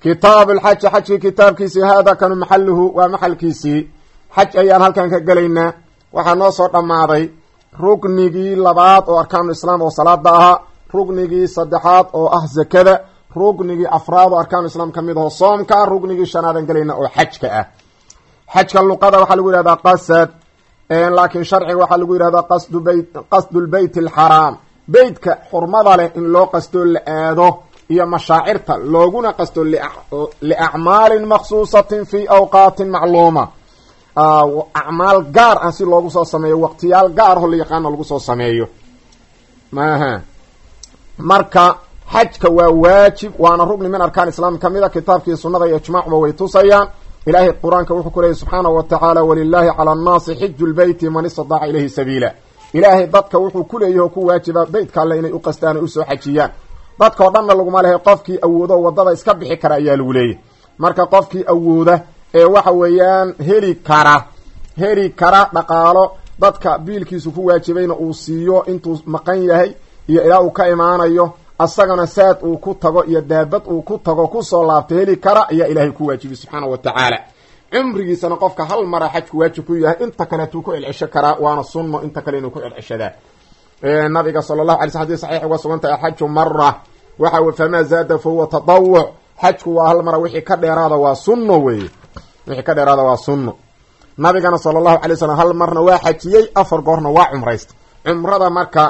kitaabu lxaji xajkii kitaabkiisii haada kanu maxaluhu waa maxalkiisii xaj ayaan halkan ka gelaynaa waxaa noo soo dhammaaday ruknigii labaad oo arkaanu islaam oo salaada ahaa ruknigii saddexaad oo ah zakada ruknigii afraad oo arkaanu islaam ka mid aho soomka ruknigii shanaadan gelayna oo xajka ah xajka luqada waxaa lagu yihahdaa qasad laakiin sharciga waxaa lagu yihahdaa qasdu beyt qasdu lbeyt alxaraam beytka xurmada leh in loo qastoo la aado iyo mashaacirta looguna qasto liacmaalin maksuusatin fi awqaatin macluuma acmaal gaar ah si loogu soo sameeyo waqtiyaal gaar aho la yaqaano lagu soo sameeyo maha marka xajka waa waajib waana rugni min arkaan islaam ka mid a kitaabkii sunnada iyo ijmaacuba way tusayaan ilaahay qur-aanka wuxuu ku leeyay subxaanahu wa tacaala walilaahi cala annaasi xiju lbeyti man istadaaca ilayhi sabiila ilaahay dadka wuxuu ku leeyahy oo ku waajiba beytka alle inay u qastaan o usoo xajiyaan dadka o dhanna laguma lehay qofkii awoodo wadada iska bixi kara ayaa lagu leeyahy marka qofkii awooda ee waxa weeyaan heli kara heli kara dhaqaalo dadka biilkiisu ku waajibayna uu siiyo intuu maqan yahay iyo ilaa uu ka imaanayo asagana saad uu ku tago iyo daabad uu ku tago kusoo laabto heli kara ayaa ilaahay ku waajibiy subxaana wa tacaala cumrigiisana qofka hal mara xajku waajib ku yahay inta kaleetuu ku celcesho karaa waana sunno inta kale inuu ku celceshadaa nabiga sala allahu alay sl xadis saxiix uga sugan tahay alxaju mara waxa famaa zaada fa huwa tatawuc xajku waa hal mara wixii ka dheeraada waa sunno weeye wixii ka dheeraada waa sunno nabigana sala allahu alay slam hal marna waa xajiyey afar goorna waa cumraysta cumrada marka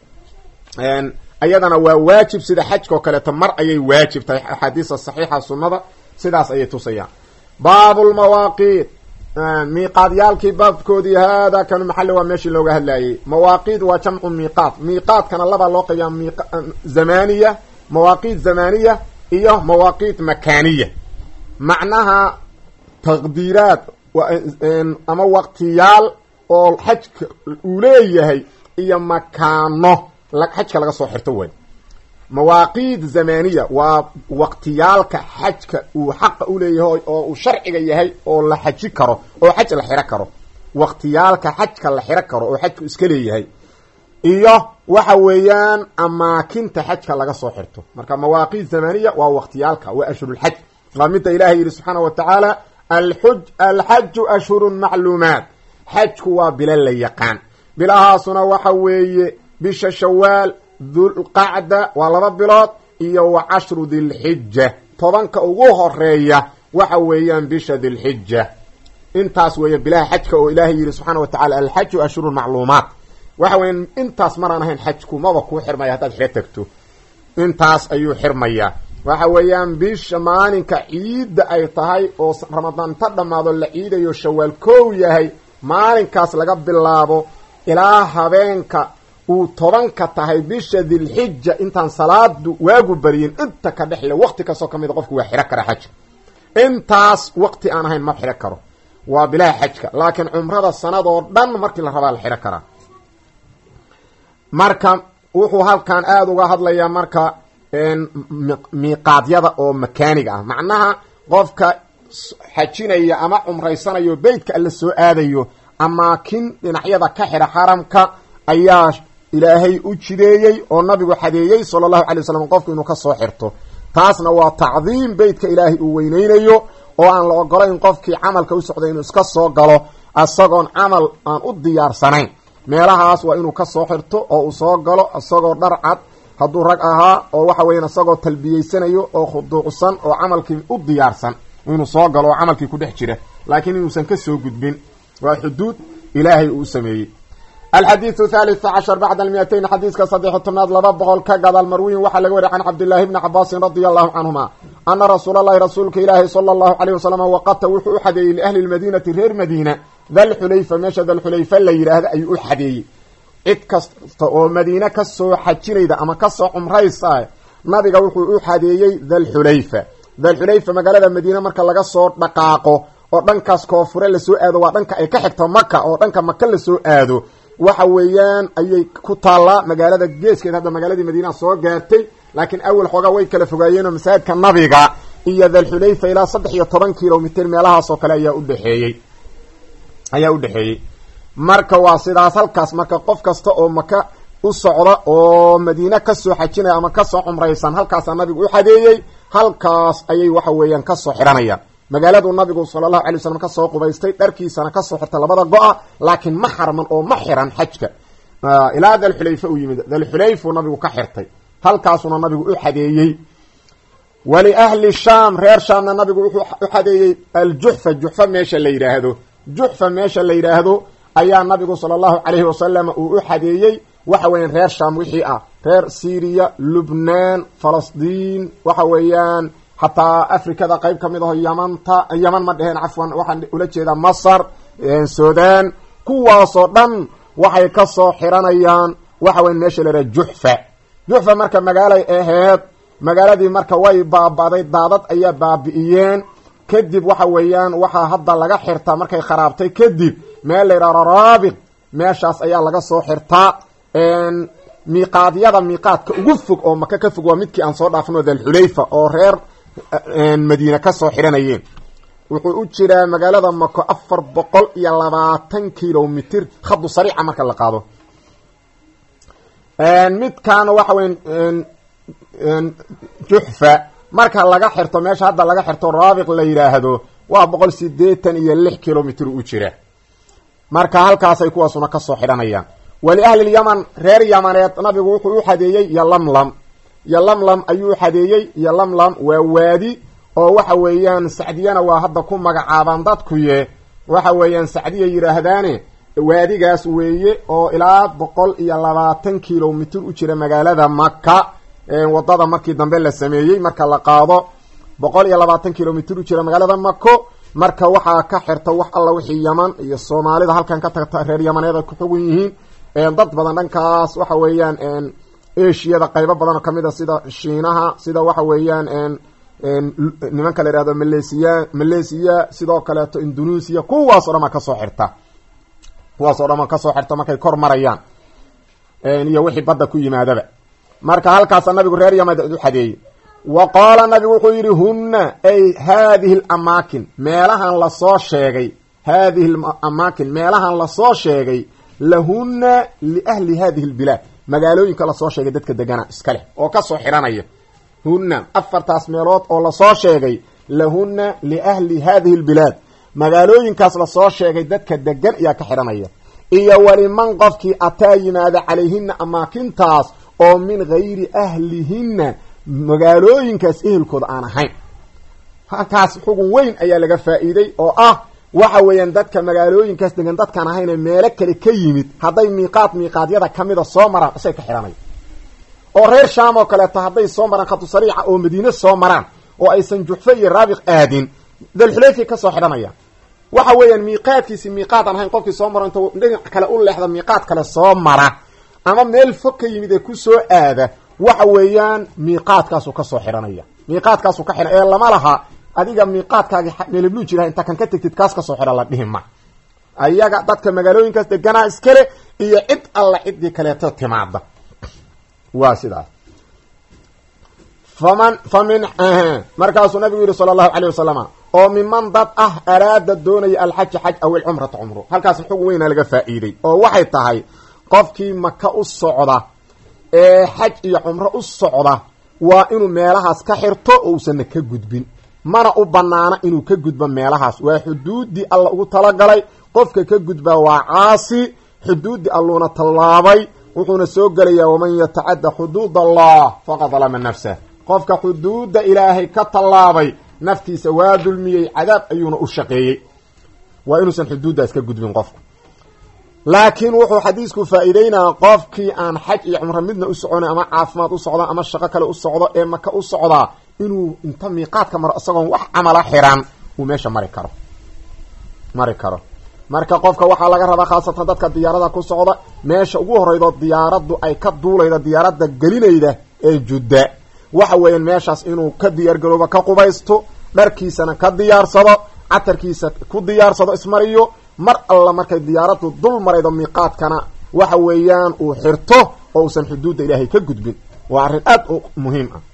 ayadana waa waajib sida xajka oo kaleeto mar ayay waajib tahay axaadiisa saxiixa sunnada sidaas ayay tusayaan baabulmawaaqiit miiqaadyaalkii baabkoodii haada kanu maxalli waa meeshii looga hadlayay mawaaqiid waa jamcu miiqaat miiqaadkana labaa loo qayaa mi zamaniya mawaaqiit zamaniya iyo mawaaqiit makaaniya macnaha taqdiiraad ama waqtiyaal oo xajka uu leeyahay iyo makaano xajka laga soo xirto way mawaaqiid zamaniya waa waqtiyaalka xajka uu xaqa uleeyahay oo uu sharciga yahay oo la xaji karo oo xaj la xiro karo waqtiyaalka xajka la xiro karo oo xajku iska leeyahay iyo waxa weeyaan amaakinta xajka laga soo xirto marka mawaaqiid zamaniya waa waqtiyaalka waa ashhurulxaj waa midda ilahay yihi subxaana wa tacaala alxuj alxaju ashhurun macluumaat xajku waa bilo la yaqaan bilahaasuna waxa weeye bisha shawaal dulqacda waa laba bilood iyo wa cashru dilxija tobanka ugu horeeya waxa weeyaan bisha dilxija intaas weeya bilaha xajka oo ilaahay yihi subxaana wa tacala alxaju ashhurun macluumaat waxa weya intaas maraan ahayn xajku maba kuu xirmaya haddaad xiro tagto intaas ayuu xirmayaa waxa weeyaan bisha maalinka ciidda ay tahay oo ramadaan ta dhammaado la ciidayo shawaal kow yahay maalinkaas laga bilaabo ilaa habeenka uu tobanka tahay bisha dilxija intaan salaadu waagu bariyin inta ka dhexle waqti kastoo ka mida qofku waa xiro kara xajka intaas waqti aan ahayn ma xiro karo waa bilaha xajka laakiin cumrada sanadoo dhan markii la rabaa la xiro karaa marka wuxuu halkan aada uga hadlayaa marka miiqaadyada oo makaaniga ah macnaha qofka xajinaya ama cumraysanayo beytka alla soo aadayo amaakin dhinacyada ka xidha xaramka ayaa ilaahay u jideeyey oo nabigu xadeeyey sala allahu alay wasalam qofku inuu kasoo xirto taasna waa tacdiim beytka ilaahay uu weyneynayo oo aan la ogolayn qofkii camalka u socday inuu iska soo galo isagoon camal aan u diyaarsanayn meelahaas waa inuu kasoo xirto oo uu soo galo isagoo dhar cad hadduu rag ahaa oo waxa weeyaan isagoo talbiyeysanayo oo khuduucsan oo camalkii u diyaarsan inuu soo galo oo camalkii ku dhex jira laakiin inuusan ka soo gudbin waa xuduud ilaahay uu sameeyey alxadiidu thalith cashar bacda almiatayn xadiiska saddex tobnaad laba boqol ka gadaal marwiyin waxaa laga wariy can cabdillaahi bni cabaasin radia allahu canhuma ana rasuula allahi rasuulka ilaahi sala allahu alayh wasalam waqata wuxuu u xadeeyey liahli lmadiinati reer madiina dalxulayfa meesha dalxulayfa la yidhaahda ayuu u xadeeyey cid kasta oo madiine kasoo xajinayda ama kasoo cumraysa nabiga wuxuu u xadeeyey dalxulayfa dalxulayfa magaalada madiine marka laga soo dhaqaaqo oo dhankaas koonfure lasoo aado waa dhanka ay ka xigto maka oo dhanka maka lasoo aado waxa weeyaan ayay ku taallaa magaalada geeskeed hadda magaaladii madiina soo gaartay laakiin awal xoogaa way kala fogaayeenoo masaajidka nabiga iyo dalxulayfa ilaa saddex iyo toban kilomitr meelahaas oo kale ayaa udhexeeyey ayaa u dhexeeyey marka waa sidaas halkaas marka qof kasta oo maka u socda oo madiine kasoo xajinaya ama kasoo cumraysan halkaasaa nabigu u xadeeyey halkaas ayay waxa weeyaan kasoo xidhanayaan magaaladu nabigu sala allahu alay wasalam kasoo qubaystay dharkiisana kasoo xirtay labada go-a laakiin ma xarman oo ma xiran xajka ilaa dalxulayfa uu yimid dalxulayfu nabigu ka xirtay halkaasuna nabigu u xadeeyey waliahli shaam reer shaamna nabigu wuxuu u xadeeyey aljuxfa juxfa meesha la yidhaahdo juxfa meesha la yidhaahdo ayaa nabigu sala allahu calayhi wasalam uu u xadeeyey waxa weeyaan reer shaam wixii ah reer syriya lubnaan falastiin waxa weeyaan xataa afrikada qeyb ka mid aho yamanta yaman ma dheheen cafwan waxaan ula jeedaa masar sudan kuwaasoo dhan waxay kasoo xiranayaan waxa weyan meesha la yidhaha juxfa juxfa marka magaalay aheyd magaaladii marka way baaba'day daadad ayaa baabi'iyeen kadib waxa weeyaan waxaa hadda laga xirtaa markay kharaabtay kadib meel la yidhaha raraabiq meeshaas ayaa laga soo xirtaa miiqaadyada miiqaadka ugu fog oo maka ka fog waa midkii aan soo dhaafno dalxulayfa oo reer madiine kasoo xidhanayeen wuxuu u jiraa magaalada mako afar boqol iyo labaatan kilomitr khadu sariica marka la qaado midkaana waxa weya juxfa marka laga xirto meesha hadda laga xirto raabiq la yidhaahdo waa boqol sideetan iyo lix kilomitr u jira marka halkaasay kuwaasuna kasoo xidhanayaan waliahli lyaman reer yamaneed nabigu wuxuu u xadeeyey yolamlam yolamlam ayuu xadeeyey yolamlam waa waadi oo waxa weeyaan sacdiyana waa hadda ku magacaabaan dadkuye waxa weeyaan sacdiya yidhaahdaane waadigaas weeye oo ilaa boqol iyo labaatan kilomitr u jira magaalada maka wadada markii dambe la sameeyey marka la qaado boqol iyo labaatan kilomitr u jira magaalada mako marka waxaa ka xirta wax alla wixii yaman iyo soomaalida halkan ka tagta reer yamaneed ay ku xugun yihiin dad badan dhankaas waxa weeyaan ashiyada qaybo badan oo kamid a sida shiinaha sida waxa weeyaan nimanka la yihahdo malesiya malaysiya sidoo kaleeto indonesia kuwaas o dhan ma kasoo xirta kuwaas o dhan ma kasoo xirta markay kor marayaan iyo wixii badda ku yimaadaba marka halkaasa nabigu reer yamad u xadeeyey wa qaala nabigu wuxuu yidhi hunna ay haadihi lamaakin meelahan lasoo sheegay haadihi amaakin meelahan lasoo sheegay lahunna liahli hadihi lbilaad magaalooyinka lasoo sheegay dadka degana iska leh oo kasoo xidhanaya hunna afartaas meelood oo lasoo sheegay lahunna liahli hadihi lbilaad magaalooyinkaas lasoo sheegay dadka degan ayaa ka xidhanaya iyo waliman qofkii ataa yimaada calayhina amaakintaas oo min gayri ahlihinna magaalooyinkaas ehelkooda aan ahayn halkaas xugun weyn ayaa laga faa'iiday oo ah waxa weeyaan dadka magaalooyinkaas degan dadkaan ahayne meelo kale ka yimid hadday miiqaad miiqaadyada kamida soo maraan isay ka xidhanay oo reer shaam oo kaleeto hadday soo maraan khatu sariica oo madiine soo maraan oo aysan juxfe iyo raabiq aadin dalxulayfay kasoo xidhanayaan waxa weeyaan miiqaadkiisi miiqaad aan ahayn qofkii soo maro intuu dhinac kale u leexda miiqaad kale soo mara ama meel fog ka yimid ee kusoo aada waxa weeyaan miiqaadkaasuu kasoo xidhanaya miiqaadkaasuu ka xidhan ee lama laha adiga miiqaadkaagi meelbluu jiraha inta kan ka tegtid kaas kasoo xidhan la dhihi ma ayaga dadka magaalooyinkaas deganaa iskale iyo cid alla ciddii kaleeto timaada waa sidaas faman fa min markaasuu nabigu yihi sala allahu calayh wasalama oo miman dad ah araada doonaya alxaja xaj aw ilcumrata cumro halkaas xugun weyna laga faa'iiday oo waxay tahay qofkii maka u socda ee xaj iyo cumro u socda waa inuu meelahaas ka xirto oo uusanna ka gudbin mana u banaana inuu ka gudbo meelahaas waa xuduuddii alla ugu talagalay qofka ka gudbaa waa caasi xuduuddii alluuna tallaabay wuxuuna soo gelayaa waman yatacadda xuduud allah faqad dalama nafsah qofka xuduudda ilaahay ka tallaabay naftiisa waa dulmiyey cadaab ayuuna u shaqeeyey waa inuusan xuduuddaas ka gudbin qofku laakiin wuxuu xadiisku faa'iideynaya qofkii aan xaj iyo cumro midna u soconay ama caafimaad u socda ama shaqo kale u socdo ee maka u socdaa inuu inta miiqaadka maro isagoon wax camala xiran uu meesha mari karo mari karo marka qofka waxaa laga rabaa khaasatan dadka diyaarada ku socda meesha ugu horeydo diyaaraddu ay ka duulayda diyaaradda gelinayda ee judda waxa weeyaan meeshaas inuu ka diyaargaroobo ka qubaysto dharkiisana ka diyaarsado catarkiisa ku diyaarsado ismariyo mar alla markay diyaaraddu dul maraydo miiqaadkana waxa weeyaan uu xirto oo uusan xuduudda ilaahay ka gudbin waa arrin aad u muhiim ah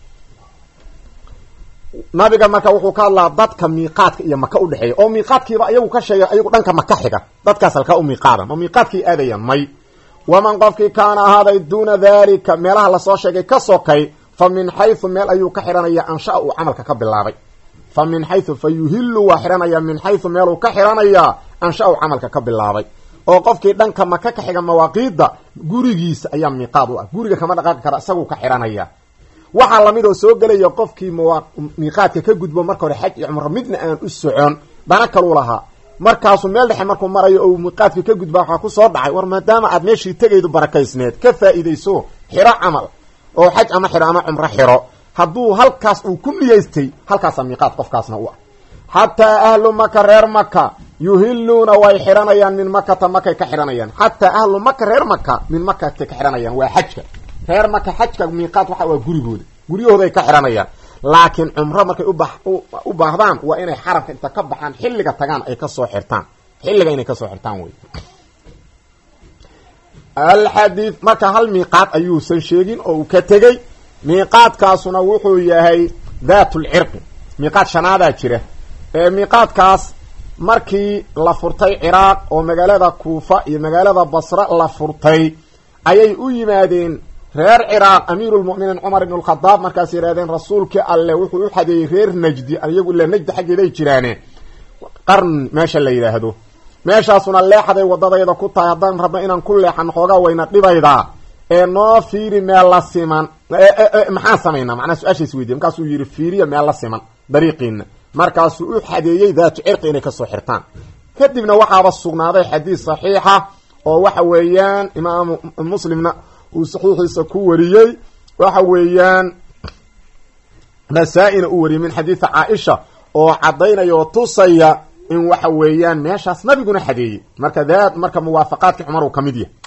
nabiga marka wuxuu ka hadlaa dadka miiqaadka iyo maka udhexeeya oo miiqaadkiiba ayagu ka sheegay ayagu dhanka maka xiga dadkaas halkaa u miiqaada ma miiqaadkii aadayaan may waman qofkii kaana ahaaday duuna daalika meelaha lasoo sheegay ka sokay fa min xaysu meel ayuu ka xidhanaya ansha uu camalka ka bilaabay fa min xaysu fa yuhillu waa xidhanaya min xaysu meeluu ka xidhanayaa ansha uu camalka ka bilaabay oo qofkii dhanka maka ka xiga mawaaqiidda gurigiisa ayaa miiqaad u ah guriga kama dhaqaaqi kara isaguu ka xidhanaya waxaa lamid oo soo gelaya qofkii miiqaadka ka gudbo marka hore xaj iyo cumro midna aan u socon dana kaluu lahaa markaasuu meel dhexe markuu marayo oo miiqaadkii ka gudba waxaa kusoo dhacay war maadaama aad meeshii tegaydu barakaysneed ka faa'iidayso xiro camal oo xaj ama xiro ama cumro xiro hadduu halkaas uu ku niyeystay halkaasaa miiqaad qofkaasna u ah xataa ahlu maka reer maka yuhiluuna way xidhanayaan min makata makay ka xidhanayaan xataa ahlu maka reer maka min makatay ka xidhanayaan waa xajka reer maka xajka miiqaad waxa waa gurigooda guryahooday ka xidhanayaan laakiin cumro markay uba u baahdaan waa inay xaramka inta ka baxaan xilliga tagaan ay kasoo xirtaan xilliga inay kasoo xirtaan wey alxadiid marka hal miiqaad ayuusan sheegin oo uu ka tegey miiqaadkaasuna wuxuu yahay daat lcirqi miiqaad shanaadaa jira ee miiqaadkaas markii la furtay ciraaq oo magaalada kuufa iyo magaalada basre la furtay ayay u yimaadeen reer ciraaq amiirulmu'miniin cumar ibn lkhadaab markaas yidhahdeen rasuulkii alle wuxuu u xadeeyey reer najdi iyagu ila najdi xaggeeday jiraane qarn meesha la yidhaahdo meeshaasuna leexday wadadayda ku tahay haddaan rabno inaan ku leexan xoogaa wayna dhibaydaa ee noo fiiri meel la siman maxaan samaynaa macnaa su-aashaas weydiye markaasuu yidhi fiiriya meel la siman dariiqiina markaasuu u xadeeyey daatu cirqi inay kasoo xirtaan kadibna waxaaba sugnaaday xadiis saxiixa oo waxa weeyaan imaamu muslimna uu saxiixiisa ku wariyey waxa weeyaan nasaa-ina u wariyey min xadiidi caaisha oo caddaynaya oo tusaya in waxa weeyaan meeshaas nabiguna xadeeyey marka daad marka muwaafaqaadkii cumar uu ka mid yahay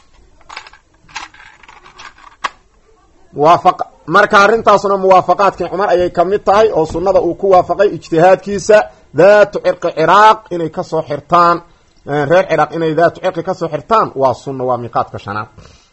muwaafaq marka arrintaasuna muwaafaqaadkii cumar ayay ka mid tahay oo sunnada uu ku waafaqay ijtihaadkiisa daatu cirqi ciraaq inay kasoo xirtaan reer ciraaq inay daatu cirqi kasoo xirtaan waa sunna waa miiqaadka shanaad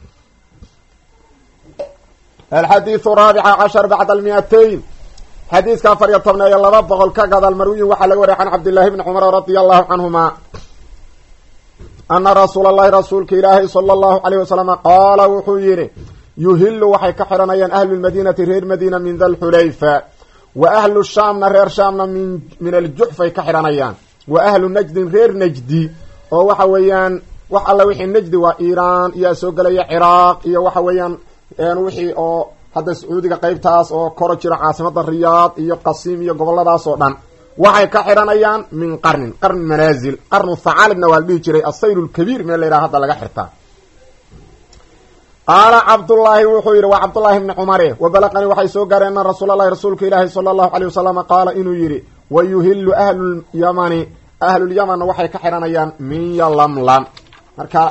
alxadiiu raabica cashar bacda almiatayn xadiiska afar iyo tobneeyo laba boqol ka gadaal marwiyin waxaa laga wariya can cabdillahi bni cumar radia allahu canhuma ana rasuula allahi rasuulka ilaahi sala allahu alayh wasalam qaala wuxuu yidhi yuhilu waxay ka xidhanayaan ahlu lmadiinati reer madiina min dalxulayfa wa ahlu shaamna reer shaamna min min aljuxfay ka xidhanayaan wa ahlu najdin reer najdi oo waxa weeyaan wax alla wixii najdi waa iiraan iyaa soo gelaya ciraaq iyo waxa weeyaan wixii oo hadda sacuudiga qeybtaas oo koro jiro caasimada riyaad iyo qasiim iyo goboladaas oo dhan waxay ka xidhanayaan min qarnin qarni manaazil qarnu thacaalibna waa la dhihi jiray asayl lkabiir meel la yidhaha hadda laga xirtaa qaala cabdullaahi wuxuu yidhi waa cabdullaahi bni cumare wa balaqanii waxay soo gaareen ana rasuulalahi rasuulka ilaahi sala allahu aleyh wasalama qaala inuu yidhi wa yuhilu ahlulyamani ahlulyamanna waxay ka xidhanayaan min yalamlam marka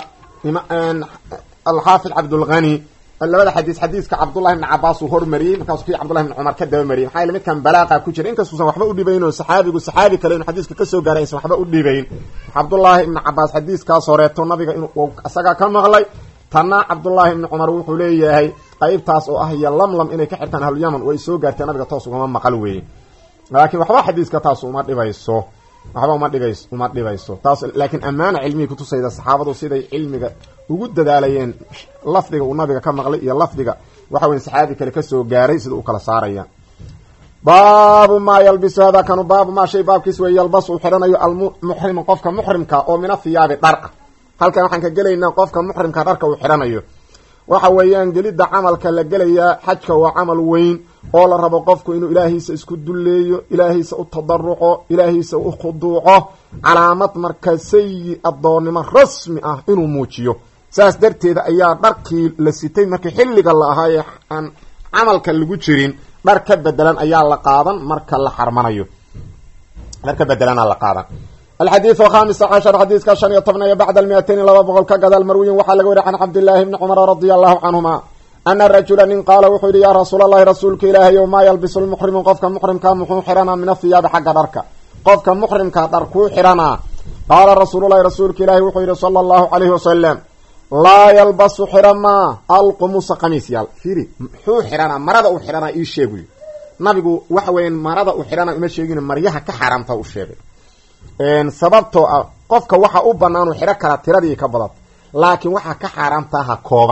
alxaafid cabdulghani labada xadiis xadiiska cabdullahi bni cabaas uu hormariyey markaasuu kii cabdullahi bni cumar ka dabamariyey maxaa yele midkan balaaqa ku jira inkastuusan waxba u dhibayn oo saxaabigu saxaabi kale inu xadiiska kasoo gaaray aysan waxba u dhibayn cabdullaahi ibni cabaas xadiiskaas horeeto nabiga inuu isagaa ka maqlay tanna cabdullaahi ibni cumar wuxuu leeyahay qeybtaas oo ah iyo lamlam inay ka xirtaan ahlulyaman way soo gaartee nabiga toos ugama maqal weeye laakiin waxba xadiiska taas uma dhibayso waxba uma dhigays uma dhibayso taas laakiin ammaana cilmihii kutusayda saxaabadu siday cilmiga ugu dadaalayeen lafdiga uu nabiga ka maqlay iyo lafdiga waxa weya saxaabi kale kasoo gaaray sida u kala saaraya baabu maa yalbisu hada kanu baabu maa shay baabkiis wey yalbas uu xidhanayo almuxrimu qofka muxrimka oo min athiyaabi dhar ah halkan waxaan ka gelaynaa qofka muxrimka dharka uu xidhanayo waxa weeyaan gelidda camalka la gelayaa xajka waa camal weyn oo la rabo qofku inuu ilaahiisa isku dulleeyo ilaahiisa u tadaruco ilaahiisa u khuduuco calaamad marka sayi addoonnimo rasmi ah inuu muujiyo saas darteeda ayaa dharkii la sitay markii xilliga la ahaa ee aan camalka lagu jirin dhar ka bedelan ayaa la qaadan marka la xarmanayo dhar ka bedelana la qaadan alxadiidu khamisa cashar xadiiska shan iyo tobnayo bacda almiatayni laba boqol ka gadaal marwiyin waxaa laga wariy can cabdillaahi bni cumara radia allahu canhuma ana rajula nin qaala wuxuu yidhi yaa rasuul allahi rasuulka ilaahay o maa yalbisu lmuxrimu qofka muxrimka muxuu xidhanaa min athiyaabi xagga dharka qofka muxrimka dhar kuu xidhanaa qaala rasuululahi rasuulka ilaahi wuxuu yidhi sala allahu calayhi wasalam laa yalbasu xidhamaa alqumusa qamiis yaal fiiri muxuu xidhanaa marada uu xidhanaa ii sheeguy nabigu waxa weeyaan marada uu xidhanaa uma sheegin maryaha ka xaaraamta u sheegay sababtoo ah qofka waxa u banaanu xidho kala tiradii ka badata laakiin waxaa ka xaaraamtaha kooban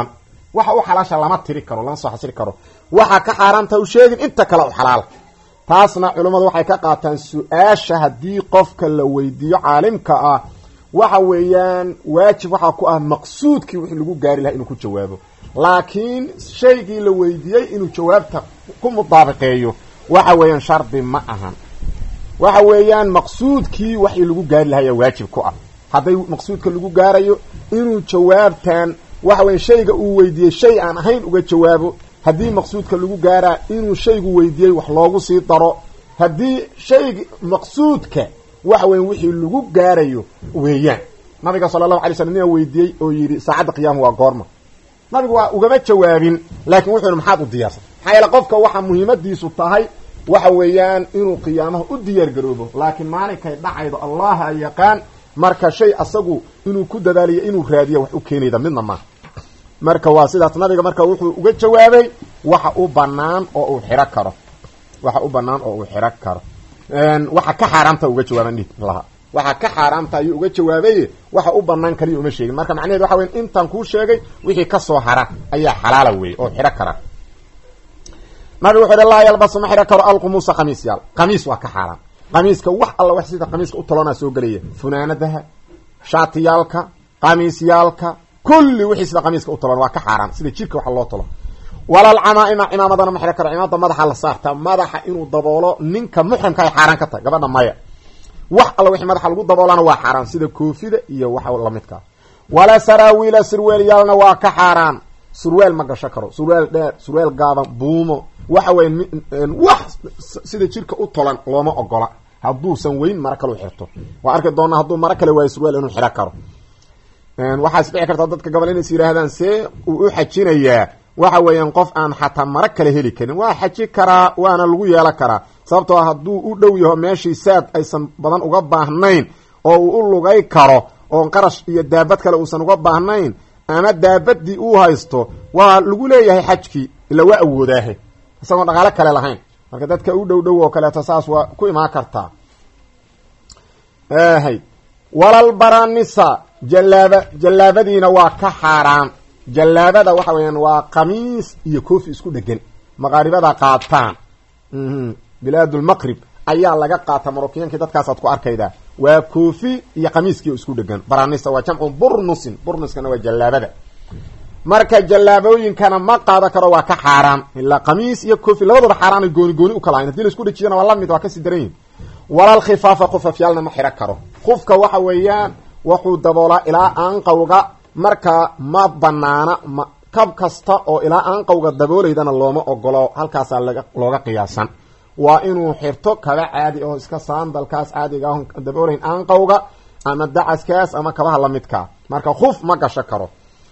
waxa u xalaasha lama tiri karo lama soo xasiri karo waxa ka xaaraamta u sheegin inta kale u xalaala taasna culummadu waxay ka qaataan su-aasha haddii qofka la weydiiyo caalimka ah waxa weeyaan waajib waxaa ku ah maqsuudkii wixii lagu gaari lahaa inuu ku jawaabo laakiin shaygii la weydiiyey inuu jawaabta ku mudaabiqeeyo waxa weeyaan shardi ma ahan waxa weeyaan maqsuudkii waxii lagu gaari lahaa ayaa waajib ku ah hadday maqsuudka lagu gaarayo inuu jawaabtan waxa weya shayga uu weydiiyey shay aan ahayn uga jawaabo haddii maqsuudka lagu gaaraa inuu shaygu weydiiyey wax loogu sii daro haddii shaygi maqsuudka waxa weya wixii lagu gaarayo weeyaan nabiga sala allahu alay slam nia weydiiyey oo yidhi saacadda qiyaama waa goorma nabigu waa ugama jawaabin laakiin wuxuu yihi maxaad u diyaarsan maxaa yeele qofka waxa muhiimadiisu tahay waxa weeyaan inuu qiyaamaha u diyaar garoobo laakiin maalinkay dhacaydo allaha yaqaan marka shay asagu inuu ku dadaaliyo inuu raadiyo wax u keenayda midna maaha marka waa sidaas nabiga marka wuxuu uga jawaabay waxa u banaan oo uu xiro karo waxa u banaan oo uu xiro karo waxa ka xaaraamta uga jawaaban laha waxa ka xaaraamta ayuu uga jawaabay waxa u banaan kaliya uma sheegin marka macnaheed waxa weya intaan kuu sheegay wixii kasoo hara ayaa xalaala weeye oo xiro kara nabigu wuxu uhi laa yalbasu ma xiro karo alqumuusa khamiis yaal khamiis waa ka xaaraam qamiiska wax alla wax sida qamiiska u tolonaa soo gelaya funaanadaha shaatiyaalka qamiisyaalka kulli wixii sida qamiiska u tolon waa ka xaaraan sida jirka waxa loo tolo walal camaaima cimaamadana ma xiro karo cimaamada madaxa la saarta madaxa inuu daboolo ninka muxrimka ay xaaraan ka tahay gabadha maya wax alla wixii madaxa lagu daboolana waa xaaraan sida koofida iyo waxa lamidkaa wala saraawiila surweelyaalna waa ka xaaraan surweel ma gasho karo surweel dheer surweel gaaban buumo waxa weya wax sida jirka u tolan looma ogola hadduusan weyn maro kale u xirto waa arki doonaa hadduu maro kale waayo surweel inuu xiro karo waxaas dhici karta dadka gobol inays yidhaahdaan see uu u xajinayaa waxa weeyaan qof aan xataa maro kale heli karin waa xaji karaa waana lagu yeelan karaa sababtoo a hadduu u dhow yaho meeshii saad aysan badan uga baahnayn oo uu u lugay karo oo qarash iyo daabad kale uusan uga baahnayn ama daabadii uu haysto waa lagu leeyahay xajkii ila waa awoodaahe isagoon dhaqaalo kale lahayn marka dadka u dhow dhow oo kaleeto saas waa ku imaan kartaa hay walalbaranisa jallaaba jallaabadiina waa ka xaaraan jallaabada waxa weeyaan waa qamiis iyo koofi isku dhegan maqaaribada qaataan bilaadulmaqrib ayaa laga qaata marookiyankii dadkaasaad ku arkaydaa waa koofi iyo qamiiskii isku dhegan baranisa waa jamcu burnusin burnuskana waa jallaabada marka jallaabooyinkana ma qaada karo waa ka xaaraan ilaa qamiis iyo koofi labadaba xaaraanay gooni gooni u kala hayn hadii la isku dhejiyana waa lamid waa kasii daran yihin walal khifaafa khufafyaalna ma xiro karo khufka waxa weeyaan wuxuu daboolaa ilaa aanqawga marka ma banaana ma kab kasta oo ilaa aanqawga dabooleydana looma ogolo halkaasaa laga looga qiyaasan waa inuu xirto kaba caadi oo iska saandalkaas caadiga ahon daboolayn aanqawga ama dacaskaas ama kabaha lamidkaa marka khuf ma gasho karo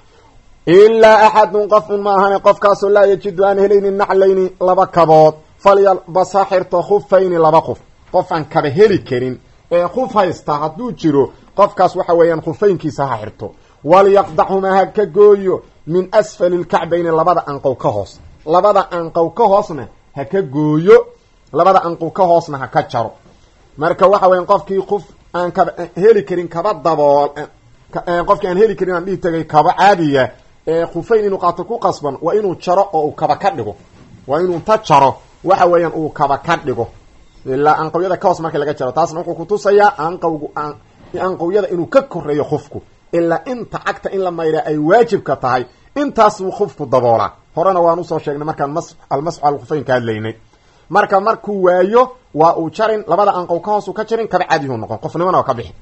ilaa axadun qofun ma ahane qofkaasoo laa yajidu aan helaynin naclayni laba kabood falyalbas ha xirto khufayni laba khuf qof aan kaba heli karin ee khuf haysta hadduu jiro qofkaas waxa weeyaan khufaynkiisa ha xirto walyaqdachumaa ha ka gooyo min asfali lkacbayni labada anqow ka hoos labada anqow ka hoosna ha ka gooyo labada anqow ka hoosna ha ka jaro marka waxa weyan qofkii kuf aan kaba heli karin kaba dabool qofkii aan heli karin aan dhihi tagay kaba caadiya ee khufayn inuu qaato ku qasban waa inuu jaro oo uu kaba ka dhigo waa inuu ta jaro waxa weeyaan uu kaba ka dhigo ilaa anqawyada ka hoos markii laga jaro taasna wuxuu kutusayaa anqawgu anqawyada inuu ka koreeyo khufku ilaa inta cagta in la mayraa ay waajibka tahay intaas buu khufku daboolaa horena waan usoo sheegnay markaan mas almasxu alkhufayn ka hadlaynay marka markuu waayo waa uu jarin labada anqow ka hoos uu ka jarin kaba caadiyuu noqon qofnimona waa ka bixi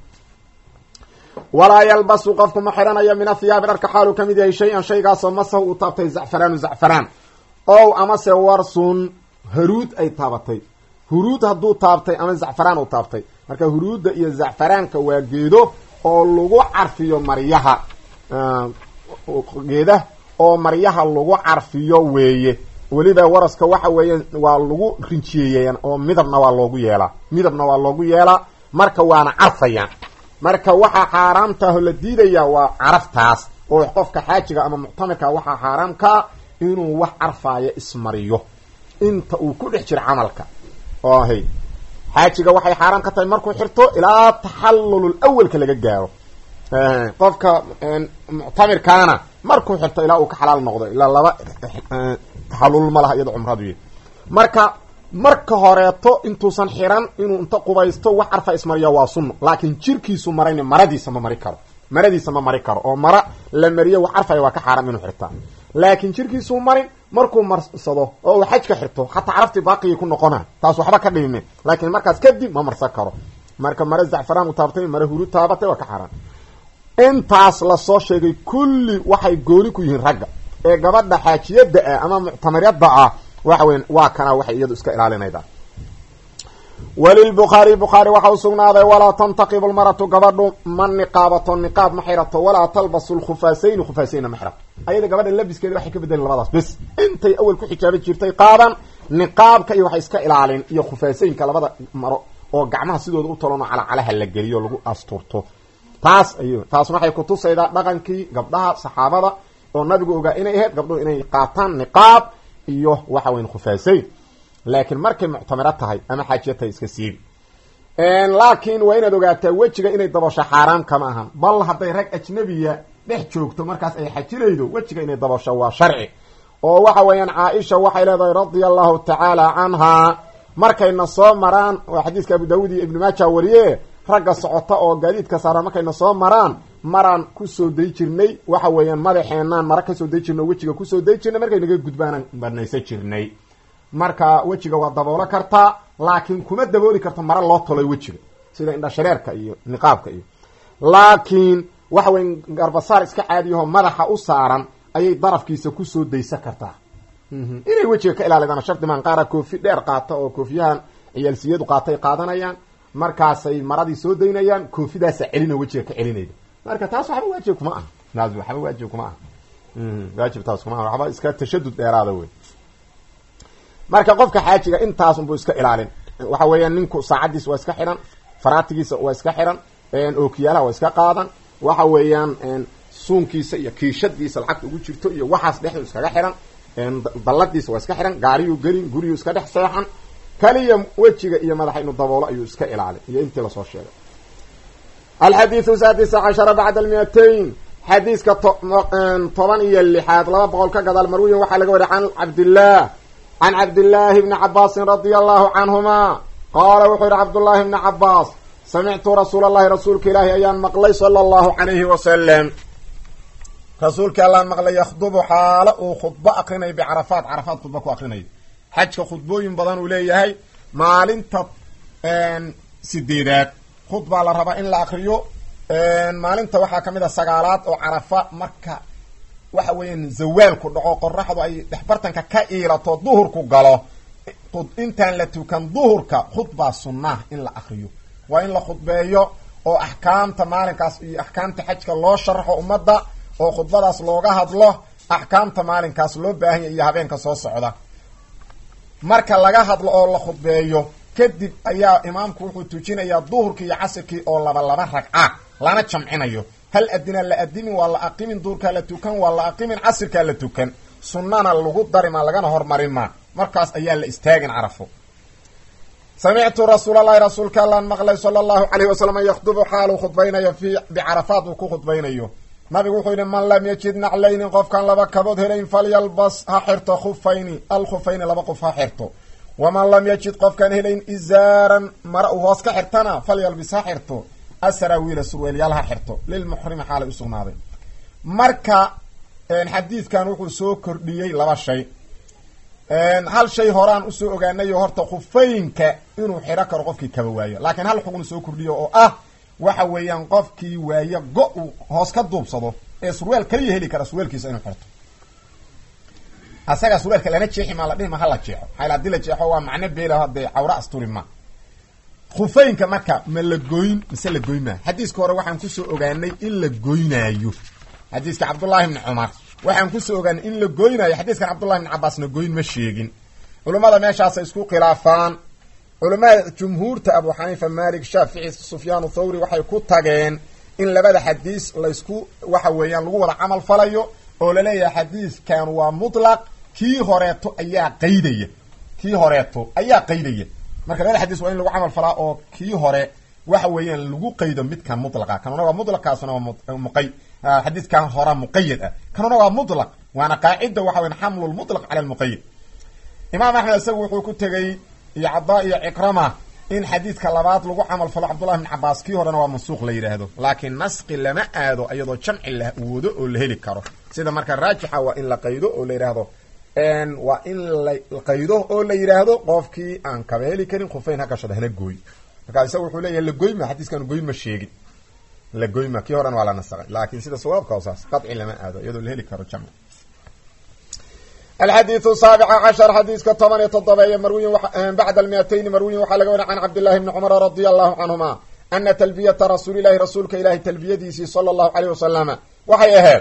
walaa yalbasu qofku ma xiranayo min athiyaabi dharka xaaluu ka mid yahay shay-an shaygaasoo masahu uu taabtay zacfaraanu zacfaraan ow amase warsun haruud ay taabatay huruud hadduu taabtay ama zacfaraan uu taabtay marka huruudda iyo zacfaraanka waa geedo oo lagu carfiyo maryaha geeda oo maryaha lagu carfiyo weeye weliba waraska waxa weeye waa lagu rinjiyeeyeen oo midabna waa loogu yeelaa midabna waa loogu yeelaa marka waana carfayaan marka waxaa xaaraamtaahoo la diidayaa waa caraftaas oo qofka xaajiga ama muctamirka waxaa xaaraamkaa inuu wax carfaayo ismariyo inta uu ku dhex jiro camalka ohy xaajiga waxay xaaraam ka tahay markuu xirto ilaa taxallulul awalka laga gaaro qofka muctamirkaana markuu xirto ilaa uu ka xalaal noqdo ilaa laba halul ma laha iyado cumradu marka marka horeeto intuusan xiran inuu inta qubaysto wax carfa ismariya waa sunno laakiin jirkiisu marayna maradiisa ma mari karo maradiisa ma mari karo oo mara la mariyo wax carfaya waa ka xaaram inuu xirtaa laakiin jirkiisuu marin markuu marsado oo uu xajka xirto xataa caraftii baaqigii ku noqona taas waxba ka dhibime laakiin markaas kadib ma marsan karo marka mare zacfaraan u taabatay mare huru taabatay waa ka xaaraan intaas lasoo sheegay kulli waxay gooni ku yihiin ragga ee gabadha xaajiyada ah ama muctamiryada ah waxa weya waa kana waxay iyadu iska ilaalinayda walilbukhaari bukhaari waxa u sugnaaday walaa tantaqibu lmaratu gabadhu ma niqaabato niqaab ma xirato walaa talbasu lkhufaasayni khufaasaynna ma xirato ayada gabadha labiskeeda waxay ka bedelin labadaas bes intay awel ku xijaaban jirtay qaadan niqaabka iyo waxay iska ilaalin iyo khufaasaynka labada maro oo gacmaha sidooda u talono calacalaha la geliyo lagu asturto taas ay taas waxay kutusaydaa dhaqankii gabdhaha saxaabada oo nabigu ogaa inay ahayd gabdhuhu inay qaataan niqaab iyo waxa weyn khufaasayn laakiin markay muctamiro tahay ama xaajiya tahay iska siibi laakiin waa inaad ogaataa wejiga inay dabasho xaaraan kama ahan bal hadday rag ajnabiya dhex joogto markaas ay xajinaydo wejiga inay dabasho waa sharci oo waxa weeyaan caaisha waxay leedahay radia allahu tacaala canhaa markayna soo maraan oo xadiiska abu daawud iyo ibnu maaja wariye ragga socota oo gaadiidka saara markayna soo maraan maraan kusoo day jirnay waxa weeyaan madaxeenaan mara kasoo day jirnay oo wejiga kusoo day jirnay markay naga gudbaanaan banaysan jirnay marka wejiga waa daboolo kartaa laakiin kuma dabooli karto mara loo tolay wejiga sida indhashareerka iyo niqaabka iyo laakiin waxa weya garbasaar iska caadiyaho madaxa u saaran ayay darafkiisa kusoo daysan kartaa inay wejiga ka ilaalidaan shardi maan qaara koofi dheer qaata oo koofiyahan ciyaalsiyadu qaatay qaadanayaan markaasay maradii soo daynayaan koofidaasa celina wejiga ka celinayda marka taas waxba waajib kuma aha waxba waajib kuma aha waajib taas kuma aha waxba iska tashadud dheeraada wey marka qofka xaajiga intaas unbuu iska ilaalin waxa weeyaan ninku saacadiisa waa iska xiran faraatigiisa waa iska xiran ookiyaalaha waa iska qaadan waxa weeyaan suunkiisa iyo kiishadiisa lacagta ugu jirto iyo waxaas dhexdu iskaga xiran dalladiisa waa iska xiran gaariyuu gelin guriyuu iska dhex seexan kaliya wejiga iyo madaxa inu daboolo ayuu iska ilaalin iyo intii lasoo sheegay alxadiiu saadisa cashara bacda almiatayn xadiiska toban iyo lixaad laba boqol ka gadaal marwiyan waxaa laga wariy can cabdillaah can cabdillaahi bni cabaasin radia allahu canhuma qaala wuxuu yihi cabdullaahi bni cabaas samictu rasuula allahi rasuulka ilaahi ayaan maqlay sala allahu calayhi wasalam rasuulkii allaan maqlay yakhdubu xaalo uu khudbo akrinayo bicarafaat carafaat khudba ku akrinayo xajka khudbooyin badan uu leeyahay maalinta sideedaad khudbaa la rabaa in la akriyo maalinta waxaa kamid a sagaalaad oo carafa marka waxa weeyaan zawaalku dhaco qoraxdu ay dhexbartanka ka iilato duhurku galo intaan la tukan duhurka khudbaa sunnah in la akriyo waa in la khudbeeyo oo axkaamta maalinkaas iyo axkaamta xajka loo sharaxo ummadda oo khudbadaas looga hadlo axkaamta maalinkaas loo baahanya iyo habeenka soo socda marka laga hadlo oo la khudbeeyo kadib ayaa imaamku wuxuu tujinayaa duhurkii iyo casirkii oo laba laba ragca lana jamcinayo hal adina la adimin waa la aqimin duurkaa la tukan waa la aqimin casirkaa la tukan sunnana lagu darima lagana hormarima markaas ayaa la istaagin carafo samictu rasuul allahi rasuulka allaan maqlay sala allahu calayhi wasalam yakhdubu xaaluu khudbaynayo fii bicarafaat uu ku khudbaynayo nabigu wuxuu yidhi man lam yajid naclayni qofkaan laba kabood helayn falyalbas ha xirto khufayni alkhufayni laba qof ha xirto waman lam yajid qofkaan helayn izaaran mara uu hoos ka xirtana falyalbis ha xirto asaraawiila surweelyaal ha xirto lilmuxrimi xaalay usugnaaday marka xadiidkan wuxuu soo kordhiyey laba shay hal shay horaan usoo ogaanayo horta khufeynka inuu xiro karo qofkii kaba waayo laakiin hal xugun soo kordhiyo oo ah waxa weeyaan qofkii waayo go- uu hoos ka duubsado ee surweel kaliya heli kara surweelkiisa inuu xirto asaga surweelka lana jeexi maa la dhihi ma hala jeexo maxaa hadii la jeexo waa macno beela hadee cawra asturi ma khufeynka marka ma la goyn mise la goyn maa xadiiska hore waxaan kusoo ogaanay in la goynaayo xadiiska cabdullaahi bni cumar waxaan kusoo ogaanay in la goynaayo xadiiskan cabdullahi bni cabaasna goyn ma sheegin culummada meeshaasay isku khilaafaan culamada jumhuurta abu xaniifa malik shaafici sufyaan thawri waxay ku tageen in labada xadiis laysku waxa weeyaan lagu wada camal falayo oo laleeyahay xadiiskan waa mutlaq kii horeeto ayaa qaydaya kii horeeto ayaa qaydaya marka labada xadiis waa in lagu camal falaa oo kii hore waxa weeyaan lagu qaydo midkan mutlaqa kanuna waa mutlaqkaasuna waa muqay xadiidkan hora muqayad ah kanuna waa mutlaq waana qaacida waxa weyan xamlu lmutlaq cala lmuqayad imaam axmed isagu wuxuu ku tegey iyo cadaa iyo cikrama in xadiidka labaad lagu camal falo cabdullahi bn cabaas kii horena waa mansuuq la yidhaahdo laakiin nasqi lama aado iyadoo jamci la wado oo la heli karo sida marka raajixa waa in la qaydo oo la yidhaahdo waa in la qaydo oo la yidhaahdo qofkii aan kaba heli karin khufeyn ha gashada hana gooy markaa isaga wuxuu leeyahay lagoyma xadiiskan goyn ma sheegin lagoyma kii horena waa la nasaqay laakiin sida sawaabka saas qaci lama aado iyadoo la heli karo jamci alxadiiu saabica cashar xadiiska toban iyo toddobeeye marwiyin bacda almiatayni marwiyin waxaa laga wariya can cabdillahi bni cumara radia allahu canhuma ana talbiyata rasuulilahi rasuulka ilahi talbiyadiisii sala allahu aleyh wasalama waxay ahayd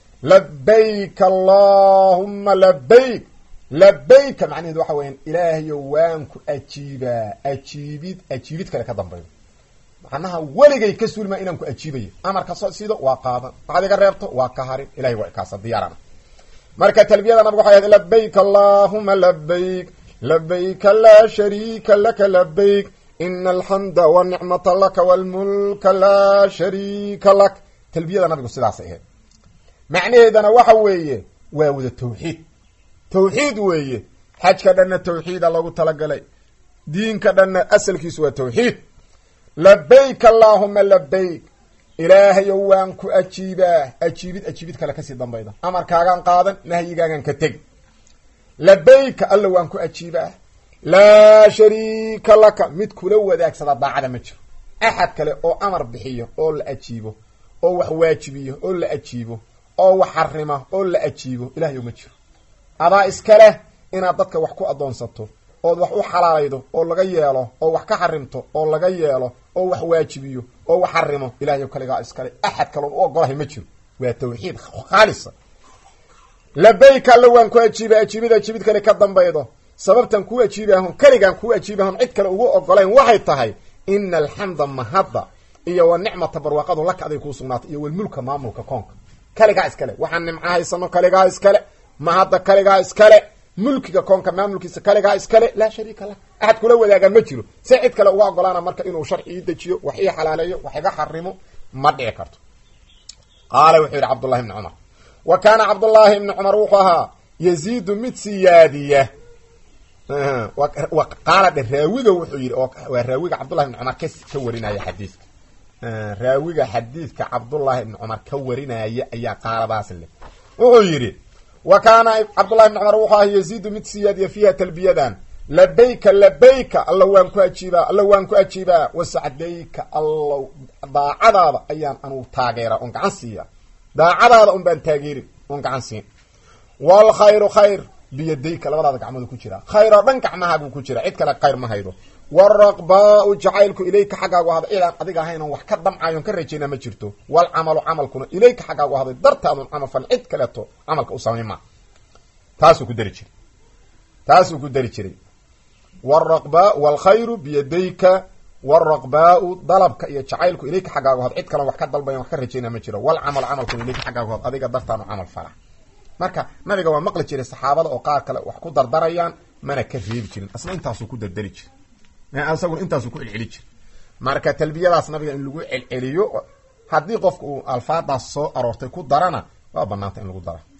labayk allahuma labayk labayka macnaheedu waxa weyan ilaahayo waan ku ajiibaa ajiibid ajiibid kale ka dambaydo macnaha weligay ka sulmaa inaan ku ajiibayo amarka sido waa qaadan waxaad iga reebto waa ka harin ilahay waa kaasa diyaarana marka talbiyada nabigu waxay ahayd labayk allahuma labayk labayka laa shariika laka labayk ina alxamda wanicmata laka walmulka laa shariika lak talbiyada nabigu sidaasay ahayd macnaheedana waxa weeye waa wada tawxiid tawxiid weeye xajka dhanna tawxiida lagu talagalay diinka dhanna asalkiisu waa tawxiid labayk allahuma labayk ilaahayow waan ku ajiibaa ajiibid ajiibid kale kasii dambayda amarkaagaan qaadan nahyigaagaan ka teg labayka alla waan ku ajiibaa laa shariika laka mid kula wadaagsada daacada ma jiro axad kale oo amar bixiyo oo la ajiibo oo wax waajibiyo oo la ajiibo oo wax xarima oo la ajiibo ilahayow ma jiro adaa iskaleh inaad dadka wax ku addoonsato ood wax u xalaalaydo oo laga yeelo oo wax ka xarimto oo laga yeelo oo wax waajibiyo oo wax xarimo ilahayow kaligaa iskale axad kaloon u ogolahay ma jiro waa tawxiid khaalisa labayka alla waan ku ajiiba ajiibid ajiibid kale ka dambaydo sababtan kuu ajiibahon keligaan kuu ajiibahon cid kale ugu ogolayn waxay tahay ina alxamda mahadda iyo wa nicmata barwaaqadu laka aday kuu sugnaatay iyo walmulka maamulka koonka kaligaa iskale waxaan nimco haysano kaligaa iskale mahadda kaligaa iskale mulkiga koonka maamulkiisa kaligaa iskale laa shariika lah axad kula wadaagaa ma jiro se cid kale uga ogolaana marka inuu sharci ii dejiyo wax ii xalaaleeyo wax iga xarimo ma dhici karto qaala wuxuu yidhi cabdullahi ibni cumar wa kaana cabdullaahi ibni cumar wuxuu ahaa yaziidu mid siyaadiya qaala dhe raawiga wuxuu yidhi waa raawiga cabdullahi ibni cumar ka warinaya xadiiska raawiga xadiidka cabdullaahi ibni cumar ka warinaya ayaa qaaladaas leh wuxuu yidhi wa kaana cabdullahi ibni cumar wuxuu ahaa yaziidu mid siyaadiya fiiha talbiyadan labayka labayka alla waan ku ajiibaa alla waan ku ajiibaa wasacdayka allow daacadaada ayaan anugu taageera oon gacan siiya daacadaada un baan taageerin oon gacan siin waalkhayru khayr biyadayka labadaada gacmooda ku jira khayr oo dhan gacmahaaguu ku jira cid kale khayr ma haydo waalraqbaau jacaylku ilayka xaggaagu ahday cidaan adiga ahayn oon wax ka damcayoon ka rajayna ma jirto waalcamalu camalkuna ilayka xaggaagu ahday dartaadun camal fal cid kaleeto camalka u samayn maa taasuu ku dari jiray taasuu ku dari jiray wraqba waalkhayru biyadayka waalraqbaau dalabka iyo jacaylku ilayka xaggaagu had cid kalen wax ka dalbayan wax ka rajayna ma jiro walcamal camalkuna ilayka xaggaagu had adiga dartaanu camal fala marka nabiga waa maqli jiray saxaabada oo qaar kale wax ku dardarayaan mana ka reebi jirin asna intaasuu ku dardari jir isaguna intaasuu ku celceli jir marka talbiyadaas nabiga in lagu celceliyo haddii qofka uu alfaadaas soo aroortay ku darana waa banaanta in lagu dara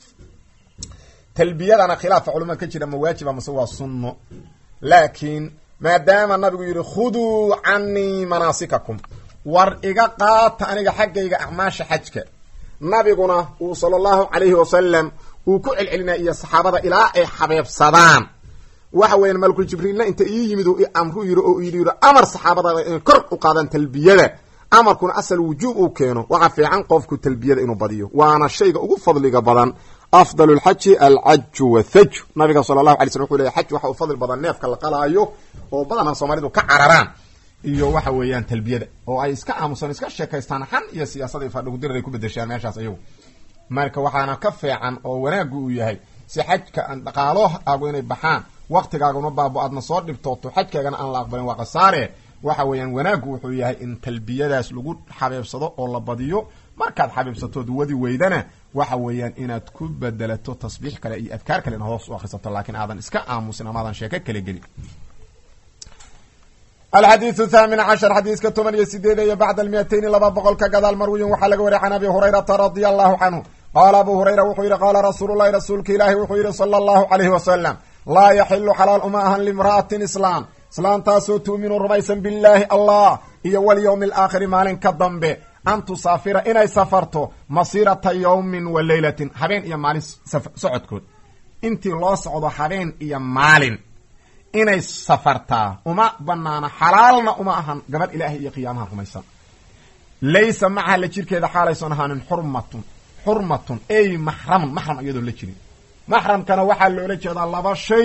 talbiyadana khilaafa culamada ka jira ma waajiba mase waa sunno laakiin maadaama nabigu yidhi khuduu canii manaasikakum war iga qaata aniga xaggayga acmaasha xajka nabiguna uu sala allahu calayhi wasalam uu ku celcelinaya iyo saxaabada ilaa ay xabeebsadaan waxa weeyaan malkul jibriilna inta ii yimid uu amru yidhi oo yidhi yidhi amar saxaabada inay kor u qaadaan talbiyada amarkuna asal wujuub uu keeno waxaa fiican qofku talbiyada inuu badiyo waana shayga ugu fadliga badan afdal lxaji alcaju wathaju nabiga sala allahu alay slm wuxuu leya xaj waxa u fadli badan neefka la qalaayo oo badanaa soomaalidu ka cararaan iyo waxa weeyaan talbiyada oo ay iska aamusaan iska sheekaystaan xan iyo siyaasada fadhigudirar ay ku bedeshaan meeshaas ayagu marka waxaana ka fiican oo wanaagu uu yahay si xajka aan dhaqaalooagu inay baxaan waktigaaguna baabo aadna soo dhibtooto xajkaagana aan la aqbalin waa khasaare waxa weeyaan wanaagu wuxuu yahay in talbiyadaas lagu xabeebsado oo la badiyo markaad xabiibsatood wadi weydana waxa weeyaan inaad ku bedelato tasbiix kale iyo adkaar kale inaad hoos u akrisato laakiin aadan iska aamusin amaadan sheeko kale gelin alxadiidu thaamin cashar xadiiska toban iyo sideedeeyo bacda almiatayni laba boqol ka gadaal marwiyin waxaa laga wariya can abi hurayrata radia allahu canhu qaala abu hurayra wuxuu yidhi qaala rasuululahi rasuulka ilaahi wuxuu yidhi sala allahu calayhi wasalam laa yaxilu xalaal uma ahan limra'atin islaam islaamtaasoo tu'minu rumaysan billaahi allah iyo walyowmi alaakhiri maalin ka dambe an tusaafira inay safarto masiirata yowmin wa leylatin habeen iyo maalin socodkood intii loo socdo habeen iyo maalin inay safartaa uma banaana xalaalna uma ahan gabadh ilaahay iyo qiyaamaha rumaysan laysa macaha la jirkeeda xaalayson ahaanin xurmatun xurmatun ey maxramun maxram iyadoon la jirin maxramkana waxaa loola jeedaa laba shay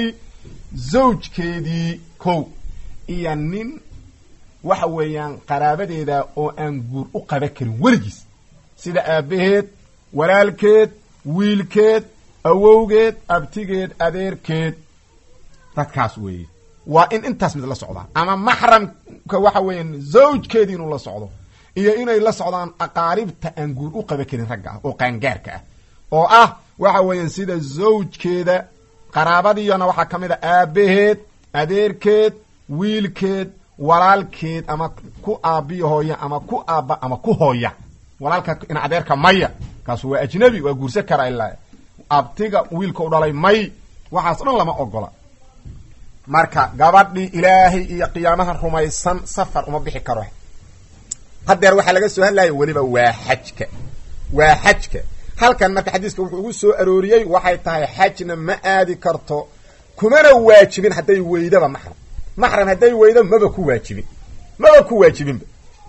zawjkeedii kow iyo nin waxa weeyaan qaraabadeeda oo aan guur u qaba karin weligiis sida aabbaheed walaalkeed wiilkeed awowgeed abtigeed adeerkeed dadkaas weeye waa in intaas mid la socdaa ama maxramka waxa weeyaan zawjkeedii inuu la socdo iyo inay la socdaan aqaaribta aan guur u qaba karin ragga ah oo qaangaarka ah oo ah waxa weeyaan sida zawjkeeda qaraabadiiyana waxaa ka mid a aabbaheed adeerkeed wiilkeed walaalkeed ama ku aabbiyo hooya ama ku aabba ama ku hooya walaalka in adeerka maya kaasu waa ajnabi waa guursan karaa ilaa abtiga wiilka u dhalay may waxaas dhan lama ogola marka gabadhii ilaahay iyo qiyaamaha rumaysan safar uma bixi karo haddeer waxaa laga soo hadlaya weliba waa xajka waa xajka halkan marka xadiiska wuxuu ugu soo arooriyey waxay tahay xajna ma aadi karto kumana waajibin hadday weydaba maxram maxram hadday weydo maba ku waajibin maba ku waajibinba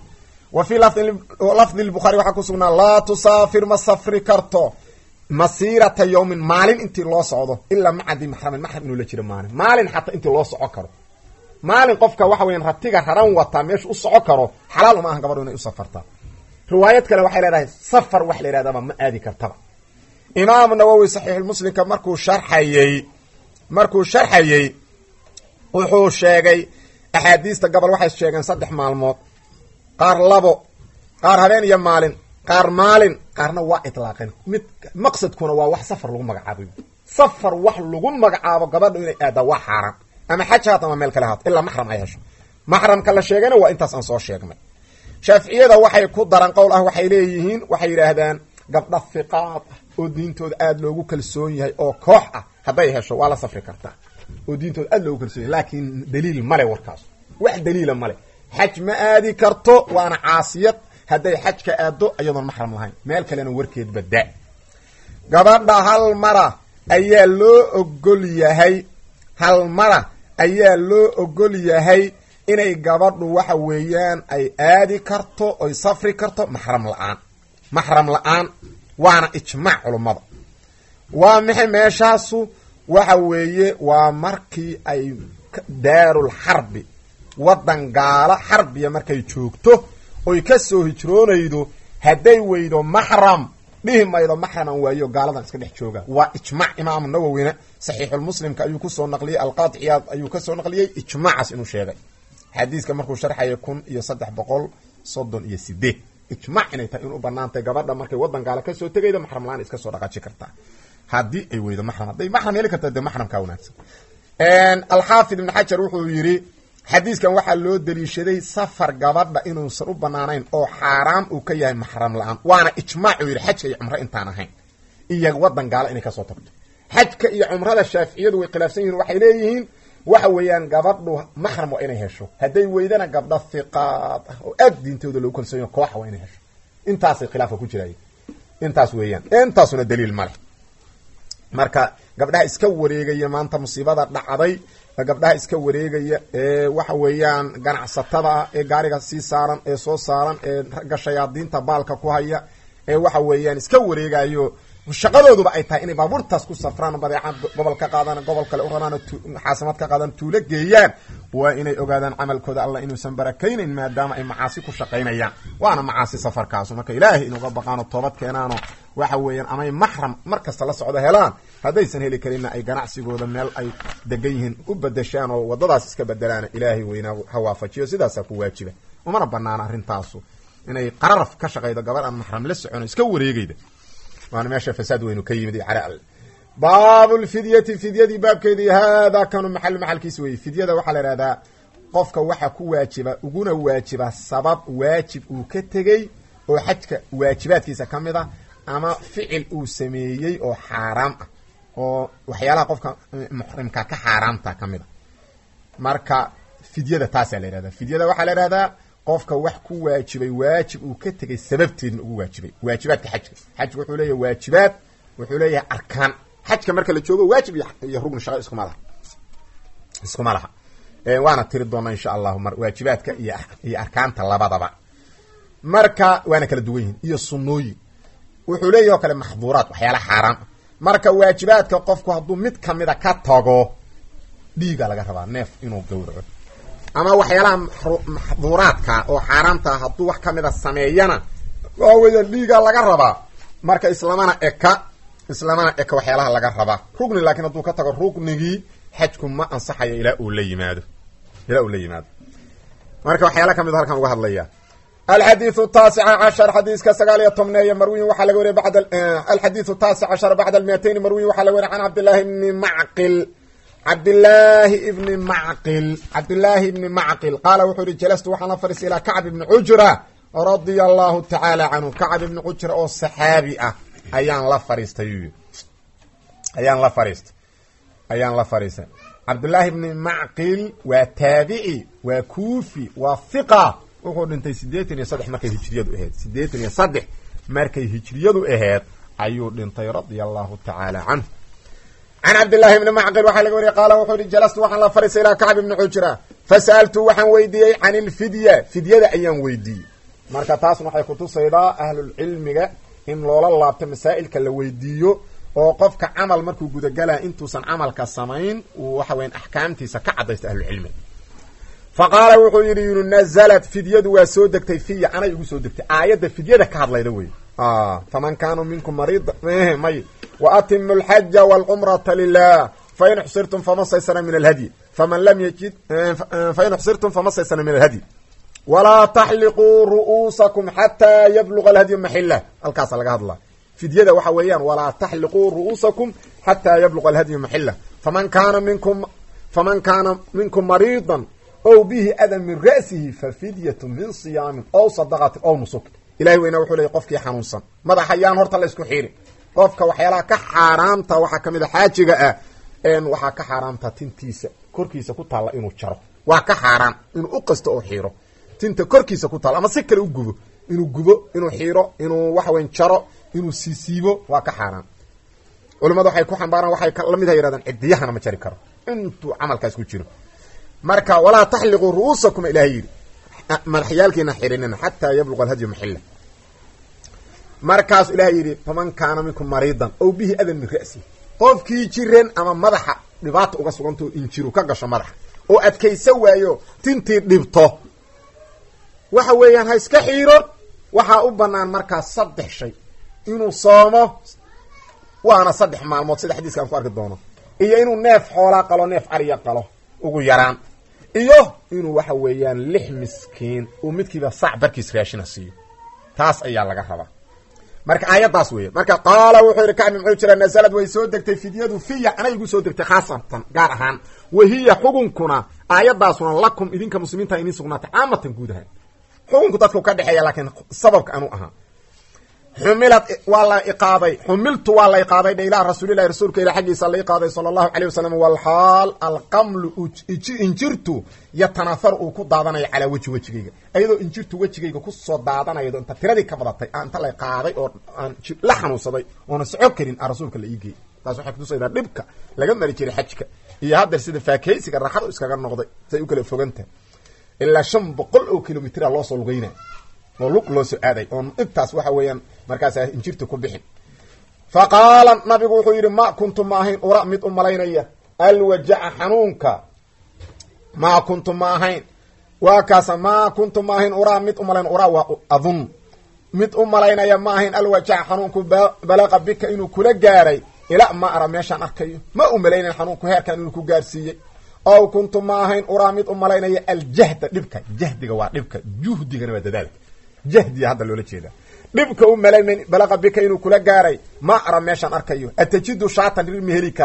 wa fii lafdi lbukhaari waxaa ku sugnaa laa tusaafir ma safri karto masiirata yawmin maalin intii loo socdo ilaa macadi maxramin maxram inuu la jiro maalin maalin xataa intii loo soco karo maalin qofka waxa weyan ratiga raran wataa meesha u soco karo xalaal uma ahan gabadho inay u safartaa riwaayad kale waxay leedahay safar wax la yidhahdaba ma aadi kartaba imaamu nawowi saxiixulmuslimka markuu sharxayey markuu sharxayey wuxuu sheegay axaadiista gobol waxay sheegeen saddex maalmood qaar labo qaar habeen iyo maalin qaar maalin qaarna waa itlaaqeen mid maqsadkuna waa wax safar lagu magacaabay safar wax lagu magacaabo gabadha inay aaddaa waa xaaraan ama xaj haat ama meel kale haat ilaa maxram ay hesho maxramka la sheegayna waa intaas aan soo sheegnay shaaficiyada waxay ku daran qowl ah waxay leeyihiin waxay yidhaahdaan gabdha hiqaad ah oo diintooda aada loogu kalsoon yahay oo koox ah hadday hesho waa la safri kartaa oo diintooda aada loogu kalsoon yahay laakiin daliil male warkaas wax daliila male xaj ma aadi karto waana caasiyad hadday xajka aado iyadoon maxram lahayn meel kalena warkeed badaa gabadha hal mara ayaa loo ogol yahay hal mara ayaa loo ogol yahay inay gabadhu waxa weeyaan ay aadi karto oy safri karto maxram la-aan maxram la-aan waana ijmaac culummada waa maxay meeshaasu waxa weeye waa markii ay daarul xarbi waddan gaalo xarbiya markay joogto oy ka soo hijroonaydo hadday weydo maxram dhihi maydo maxraman waayo gaaladan iska dhex jooga waa ijmaac imaamu nawowina saxiixulmuslimka ayuu kusoo naqliyey alqaadi ciyaad ayuu kasoo naqliyey ijmaacaas inuu sheegay xadiiska markuu sharxaya kun iyo saddex boqol soddon iyo sideed ijmaac inay tahay in u banaantay gabadha markay waddan gaala kasoo tegaydo maxram la-aan iska soo dhaqaaji kartaa haddii ay weydo maxram hadday maxram heli karta dee maxramkaa wanaagsan alxaafid ibn xajar wuxuu yidhi xadiiskan waxaa loo daliishaday safar gabadha inuusan u banaanayn oo xaaraam uu ka yahay maxram la-aan waana ijmaac uu yidhi xajka iyo cumro intaan ahayn iyo waddan gaala inay kasoo tagto xajka iyo cumrada shaaficiyadu way khilaafsan yihiin waxay leeyihiin waxa weeyaan gabadhu maxram waa inay hesho hadday weydana gabdha hiqaad ah oo aad diintooda loogu kalsoonyo kooxa waa inay hesho intaasay khilaafka ku jiraay intaas weeyaan intaasuna daliil ma leh marka gabdhaha iska wareegaya maanta musiibada dhacday gabdhaha iska wareegaya ee waxa weeyaan ganacsatada ah ee gaariga sii saaran ee soo saaran ee ragga shayaadiinta baalka ku haya ee waxa weeyaan iska wareegayo shaqadooduba ay tahay inay baabuurtaas ku safraan badeecad gobol ka qaadaan gobol kale u rabaan xaasamad ka qaadaan tuulo geeyaan waa inay ogaadaan camalkooda allah inuusan barakaynayn maadaama ay macaasi ku shaqaynayaan waana macaasi safarkaasu marka ilaahay inuga baqaano toobad keenaano waxa weeyaan amay maxram mar kasta la socdo helaan haddaysan heli karinna ay ganacsigooda meel ay degan yihiin u bedeshaan oo waddadaas iska bedelaan ilaahay weynaa ha waafajiyo sidaasaa ku waajiba umana banaana arrintaasu inay qararaf ka shaqaydo gabar aan maxram la socono iska wareegayda waana meesha fasaad weynu ka yimid cara alle baabu lfidyati fidyadii baabkeedii haadaa kanu maxal maxalkiis weye fidyada waxaa la ihahdaa qofka waxa ku waajiba uguna waajiba sabab waajib uu ka tegey oo xajka waajibaadkiisa ka mid ah ama ficil uu sameeyey oo xaaraam ah oo waxyaalaha qofka muxrimka ka xaaraamta ka mid a marka fidyada taasaa la yihahda fidyada waxaa la yihahdaa qofka wax ku waajibay waajib uu ka tegay sababteedna ugu waajibay waajibaadka xajka xajka wuxuu leeyahay waajibaad wuxuu leeyahay arkaan xajka marka la joogo waajib iyo rugni shaqo iskuma laha iskuma laha waana tiri doonaa insha allahu mar waajibaadka iyo iyo arkaanta labadaba marka waana kala duwan yihin iyo sunnooyin wuxuu leeyahi oo kale maxduuraat waxyaala xaaraam ah marka waajibaadka qofku hadduu mid kamida ka tago dhiiga laga rabaa neef inuu gawraco ama waxyaalaha maxduuraadka oo xaaraamta hadduu wax kamida sameeyana waa weeyaan dhiiga laga rabaa marka islamana eka islamana eka waxyaalaha laga rabaa rugni laakiin hadduu ka tago rugnigii xajku ma ansaxayo ilaa uu la yimaado ilaa uu la yimaado marka waxyaala kamid halkan uga hadlaya alxadiiu taasica cashar xadiiska sagaal iyo tobneeye marwiyin waxaa laga wariya bad alxadiiu taasic cashar bacda almiatayn marwiyin waxaa laga wariya can cabdillahi bni macqil cabdillaahi ibni macqil cabdillaahi ibni macqil qaala wuxuu yihi jalastu waxaan la fadhiistay ilaa kacb ibni cujra radia allahu tacaala canhu kacb ibni cujra oo saxaabi ah ayaan la fadhiistay ayaan la fadhiistay ayaan la fadhiistay cabdullaahi ibni macqil waa taabici waa kuufi waa hiqa wuxuu dhintay siddeetan iyo saddex markay hijriyadu ahayd siddeetan iyo saddex markay hijriyadu ahayd ayuu dhintay radia allahu tacaala canhu can cabdillahi bni macqil waxaa laga wariyay qaala wuxuu yihi jalastu waxaan la fadhiistay ilaa kacb ibni cujra fasa'altu waxaan weydiiyey can ilfidya fidyada ayaan weydiiyey marka taasna waxay kutusaydaa ahlulcilmiga in loola laabto masaa'ilka la weydiiyo oo qofka camal markuu gudagalaa intuusan camalka samayn uu waxa weyan axkaamtiisa ka caddaysto ahlucilmiga fa qaala wuxuu yidhi yunu nazalat fidyadu waa soo degtay fiya anay igu soo degtay aayadda fidyada ka hadlayda wey faman kaanuu minkum mariida may wa atimu alxaja walcumrata lilah fain xsirtum fama saysana min alhadyi faman lam yajid fain xsirtum fama saysana min alhadyi walaa taxliquu ru'uusakum xataa yabluga alhadyu maxila halkaasa laga hadlaa fidyada waxa weeyaan walaa taxliquu ru'uusakum xataa yabluga alhadyu maxila faman kaana minkum faman kaana minkum mariidan ow bihi adan min ra'sihi fa fidyatu min siyaamin ow sadaqatin ow nusuk ilahi weyna wuxuu leeyay qofkii xanuunsan madaxa yaan horta la isku xiirin qofka waxyaalaha ka xaaraamta waxaa kamid a xaajiga ah waxaa ka xaaraamta tintiisa korkiisa ku taalla inuu jaro waa ka xaaraan inuu u qasto oo xiiro tinta korkiisa ku taalla ama si kale u gubo inuu gubo inuu xiiro inuu waxweyn jaro inuu siisiibo waa ka xaaraan culimadu waxay ku xambaaraan waxay lamid ha yidhahdaan cidiyahana ma jari karo intuu camalkaas ku jiro marka walaa taxliquu ru'uusakum ilahay yidhi madaxyaalkiina xirinina xataa yabluqa alhadyu maxila markaasu ilahay yidhi faman kaana minkum mariidan ow bihi adan min ra'si qofkii jiran ama madaxa dhibaata uga sugantao injiru ka gasho madaxa oo adkaysa waayo tintii dhibto waxa weeyaan ha iska xiiro waxaa u banaan markaas saddex shay inuu soomo waana saddex maalmood sida xadiiska aan ku arki doono iyo inuu neef xoolaa qalo neef ariya qalo ugu yaraan iyo inuu waxa weeyaan lix miskiin uu midkiiba sac barkiis raashina siiyo taas ayaa laga rabaa marka aayaddaas weya marka qaala wuxuu yidhi kacbi muxuu jira nasalad way soo degtay fidyadu fiya anay igu soo degtay khaasatan gaar ahaan wahiya xukunkuna aayaddaasuna lakum idinka muslimiinta idin sugnaatay caamatan guud ahaan xukunku dadku ka dhexeeya laakiin sababka anuu ahaa xumilad waa la iqaaday xumiltu waa la iqaaday dhe ilaah rasuulilahi rasuulka ilah xaggiisa la iqaaday sala allahu caleyh wasalam walxaal alqamlu injirtu yatanaaharu uu ku daadanayo calaa weji wejigayga iyadoo injirtu wejigayga kusoo daadanaydo inta tiradii ka badatay inta la qaaday oo aan la xanuunsaday oona soco karin a rasuulka la iigeey taas waxay kutusaydaa dhibka laga mari jiray xajka iyo haddeer sida faakeysiga raaxadu iskaga noqday say u kala fogantahay ilaa shan boqol oo kilomitira loosoo lugeynay oo lug loo soo aaday oon intaas waxa weeyaan markaas injirta ku bixin fa qaala nabigu wuxuu yidhi ma kuntu ma ahayn ura mid u malaynaya alwajaca xanuunka maa kuntu ma ahayn waa kaasa maa kuntu ma ahayn uraa mid u malayn uraa waa adun mid u malaynaya ma ahayn alwajaca xanuunku balaqa bika inuu kula gaaray ila ma ara meeshaan arkayo ma u malaynayn xanuunku heerkan inuu ku gaarsiiyey ow kuntu ma ahayn uraa mid u malaynaya aljahda dhibka jahdiga waa dhibka juhdigana waa dadaalka jahdiya hadda loola jeeda dhibka u malayn balaqa bika inuu kula gaaray ma ara meeshaan arkayo atajidu shaatan rir ma heli kartaa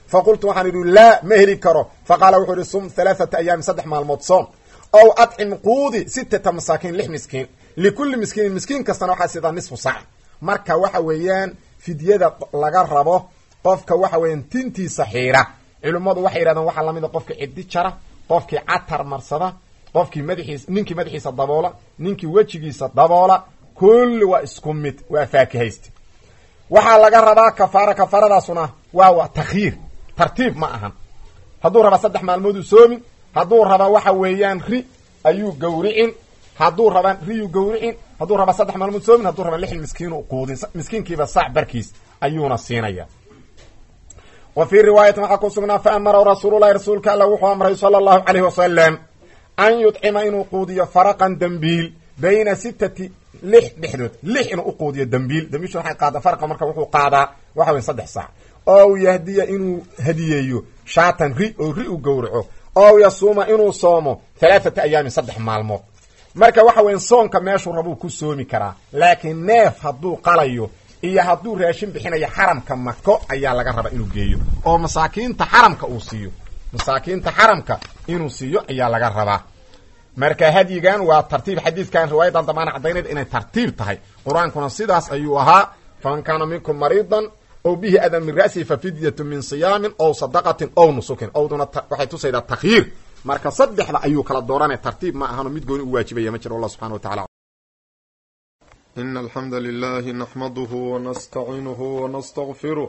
faqultu waxaan idhi laa ma heli karo faqaala wuxuu ihi sum halaathata ayaamin saddex maalmood soom ow adcim quudi sittata masaakiin lix miskiin likulli miskiinin miskiin kastana waxaa sidaa nisfu saac marka waxa weeyaan fidyada laga rabo qofka waxa weeyaan tintiisa xiira culimmadu waxay yidhahdeen waxaa lamid a qofkii ciddi jara qofkii catar marsada qofkii madaxiis ninkii madaxiisa daboola ninkii wejigiisa daboola kulli waa isku mid waa faakihayste waxaa laga rabaa kafaara kafaaradaasuna waa waa takhyiir tartiib ma ahan hadduu rabaa saddex maalmooduu soomin hadduu rabaa waxa weeyaan ri ayuu gawricin hadduu rabaa riyuu gawricin hadduu rabaa saddex maalmood soomin hadduu rabaa lixin miskiinu quudin miskiinkiiba saac barkiis ayuuna siinaya wa fii riwaayatin waxaa ku sugnaa fa amara rasuululahi rasuulka alla wuxuu amray sala allahu calayhi wasalam an yudcima inuu quudiyo faraqan dembiil bayna sittati lix dhexdood lix inuu uquudiyo dembiil dembiilshu waxay qaada farqa marka wuxuu qaadaa waxa weya saddex saac ow yahdiya inuu hadiyeeyo shaatan ri oo ri u gowraco ow yasuuma inuu soomo halaathata ayaamin saddex maalmood marka waxa weya soonka meeshuu rabuu ku soomi karaa laakiin neef hadduu qalayo iyo hadduu raashin bixinayo xaramka mako ayaa laga rabaa inuu geeyo oo masaakiinta xaramka uu siiyo masaakiinta xaramka inuu siiyo ayaa laga rabaa marka hadyigan waa tartiib xadiidkan riwaayadan damaana caddaynayda inay tartiib tahay qur-aankuna sidaas ayuu ahaa faman kaana minkum mariidan ow bihi adan min ra'sihi fa fidyatu min siyaamin ow sadaqatin ow nusukin owduna waxay tusaydaa takhyiir marka saddexda ayuu kala dooranaya tartiib ma ahano mid gooni u waajibaya ma jiro allah subxana wa tacala إن الحمد لله نحمده ونستعينه ونستغفره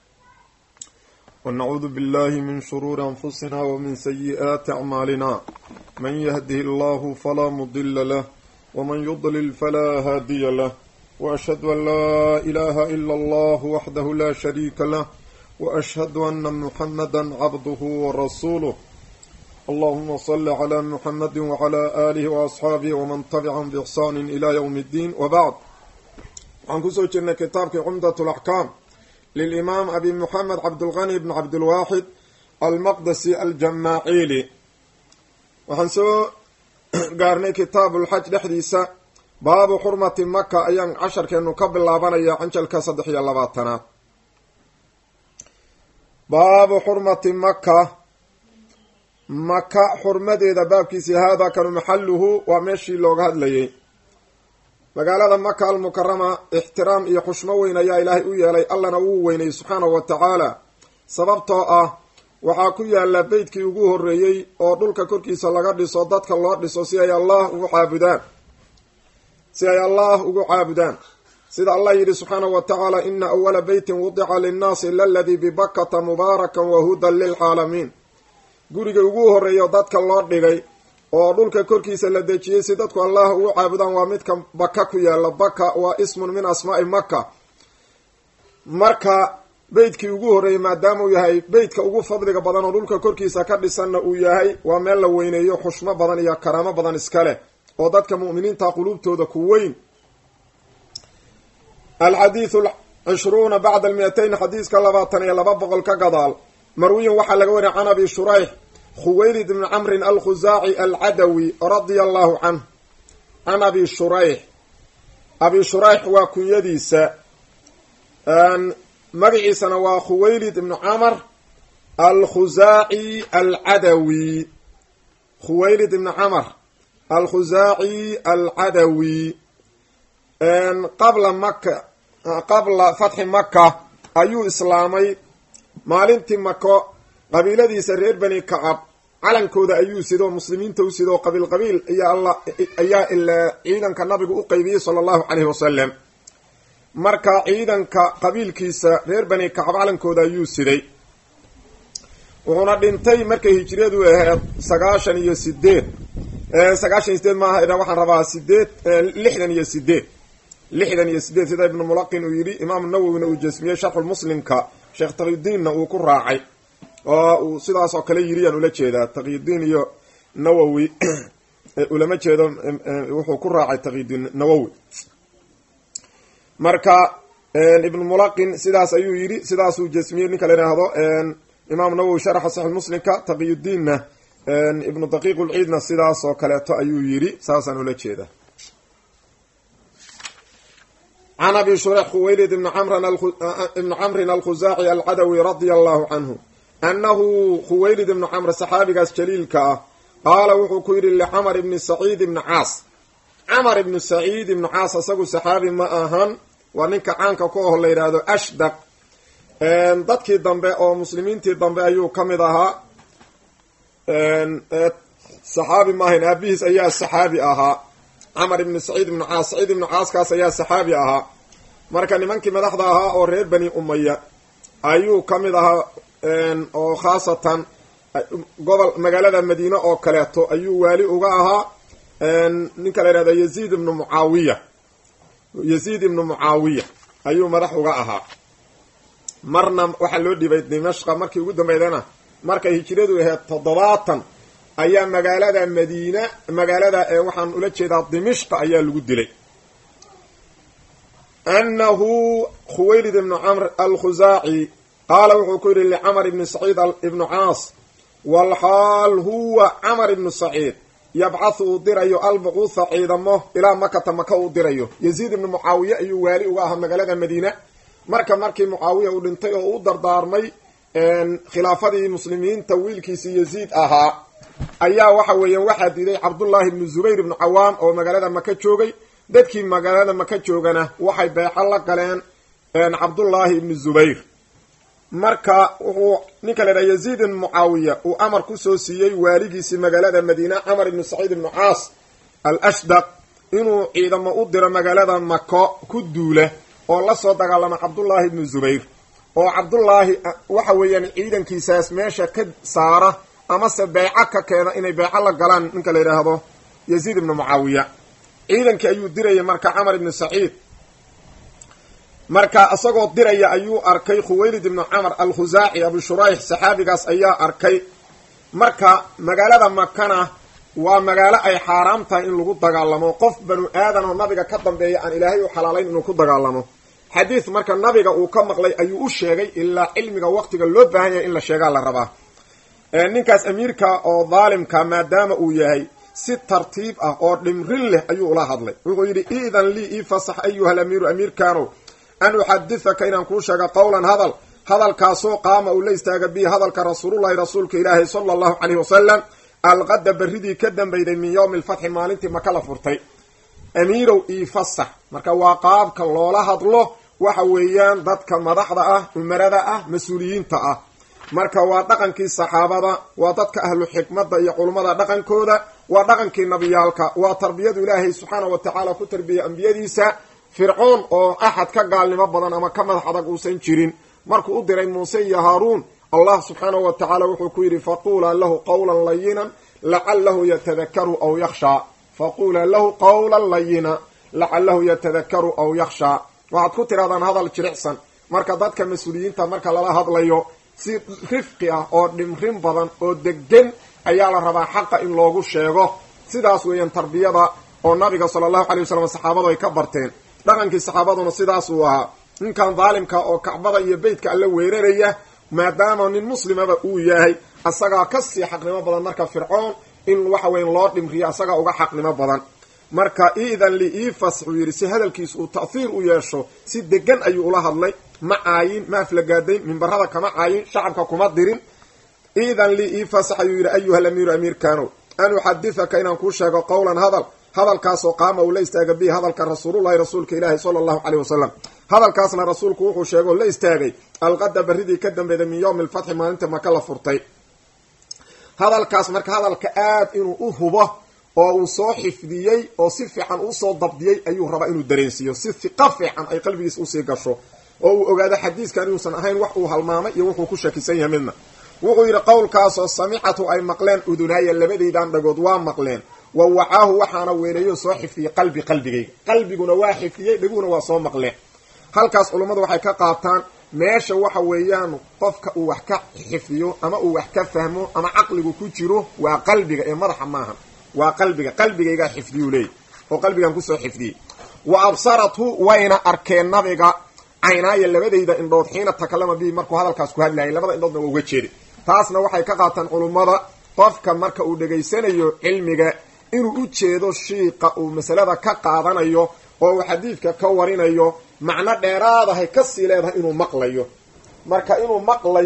ونعوذ بالله من شرور أنفسنا ومن سيئات أعمالنا من يهده الله فلا مضل له ومن يضلل فلا هادي له وأشهد أن لا إله إلا الله وحده لا شريك له وأشهد أن محمدا عبده ورسوله اللهم صل على محمد وعلى آله وأصحابه ومن تبعهم بإحسان إلى يوم الدين وبعد عن كسو جنة كتابك عمدة الأحكام للإمام أبي محمد عبد الغني بن عبد الواحد المقدسي الجماعيلي وحن سو قارني كتاب الحج لحديثة باب حرمة مكة أيام عشر كأنه قبل لابانا يا عنجل كصدح يا لباتنا باب حرمة مكة maka xurmadeeda baabkiisii haadaa kanu maxaluhu waa meeshii looga hadlayay magaalada maka almukarama ixtiraam iyo xushmo weyn ayaa ilaahay u yeelay allana uu weynayy subxaanahu wa tacaala sababtoo ah waxaa ku yaala beytkii ugu horreeyey oo dhulka korkiisa laga dhiso dadka loo dhiso si ay allah ugu caabudaan si ay allah ugu caabudaan sida allah yidhi subxaanahu wa tacaala ina awala beytin wudica linnaasi laladii bibakata mubaarakan wa hudan lilcaalamiin guriga ugu horreeya dadka loo dhigay oo dhulka korkiisa la dejiyey si dadku allah ugu caabudaan waa midka baka ku yaala baka waa ismun min asmaa'i maka marka beytkii ugu horreeyey maadaama uu yahay beytka ugu fadliga badan oo dhulka korkiisa ka dhisanna uu yahay waa meel la weyneeyo xushmo badan iyo karaamo badan iska leh oo dadka mu'miniinta quluubtooda ku weyn alxadiidu cishruuna bacda almiyatayn xadiiska labaatan iyo laba boqol ka gadaal marwiyin waxaa laga wariya can abi shurayx khuwaylid bni camrin alkhusaaci alcadawi radia allahu canh can abi shurayx abi shurayx waa kunyadiisa magaciisana waa khuwaylid ibnu camr alkhusaaci alcadawi khuwaylid ibni camr alkhusaaci alcadawi qabla maka qabla fatxi maka ayuu islaamay maalintii mako qabiiladiisa reer bani kacab calankooda ayuu sido muslimiinta u sido qabiil qabiil ayaa ilaa ciidanka nabigu u qeybiyey sala allahu caleyhi wasalam marka ciidanka qabiilkiisa reer bani kacab calankooda ayuu siday wuxuuna dhintay markay hijriyadu ahayd sagaashan iyo sideed sagaashan iyo sideed maaha waxaan rabaa sideed lixdan iyo sideed lixdan iyo sideed sida ibnu mulaqin uu yidhi imaamu nawowina uu jasmiyey sharxulmuslimka sheekh taqiyudiinna uu ku raacay oo uu sidaas oo kale yiri yaan ula jeedaa taqiyudiin iyo nawowi ulama jeedo wuxuu ku raacay taqiyudiin nawowi marka ibnu mulaqin sidaas ayuu yidhi sidaasuu jasmiyey ninka la yidhaahdo imaam nawowi sharaxa saxix muslimka taqiyudiinna ibnu daqiiq ulciidna sidaas oo kaleeto ayuu yidhi saasaan ula jeedaa can abi shureyx khuwaylid ibni camrin alkhusaaci alcadawi radia allahu canhu annahu khuwaylid ibnu camr saxaabigaas jaliilka ah qaala wuxuu ku yidhi licamar ibni saciid ibni caas camar ibnu saciid ibnu caas isagu saxaabi ma ahan waa ninka caanka ku aho la yidhaahdo ashdaq dadkii dambe oo muslimiintii dambe ayuu ka mid ahaa saxaabi ma ahayn aabihiis ayaa saxaabi ahaa camar ibnu saciid ibnu caas saciid ibnu caaskaas ayaa saxaabi ahaa marka nimankii madaxda ahaa oo reer bani umaya ayuu ka mid ahaa oo khaasatan gobol magaalada madiine oo kaleeto ayuu waali uga ahaa ninka la yihahdo yaziid ibnu mucaawiya yaziid ibnu mucaawiya ayuu madax uga ahaa marna waxaa loo dhibay dimashqa markii ugu dambeydana markay hijiradu ahayd toddobaatan ayaa magaalada madiina magaalada waxaan ula jeedaa dimishqa ayaa lagu dilay anahu khuwaylid ibnu camr alkhusaaci qaala wuxuu ku yidhi licamar ibni saciid ibnu caas walxaal huwa camar ibnu saciid yabcathu uu dirayo albucuutha ciidamo ilaa makata maka uu dirayo yaziid ibnu mucaawiye ayuu waali uga ahaa magaalada madiina marka markii mucaawiya uu dhintay oo u dardaarmay khilaafadii muslimiinta wiilkiisii yaziid ahaa ayaa waxa weeyaan waxaa diiday cabdullaahi ibnu zubayr ibnu cawaam oo magaalada maka joogay dadkii magaalada maka joogana waxay beeco la galeen cabdullaahi ibnu zubayr marka wuxuu ninka la yidhaha yaziid ibnu mucaawiya uu amar kusoo siiyey waaligiisii magaalada madiina camar ibnu saciid ibnu caas al ashdaq inuu ciidamo u diro magaalada mako ku duula oo lasoo dagaalama cabdullaahi ibnu zubayr oo cabdullaahi waxa weeyaan ciidankiisaas meesha ka saara amase beeco ka keena inay beeco la galaan ninka la yidhaahdo yaziid ibnu mucaawiya ciidankii ayuu dirayay marka camar ibnu saciid marka isagoo diraya ayuu arkay khuwaylid ibnu camar alkhusaaci abu shurayx saxaabigaas ayaa arkay marka magaalada makana waa magaalo ay xaaraam tahay in lagu dagaalamo qof banu aadan oo nabiga ka dambeeya aan ilaahay u xalaalayn inuu ku dagaalamo xadiis marka nabiga uu ka maqlay ayuu u sheegay ilaa cilmiga waqtiga loo baahan yahay in la sheegaa la rabaa ninkaas amiirka oo daalimka maadaama uu yahay si tartiib ah oo dhimrin leh ayuu ula hadlay wuxuu yidhi iidan lii ii fasax ayuha lamiiru amiirkaanow an uxadithaka inaan kuu sheega qowlan hadal hadalkaasoo qaama uu la istaaga bihi hadalka rasuulullahi rasuulka ilaahi sala allahu caleyhi wasalam alqada berridii ka dambeyday min yowmi alfatxi maalintii maka la furtay amiirow ii fasax marka waa qaabka loola hadlo waxa weeyaan dadka madaxda ah umarada ah mas-uuliyiinta ah marka waa dhaqankii saxaabada waa dadka ahlu xikmadda iyo culummada dhaqankooda waa dhaqankii nabiyaalka waa tarbiyadu ilaahay subxaana wa tacaala ku tarbiyay ambiyadiisa fircoon oo axad ka gaalnimo badan ama ka madax adag uusan jirin markuu u diray muuse iyo haaruun allah subxaanahu wa tacaala wuxuu ku yidhi faquulaa lahu qawlan layinan lacalahu yatadakaru aw yakhshaa faquulaa lahu qawlan layina lacalahu yatadakaru aw yakhshaa waxaad ku tirahdaan hadal jiricsan marka dadka mas-uuliyiinta marka lala hadlayo si rifqi ah oo dhimrin badan oo degan ayaa la rabaa xaqa in loogu sheego sidaas weeyaan tarbiyada oo nabiga sala allahu calay wasalam saxaabadu ay ka barteen dhaqankii saxaabaduna sidaas uu ahaa ninkan daalimka oo kacbada iyo beytka alla weeraraya maadaama nin muslimaba uu yahay asagaa kasii xaqnimo badan marka fircoon in waxa weyan loo dhimriyo asagaa uga xaqnimo badan marka iidan li ii fasxuu yidhi si hadalkiis uu ta'hiir u yeesho si degan ayuu ula hadlay ma caayin ma aflagaadayn mimbarada kama caayin shacabka kuma dirin iidan lii ii fasax ayuu yidhi ayuha lamiiru amiirkaanow an uxadithaka inaan kuu sheego qowlan hadal hadalkaasoo qaama uu la istaaga bihi hadalka rasuulullahi rasuulka ilaahi sala allahu caleyh wasalam hadalkaasna rasuulku wuxuu sheegoo la istaagay alqada berridii ka dambeeyday min yowmi alfatxi maalinta maka la furtay hadalkaas marka hadalka aad inuu u hubo oo uu soo xifdiyey oo si fiican usoo dabdiyey ayuu rabaa inuu dareensiiyo si hiqo fiican ay qalbigiis usii gasho oo uu ogaado xadiiskan inuusan ahayn wax uu halmaamay iyo wuxuu ku shakisan yahay midna wuxuu yidhi qowlkaasoo samicatu ay maqleen udunaaya labadaydan dhagood waa maqleen wa wacaahu waxaana weeleeyo soo xifdiyey qalbi qalbigayga qalbiguna waa xifdiyey dheguna waa soo maqleen halkaas culummadu waxay ka qaataan meesha waxa weeyaan qofka uu wax ka xifdiyo ama uu wax ka fahmo ama caqligu ku jiro waa qalbiga ee madaxa maaha waa qalbiga qalbigaygaa xifdiyuu leeyay oo qalbigan kusoo xifdiyey wa absarathu wayna arkeen nabiga caynaaya labadayda indhood xiina takalama bihi markuu hadalkaas ku hadlayay labada indhoodna waa uga jeeday taasna waxay ka qaataan culummada qofka marka uu dhegaysanayo cilmiga inuu u jeedo shiiqa uu masalada ka qaadanayo oo uu xadiidka ka warinayo macno dheeraadahay kasii leedahay inuu maqlayo marka inuu maqlayo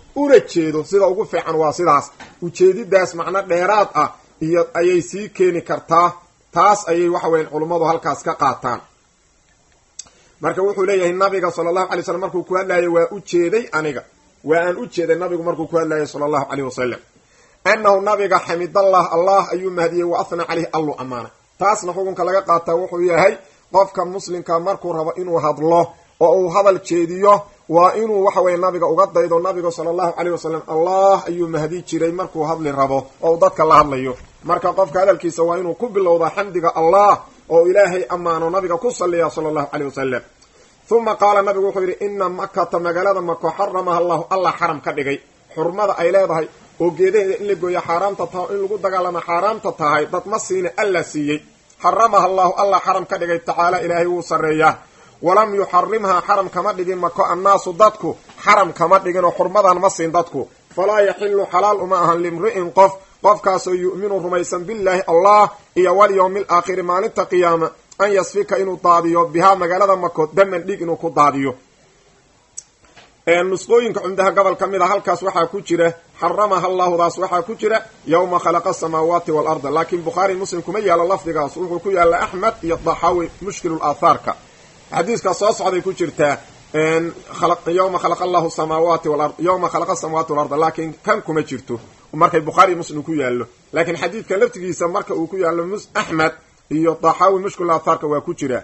una jeedo sida ugu fiican waa sidaas ujeedidaas macno dheeraad ah iyo ayay sii keeni kartaa taas ayay waxa weyan culummadu halkaas ka qaataan marka wuxuu leeyahay nabiga sala allahu alay slam markuu ku hadlayo waa u jeeday aniga waa aan u jeeday nabigu markuu ku hadlayo sala allahu caleyh wasalam annahu nabiga xamidallah allah ayuu mahdiyey wa ahna caleyhi allu ammaanay taasna xukunka laga qaataa wuxuu yahay qofka muslimka markuu rabo inuu hadlo oo uu hadal jeediyo waa inuu waxa weye nabiga uga daydo nabiga sala allahu caleyh wasalam allah ayuu mahdi jiray markuu hadli rabo oo uu dadka la hadlayo marka qofka hadalkiisa waa inuu ku bilowdaa xamdiga allah oo ilaahay ammaano nabiga ku saliya sala allahu caleyh wasalam uma qaala nabigu wuxuu yidhi ina makata magaalada mako xaramaha allahu allah xaram ka dhigay xurmada ay leedahay oo geedaheeda in la gooyo xaaraamta taha in lagu dagaalama xaaraamta tahay dad ma siina alla siiyey xaramaha allahu allah xaram ka dhigay tacaala ilaahay wuu sarreeyaa walam yuxarimhaa xaram kama dhigin mako annaasu dadku xaram kama dhigin oo xurmadan ma siin dadku falaa yaxilu xalaal uma ahan limri'in qof qofkaasoo yu'minu rumaysan billaahi allah iyo walyowmi alaakhiri maalinta qiyaama an yasfika inuu daadiyo bihaa magaalada mako daman dhig inuu ku daadiyo nusqooyinka cumdaha gobol ka mid a halkaas waxaa ku jira xaramaha allahudaas waxaa ku jira yowma khalaqa asamaawaati waalarda laakiin bukhaari muslim kuma yaalo lafdigaas wuxuu ku yaalla axmed iyo daxaawi mushkilu aathaarka xadiiska soo socday ku jirtaa yowma khalaqa allahu samaawaati walard yowma khalaqa asamawati walarda laakiin kan kuma jirto markay bukhaari muslim ku yaallo laakiin xadiidka laftigiisa marka uu ku yaallo axmed iyo daxaawi mushkil aathaarka waa ku jira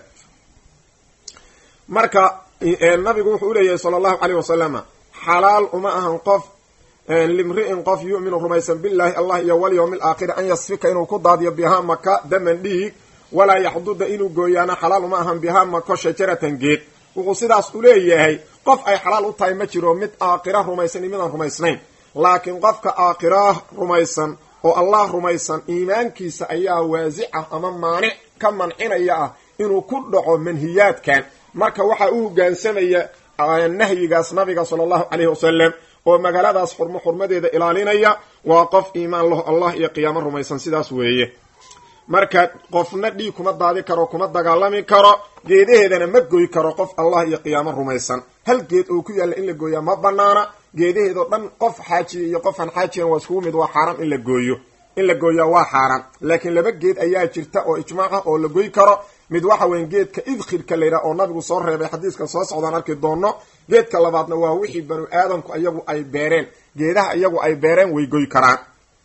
marka nabigu wuxuu uleeyahay sala allahu caleyh wasalama xalaal uma ahan qof limri'in qof yu'minu rumaysan billahi allah iyo walyowmi alaakhiri an yasfika inuu ku daadiyo bihaa maka daman dhiig walaa yaxduda inuu gooyaana xalaal uma ahan bihaa mako shajaratan geed wuxuu sidaas uleeyahay qof ay xalaal u tahay ma jiro mid aakhira rumaysan iyo midaan rumaysnayn laakiin qofka aakhira rumaysan oo allah rumaysan iimaankiisa ayaa waasic ah ama maanic ka mancinaya ah inuu ku dhaco manhiyaadkan marka waxaa u hogaansamaya nahyigaas nabiga sala allahu caleyhi wasalam oo magaaladaas xurmo xurmadeeda ilaalinaya waa qof iimaan laho allah iyo qiyaamo rumaysan sidaas weeye marka qofna dhiig kuma daadi karo kuma dagaalami karo geedaheedana ma goy karo qof allah iyo qiyaamo rumaysan hal geed oo ku yaalla in la gooyaa ma banaana geedaheedoo dhan qof xaajiya iyo qofaan xaajiyan waa iskugu mid waa xaaraam in la gooyo in la gooyaa waa xaaraan laakiin laba geed ayaa jirta oo ijmaac ah oo la goy karo mid waxa weya geedka idkhirka layidhaha oo nabigu soo reebay xadiiska soo socdaan arki doono geedka labaadna waa wixii banu aadamku iyagu ay beereen geedaha iyagu ay beereen way goy karaan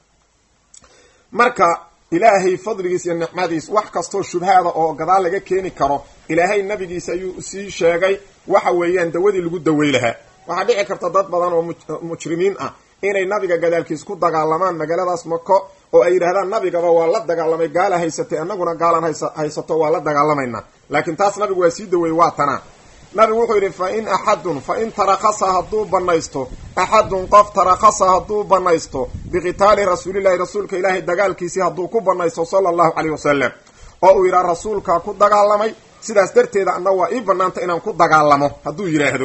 marka ilaahay fadligiis iyo nicmadiis wax kastoo shubhaada oo gadaal laga keeni karo ilaahay nabigiisa ayuu sii sheegay waxa weeyaan dawadii lagu dawey lahaa waxaa dhici karta dad badan oo mujrimiin ah inay nabiga gadaalkiis ku dagaalamaan magaaladaas mako oo ay yidhahdaan nabigaba waa la dagaalamay gaala haysatay annaguna gaalan haysato waa la dagaalamaynaa laakiin taas nabigu waa sii daweeyey waa tanaa nabigu wuxuu yidhi fa in axadun fa in tarakasa hadduu banaysto axadun qof tarakasa hadduu banaysto biqitaali rasuulillahi rasuulka ilaahay dagaalkiisii hadduu ku banaysto sala allahu caleyh wasalam oo uu yidhaha rasuulkaa ku dagaalamay sidaas darteeda anna waa ii banaanta inaan ku dagaalamo hadduu yidhaahdo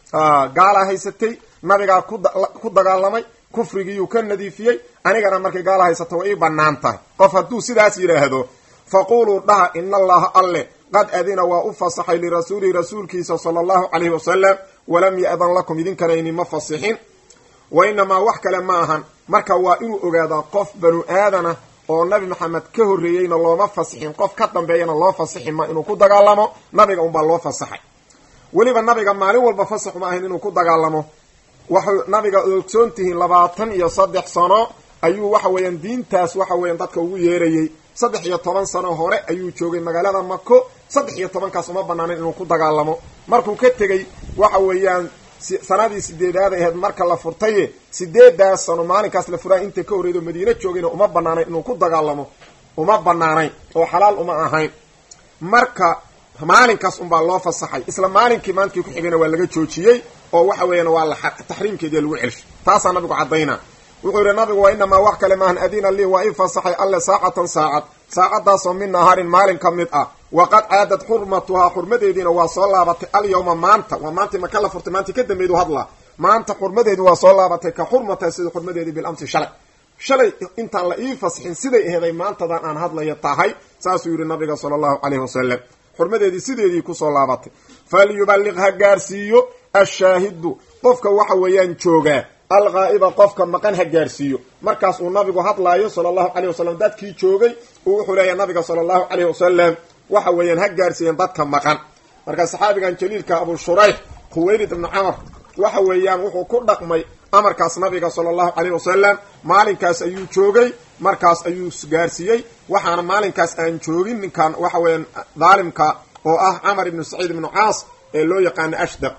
gaalaa haysatay nabigaa ku dagaalamay kufrigiiyuu ka nadiifiyey anigana markay gaala haysata way ii bannaan tahay qof hadduu sidaas yidhaahdo faquluu dhaha ina allaha alle qad adina waa u fasaxay lirasuulihi rasuulkiisa sala allahu caleyhi wasalam walam ya-dan lakum idinkana inima fasixin wa inamaa wax kale ma ahan marka waa inuu ogaadaa qof banu aadana oo nabi maxamed ka horreeyeyna looma fasixin qof ka dambeeyana loo fasixi ma inuu ku dagaalamo nabiga unbaa loo fasaxay weliba nabiga maalin walba fasax ma ahayn inuu ku dagaalamo waxay nabiga ogsoon tihiin labaatan iyo saddex sano ayuu waxa weeyaan diintaas waxa weeyaan dadka ugu yeerayey saddex iyo toban sano hore ayuu joogay magaalada mako saddex iyo tobankaas uma banaanin inuu ku dagaalamo markuu ka tegey waxa weeyaan sanadii sideedaad ahayd marka la furtaye sideedaas sano maalinkaas la furay inta ka horreyd oo madiine joogayna uma banaanayn inuu ku dagaalamo uma banaanayn oo xalaal uma ahayn marka maalinkaas unbaa loo fasaxay isla maalinkii maalinkii ku xigayna waa laga joojiyey oo waxa weeyaan waa la taxriimkeediia lagu celshay taasaa nabigu caddaynaa wuxuu yihi nabigu waa inamaa wax kale maahan adina lii waa ii fasaxay alle saacatan saacad saacadaasoo min nahaarin maalin ka mid ah waqad caadad xurmatuhaa xurmadeediina waa soo laabatay alyawma maanta waa maantii maka la furtay maantii ka dambeedu hadlaa maanta xurmadeedi waa soo laabatay ka xurmatahay sida xurmadeedii bilamsi shalay shalay intaan la ii fasixin siday aheeday maantadan aan hadlaya tahay saasuu yihi nabiga sala allahu caleyhi wasalam xurmadeedii sideedii kusoo laabatay falyuballiq ha gaarsiiyo ashaahidu qofka waxa weeyaan joogaa alghaa'iba qofka maqan ha gaarsiiyo markaas uu nabigu hadlaayo sala allahu caleyh wasalam dadkii joogay uu wuxuu leeyahay nabiga sala allahu caleyh wasalam waxa weeyaan ha gaarsiiyeen dadka maqan marka saxaabigan jaliilka abu shurayx khuwaylid ibnu camar waxa weeyaan wuxuu ku dhaqmay amarkaas nabiga sala allahu caleyh wasalam maalinkaas ayuu joogay markaas ayuu gaarsiiyey waxaana maalinkaas aan joogin ninkan waxa weeyaan daalimka oo ah camar ibnu saciid ibnu caas ee loo yaqaano ashdaq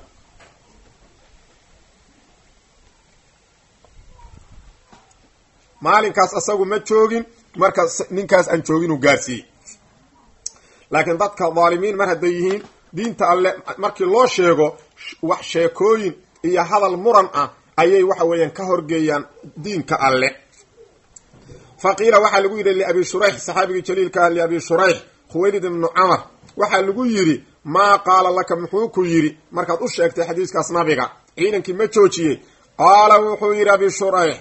maalinkaas asagu ma joogin marka ninkaas aan joogin uu gaarsiiyey laakiin dadka dhaalimiin mar hadday yihiin diinta alle markii loo sheego wax sheekooyin iyo hadal muran ah ayay waxa weeyaan ka horgeeyaan diinka alle fa qiila waxaa lagu yidhi liabi shurayx saxaabigii jaliilka ah liabi shurayx khuwaylid ibnu camar waxaa lagu yidhi maa qaala laka muxuu ku yidhi markaad u sheegtay xadiiskaas nabiga ciidankii ma joojiyey qaala wuxuu yidhi abi shurayx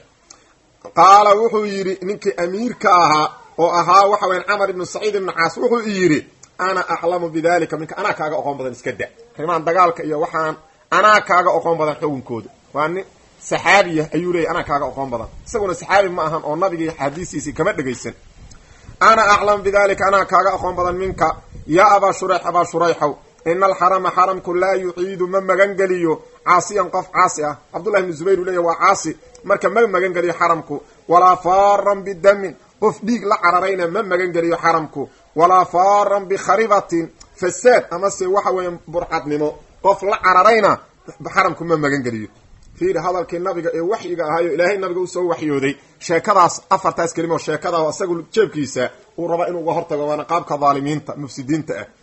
qaala wuxuu yidhi ninkii amiirka ahaa oo ahaa waxa weyan camar ibnu saciid ibnu caas wuxuu yidhi ana aclamu bidalika minka anaa kaaga oqoon badan iska da rimaan dagaalka iyo waxaan anaa kaaga oqoon badan xukunkooda waa nin saxaabiya ayuu leeyay anaa kaaga oqoon badan isaguna saxaabi ma ahan oo nabigii xadiisiisii kama dhegaysan ana aclamu bidalika anaa kaaga oqoon badan minka yaa abaa shurayx abaa shurayxow ina alxarama xaramku laa yuciidu ma magangeliyo caasiyan qof caasi ah cabdullahi ibnu zubayr uu leeya waa caasi marka ma magangeliyo xaramku walaa faaran bidamin qof dhiig la cararayna ma magangeliyo xaramku walaa faaran bikharibatin fasaad amase waxa weeya burcadnimo qof la cararayna xaramku ma magangeliyo fiiri hadalkii nabiga ee waxyiga ahaayo ilaahay nabiga usoo waxyooday sheekadaas afartaas kelimo sheekada isagu jeebkiisa uu raba inuu uga hortago waana qaabka dhaalimiinta mufsidiinta ah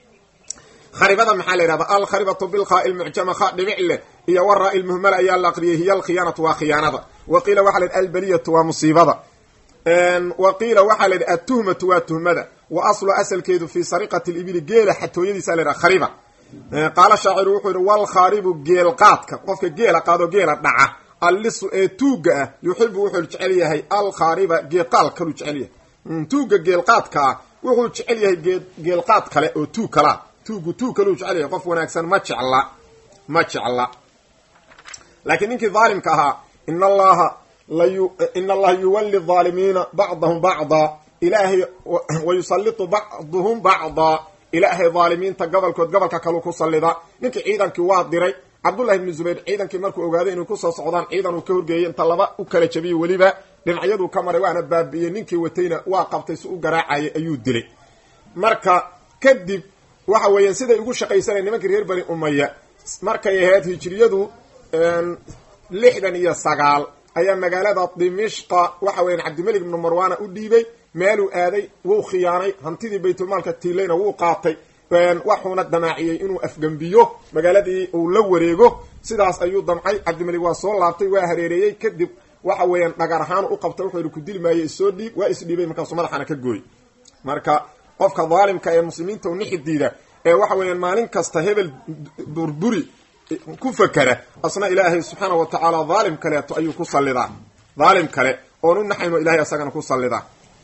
kharibada maxaa la yidhahda alkharibatu bilkhaa ilmucjama kha dhibic leh iyo waraa ilmuhmala ayaa la aqriyay hiya alkhiyaanatu waa khiyaanada wa qiila waxaa la yidhi albaliyatu waa musiibada wa qiila waxaa la yidhi atuhmatu waa tuhmada wa aslu asalkeedu fii sariqati libili geela xatooyadiisa la yidhaha khariba qaala shaaciru wuxuu yidhi walkhaaribu geelqaadka qofka geela qaado geela dhaca allisu ee tuugga ah yuxibu wuxuu jecel yahay alkhaariba geeqaal kaluu jecel yahay tuugga geelqaadka ah wuxuu jecel yahay geelqaad kale oo tuug kalaa tuuggu tuug kaluu jecel yahay qof wanaagsan ma jecla ma jecla laakiin ninkii dhaalimka ahaa in allaha layu in allaha yuwalli dhaalimiina bacdahum bacdaa ilaahay wayusalitu bacduhum bacdaa ilaahay dhaalimiinta gobolkood gobolka kaluu ku sallida ninkii ciidankii waa diray cabdullahi ibnu zubayr ciidankii markuu ogaaday inay kusoo socdaan ciidan uu ka horgeeyey inta laba u kala jabiyey weliba dhinacyaduu ka maray waana baabi'iyey ninkii watayna waa qabtay si u garaacayay ayuu dilay marka kadib waxa weeyaan siday ugu shaqaysanay nimankii reer bani umaya markay ahayd hijriyadu lixdan iyo sagaal ayaa magaalada dimishqa waxa weyan cabdimelig ibnu marwana u dhiibay meeluu aaday wuu khiyaanay hantidii baytulmaalka tiilayna wuu qaatay waxuuna damaaciyey inuu afgembiyo magaaladii uu la wareego sidaas ayuu damcay cabdimelig waa soo laabtay waa hareereeyey kadib waxa weeyaan dhagar ahaan u qabtay wuxuu yihi ku dili maayo isoo dhiib waa isdhiibay markaasuu madaxana ka gooy marka qofka dhaalimka ee muslimiinta u nixi diida ee waxa weeyaan maalin kasta hebel burburi ku fakera asna ilaahay subxaana wa tacaala dhaalim kaleeto ayuu ku sallidaa dhaalim kale oon u naxayno ilahay asagana ku sallidaa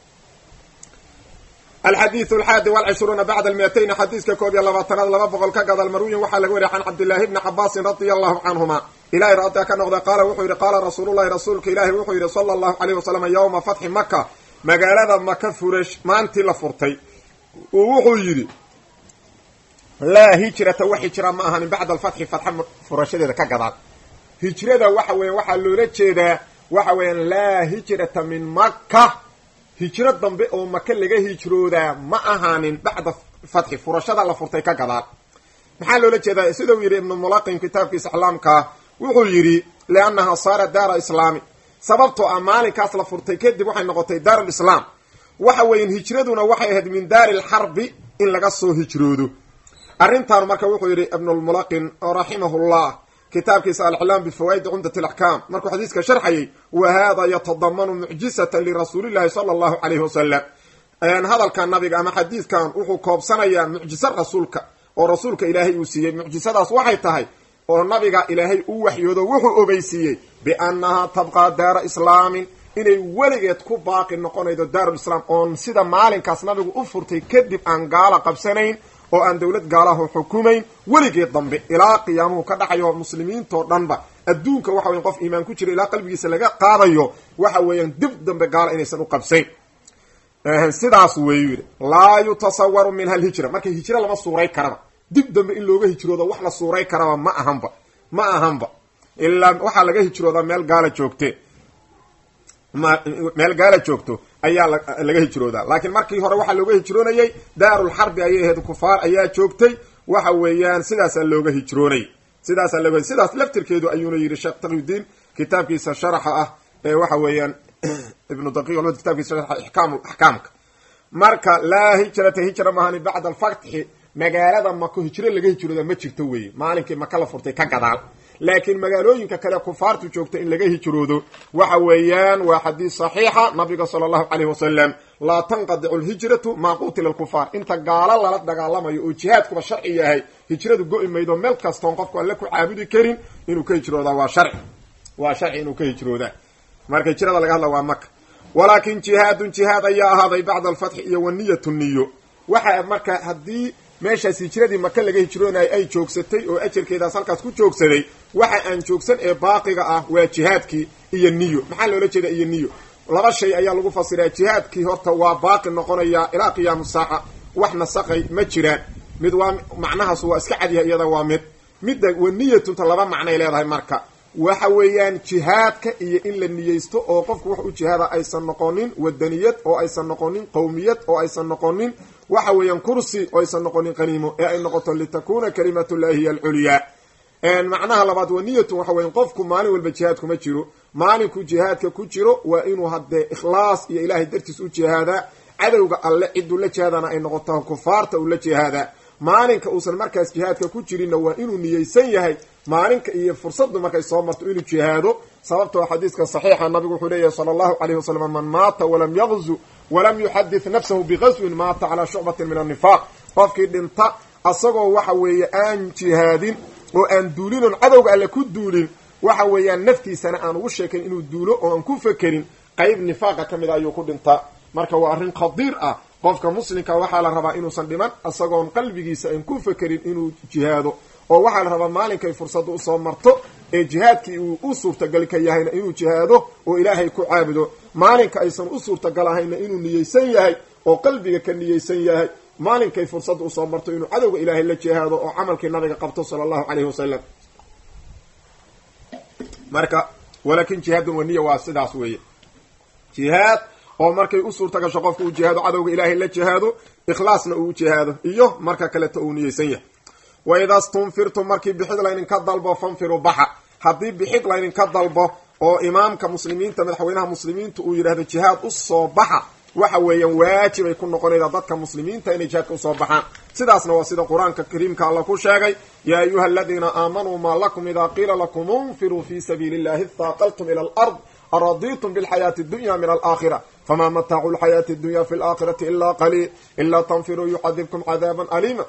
alxadiidu alxaadi walcishruuna bacda almiatayni xadiiska koob iyo labaatanaad laba boqol ka gadal marwiyin waxaa laga wariya can cabdillaahi bni cabaasin radia allahu canhuma ilahay radia ka noqda qaala wuxuu yidhi qaala rasuulullahi rasuulka ilaahi wuxuu yidhi sala allahu caleyh wasalam yowma fatxi maka magaalada maka furash maantii la furtay uu wuxuu yidhi laa hijrata wax hijra ma ahanin bacda alfatxi fatxa furashadeeda ka gadaal hijrada waxa weyan waxaa loola jeedaa waxa weeyaan laa hijrata min maka hijro dambe oo maka laga hijroodaa ma ahaanin bacda fatxi furashada la furtay ka gadaal maxaa loola jeedaa sidau yidhi ibnu mulaqin kitaabkiisa iclaamkaa wuxuu yidhi liannaha saara daara islaami sababtoo ah maalinkaas la furtay kadib waxay noqotay daarulislaam waxa weyan hijraduna waxay ahayd min daari lxarbi in laga soo hijroodo arrintan marka wuxuu yidhi ibnulmulaqin raximahullah kitaabkiisa alclaam bifawaa'idi cumdat alaxkaam markuu xadiiska sharxayay wa hada yatadamanu mucjisatan lirasuulillahi sala allahu calayhi wasalam hadalkan nabiga ama xadiidkan wuxuu koobsanayaa mucjiso rasuulka oo rasuulka ilaahay uu siiyey mucjisadaas waxay tahay oo nabiga ilaahay u waxyoodo wuxuu ogeysiiyey biannahaa tabqaa daara islaamin inay weligeed ku baaqi noqonaydo daarulislaam oon sida maalinkaas nabigu u furtay kadib aan gaala qabsanayn oo aan dowlad gaalaho xukumayn weligeed dambe ilaa qiyaamuhu ka dhacayo muslimiintoo dhanba adduunka waxa weyan qof iimaan ku jira ilaa qalbigiisa laga qaadayo waxa weeyaan dib dambe gaala inaysan u qabsayn sidaas weeyu yidhi laa yutasawaru minha alhijra marka hijro lama suuray karaba dib dambe in looga hijroodo wax la suuray karaba ma ahanba ma ahanba ilaa waxaa laga hijroodaa meel gaala joogte meel gaala joogto ayaa laga hijroodaa laakiin markii hore waxaa looga hijroonayay daarulxarbi ayay ahayd kufaar ayaa joogtay waxa weeyaan sidaasaa looga hijroonay sidaasaa looga sidaas laftirkeedu ayuuna yidhi sheekh taqiyudiin kitaabkiisa sharaxa ah ee waxa weeyaan ibnu daqiiq kitaabkiisa sharaxa ixkaam axkaamka marka laa hijrata hijra mahani bacda alfatxi magaalada mako hijro laga hijrooda ma jirto weye maalinkii maka la furtay ka gadaal laakiin magaalooyinka kale kufaartu joogta in laga hijroodo waxa weeyaan waa xadiis saxiixa nabiga sala allahu caleyhi wasalam laa tanqadicu lhijratu maa qutila lkufaar inta gaalo lala dagaalamayo oo jihaadkuba sharci yahay hijradu go-i maydo meel kastoon qofku alle ku caabudi karin inuu ka hijroodaa waa sharci waa sharci inuu ka hijroodaa marka hijrada laga hadla waa maka walaakin jihaadun jihaad ayaa ahaaday bacda alfatxi iyo waniyatu niyo waxa marka haddii meeshaas hijradii maka laga hijroonayo ay joogsatay oo ajarkeedaas halkaas ku joogsaday waxa aan joogsan ee baaqiga ah waa jihaadkii iyo niyo maxaa loola jeeda iyo niyo laba shay ayaa lagu fasiraa jihaadkii horta waa baaqi noqonaya ilaa qiyaamu saaca wax nasaqay ma jiraan mid waa macnahaas waa iska cadyahay iyada waa mid midda waniyatunta laba macnay leedahay marka waxa weeyaan jihaadka iyo in la niyeysto oo qofku wax u jihaada aysan noqonin wadaniyad oo aysan noqonin qowmiyad oo aysan noqonin waxa weeyaan kursi oo aysan noqonin qaniimo ee ay noqoto litakuna kalimatullahi hiya alculyaa macnaha labaad waniyatun waxa weyan qofku maalin walba jihaad kuma jiro maalinku jihaadka ku jiro waa inuu haddee ikhlaas iyo ilaahay dartiis u jihaadaa cadowga alle ciduu la jihaadana ay noqoto kufaarta uu la jihaadaa maalinka uusan markaas jihaadka ku jirinna waa inuu niyeysan yahay maalinka iyo fursaddu markay soo marto inuu jihaado sababtoo xadiiska saxiixa nabigu wuxuu leeyahay sala allahu calayhi wasalam man maata walam yaqzu walam yuxadith nafsahu biqaswin maata calaa shucbatin min annifaaq qofkii dhinta asagoo waxa weeye aan jihaadin oo aan duulin oon cadowga alle ku duulin waxa weeyaan naftiisana aan ugu sheekayn inuu duulo oo aan ku fekerin qayb nifaaqa ka mid a ayuu ku dhintaa marka waa arrin khadiir ah qofka muslimka waxaa la rabaa inuusan dhiman isagoon qalbigiisa aan ku fekerin inuu jihaado oo waxaa la rabaa maalinkay fursadda usoo marto ee jihaadkii uu u suurtagal ka yahayna inuu jihaado oo ilaahay ku caabudo maalinka aysan u suurtagal ahayna inuu niyeysan yahay oo qalbiga ka niyeysan yahay maalinkay fursadda usoo marto inuu cadowga ilaahay la jihaado oo camalkii nabiga qabto sala allahu caleyhi wasalam marka walaakin jihaadun waniya waa sidaas weeye jihaad oo markay u suurta gasho qofka uu jihaado cadowga ilaahay la jihaado ikhlaasna uu jihaado iyo marka kaleta uu niyeysan yahay wa ida stunfirtum markii bixid laydinka dalbo fanfiru baxa haddii bixid laydinka dalbo oo imaamka muslimiinta madaxweynaha muslimiinta uu yidhahdo jihaad u soo baxa waxa weeyaan waajib ay ku noqonaydaa dadka muslimiinta inay jihaadka usoo baxaan sidaasna waa sida qur-aanka kariimka alla ku sheegay yaa ayuha aladiina aamanuu maa lakum idaa qiila lakum unfiruu fi sabiili illahi ihaaqaltum ila alard araditum bilxayaati dunya min alaakhira fama mataacu lxayaati dunya fi laakhirati ila qaliil ilaa tanfiruu yucadibkum cadaaban aliima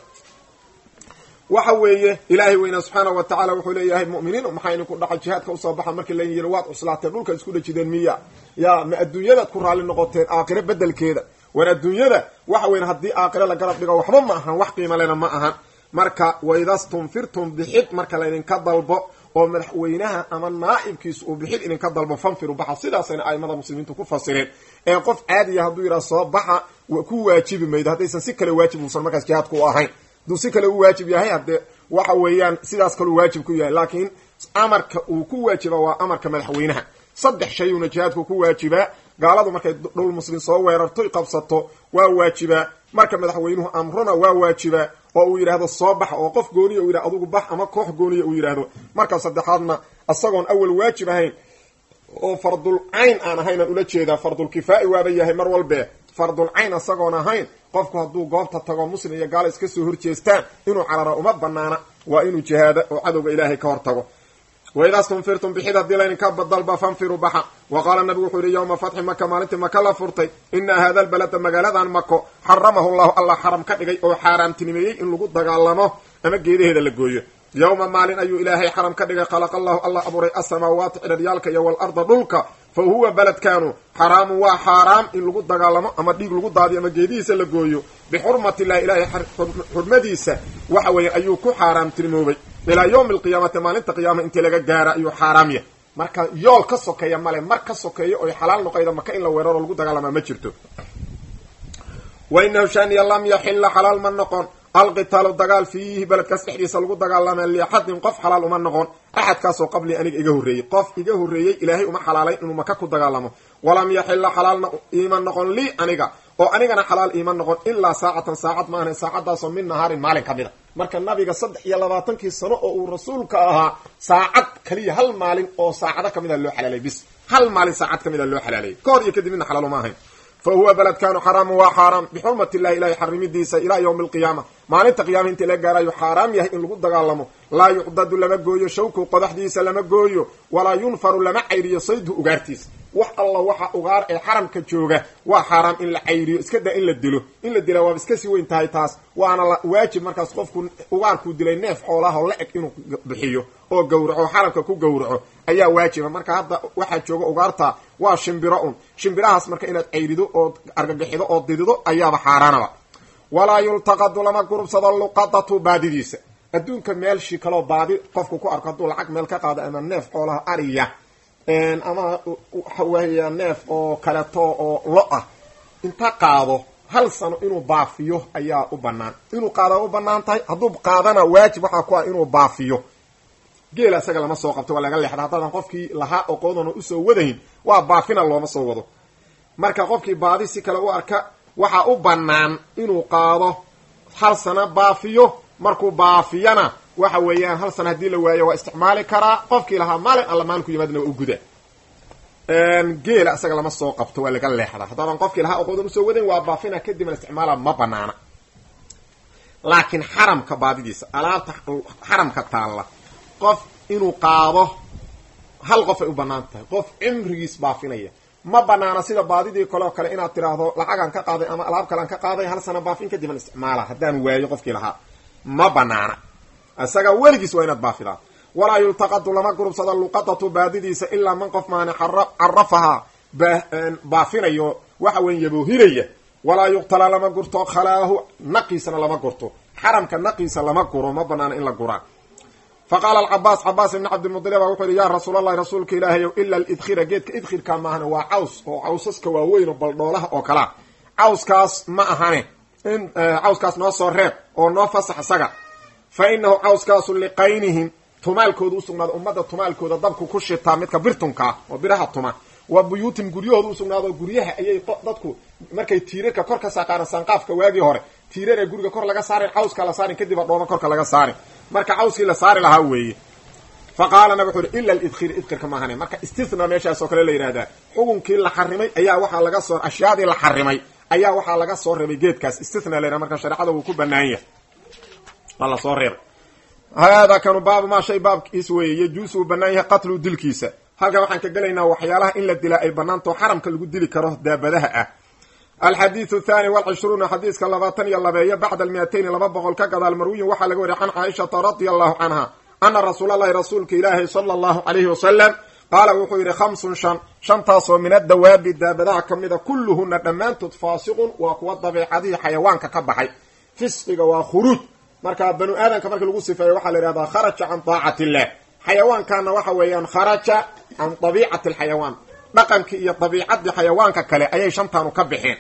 waxa weeye ilaahay weynaa subxaana wa tacala wuxuu leeyahay mu'miniin maxaa idinku dhaca jihaadka usoo baxa markii laydin yidhi waad cuslaateen dhulka isku dhejideen miya yaa ma adduunyadaad ku raalli noqoteen aakhiro bedelkeeda war adduunyada waxa weyn haddii aakhiro la garab dhigo waxba ma ahan wax qiima lena ma ahan marka waidastunfirtum bixid marka laydinka dalbo oo madaxweynaha ama naa'ibkiisu uu bixid idinka dalbo fanfiru baxa sidaasayna aimada muslimiintu ku fasireen ee qof caadiya hadduu yidhaha soo baxa ku waajibi maydo haddaysan si kale waajib uusan markaas jihaadku u ahayn hadduu si kale u waajib yahay haddee waxa weeyaan sidaas kaleu waajib ku yahay laakiin amarka uu ku waajiba waa amarka madaxweynaha saddex shayuuna jihaadku ku waajibaa gaaladu markay dhul muslim soo weerarto qabsato waa waajibaa marka madaxweynuhu amrona waa waajibaa oo uu yidhaahdo soo bax oo qof gooniya uu yidhahdo adugu bax ama koox gooniya uu yidhaahdo marka saddexaadna isagoon awal waajib ahayn oo fardul cayn aan ahaynaan ula jeedaa fardul kifaa'i waaba yahay mar walbe fardul cayn isagoon ahayn qofku hadduu goobta tago muslim iyo gaalo iska soo horjeestaan inuu carara uma banaana waa inuu jihaada oo cadowga ilaahay ka hor tago waidaa stunfirtum bixid haddii laydinka dalba fanfiru baxa wa qaala nabigu wuxuu yihi yowma fatxi maka maalintii maka la furtay ina hada albalada magaaladan mako xaramahu llahu allah xaram ka dhigay oo xaaraamtinimeeyey in lagu dagaalamo ama geedaheeda la gooyo yowma maalin ayuu ilaahay xaram ka dhigay khalaqa allahu allah abuuray asamaawaati cidharyaalka iyo waalarda dhulka fa huwa beledkaanu xaraamun waa xaaraam in lagu dagaalamo ama dhiig lagu daadiyo ama geedihiisa la gooyo bixurmati illahi ilaahay xurmadiisa waxa weeye ayuu ku xaaraamtinimoobay ilaa yawmi alqiyaamati maalinta qiyaama intii laga gaara ayuu xaaraam yahay marka yool ka sokeeya male mar ka sokeeyo oy xalaal noqoyda maka in la weeraro lagu dagaalamaa ma jirto wa inahu shaniya lam yaxila xalaal ma noqon alqitaalu dagaal fiihi beledkaas dhexdiisa lagu dagaalama liaxadin qof xalaal uma noqon axadkaasoo qablii aniga iga horreeyey qof iga horreeyey ilaahay uma xalaalayn inuu maka ku dagaalamo walam yaxila xalaalna iima noqon lii aniga oo anigana xalaal iima noqon ilaa saacatan saacad maahan saacadaasoo min nahaarin maalin ka mid a marka nabiga saddex iyo labaatankii sano oo uu rasuulka ahaa saacad kaliya hal maalin oo saacado kamid a loo xalaalay bis hal maalin saacad kamid a loo xalaalayay ka hor iyo kadib midna xalaal uma ahayn fa huwa beledkanu xaraamu waa xaaraam bixurmat illahi ilahay xarimidiisa ilaa yawmi alqiyaama maalinta qiyaama intii la gaarayo xaaraam yahay in lagu dagaalamo laa yuqdadu lama gooyo shawku qodaxdiisa lama gooyo walaa yunfaru lama cayriyo saydu ugaartiisa wax alla waxa ugaar ee xaramka jooga waa xaaraam in la cayriyo iska daa in la dilo in la dilaa waaba iska sii weyn tahay taas waana waajib markaas qofku ugaarkuu dilay neef xoolaha la eg inuu bixiyo oo gawraco xaramka ku gawraco ayaa waajiba marka hadda waxaa jooga ugaarta waa shimbiro un shimbirahaas marka inaad cayrido ood argagixido oo didido ayaaba xaaraanaba walaa yultaqadu lama gurubsado luqadatu baadidiisa adduunka meelshii kaloo baadi qofku ku arko hadduu lacag meel ka qaado ama neef xoolaha ariya ama waxa weeya neef oo kaleeto oo lo ah inta qaado hal sano inuu baafiyo ayaa u banaan inuu qaada u banaan tahay hadduu qaadana waajib waxaa ku ah inuu baafiyo geela isaga lama soo qabto waa laga leexda haddaadan qofkii lahaa oqoodana usoo wadahin waa baafina looma soo wado marka qofkii baadi si kale u arka waxaa u banaan inuu qaado hal sano baafiyo markuu baafiyana waxa weeyaan hal sana haddii la waayo waa isticmaali karaa qofkii lahaa maalin alla maalinku yimaadna waa u guda geela isaga lama soo qabto waa laga leexdaa haddaadan qofkii lahaa oqoodan usoo wadayn waa baafina kadibna isticmaala ma banaana laakiin xaramka baadidiisa alaabta xaramka taalla qof inuu qaado hal qof ay u banaan tahay qof cimrigiis baafinaya ma banaana sida baadidii kaleo kale inaad tiraahdo lacagaan ka qaaday ama alaab kalean ka qaaday hal sana baafin kadibna isticmaala haddaan waayo qofkii lahaa ma banaana isaga weligiis waa inaad baafidaa walaa yultaqadu lama gurubsado luqadatu baadidiisa ilaa man qof maani carafahaa baafinayo waxa weyn yaboohinaya walaa yuqtala lama gurto khalaahu naqiisana lama gurto xaramka naqiisa lama guro ma banaana in la guraa fa qaala alcabaas cabaas ibni cabdilmudalib baa wuxuu yihi yaa rasuul allahi rasuulka ilaahayow ila alidkhira geedka idkhirka maahane waa caws oo cawsaska waaweyn oo baldhoolaha oo kalea cawskaas ma ahane in cawskaas noo soo reeb oo noo fasax isaga fa inahu cawskaasu liqaynihim tumaalkooda usugnaado ummadda tumaalkooda dabku ku shitaa midka birtunkaa oo biraha tuma wa buyuutim guryahooda usugnaado guryaha ayay dadku markay tiirarka kor ka saaqaaran sanqaafka waagii hore tiirar ee guriga kor laga saarin cawska la saarin kadib a dhooma korka laga saarin marka cawskii la saari lahaa weeye fa qaala nabig wuxu uhi ila lidkhir idkhirka maahane marka istithna meeshaas oo kale la yidhahdaa xukunkii la xarimay ayaa waxaa laga soo ashyaadii la xarimay ayaa waxaa laga soo reebay geedkaas istithna la yidhaha marka shareecada wuu ku banaan yahay waa la soo reebay haadaa kanu baabu maa shay baabkiis weeye yajuusu uu banaan yahay qatlu dilkiisa halkan waxaan ka gelaynaa waxyaalaha in la dilaa ay banaantao xaramka lagu dili karo daabadaha ah alxadiidu thani walcishruuna xadiiska labaatan iyo labeeyo bacda almiatayni laba boqol ka gadaal marwiyin waxaa laga wariya can caaishata radia allahu canha ana rasuul allahi rasuulka ilaahi sala allahu calayhi wasalam qaala wuxuu yidhi khamsun shan shantaasoo min addawaabi daabadaha ka mida kulluhuna dhammaantood faasiqun waa kuwa dabeecadihii xayawaanka ka baxay fisqiga waa khuruuj marka banu aadamka markii lagu sifeeyo waxaa la yihahdaa kharaja can taacati illah xayawaankaana waxa weeyaan kharaja can dabiicati alxayawaan dhaqankii iyo dabiicadii xayawaanka kale ayay shantaanu ka baxeen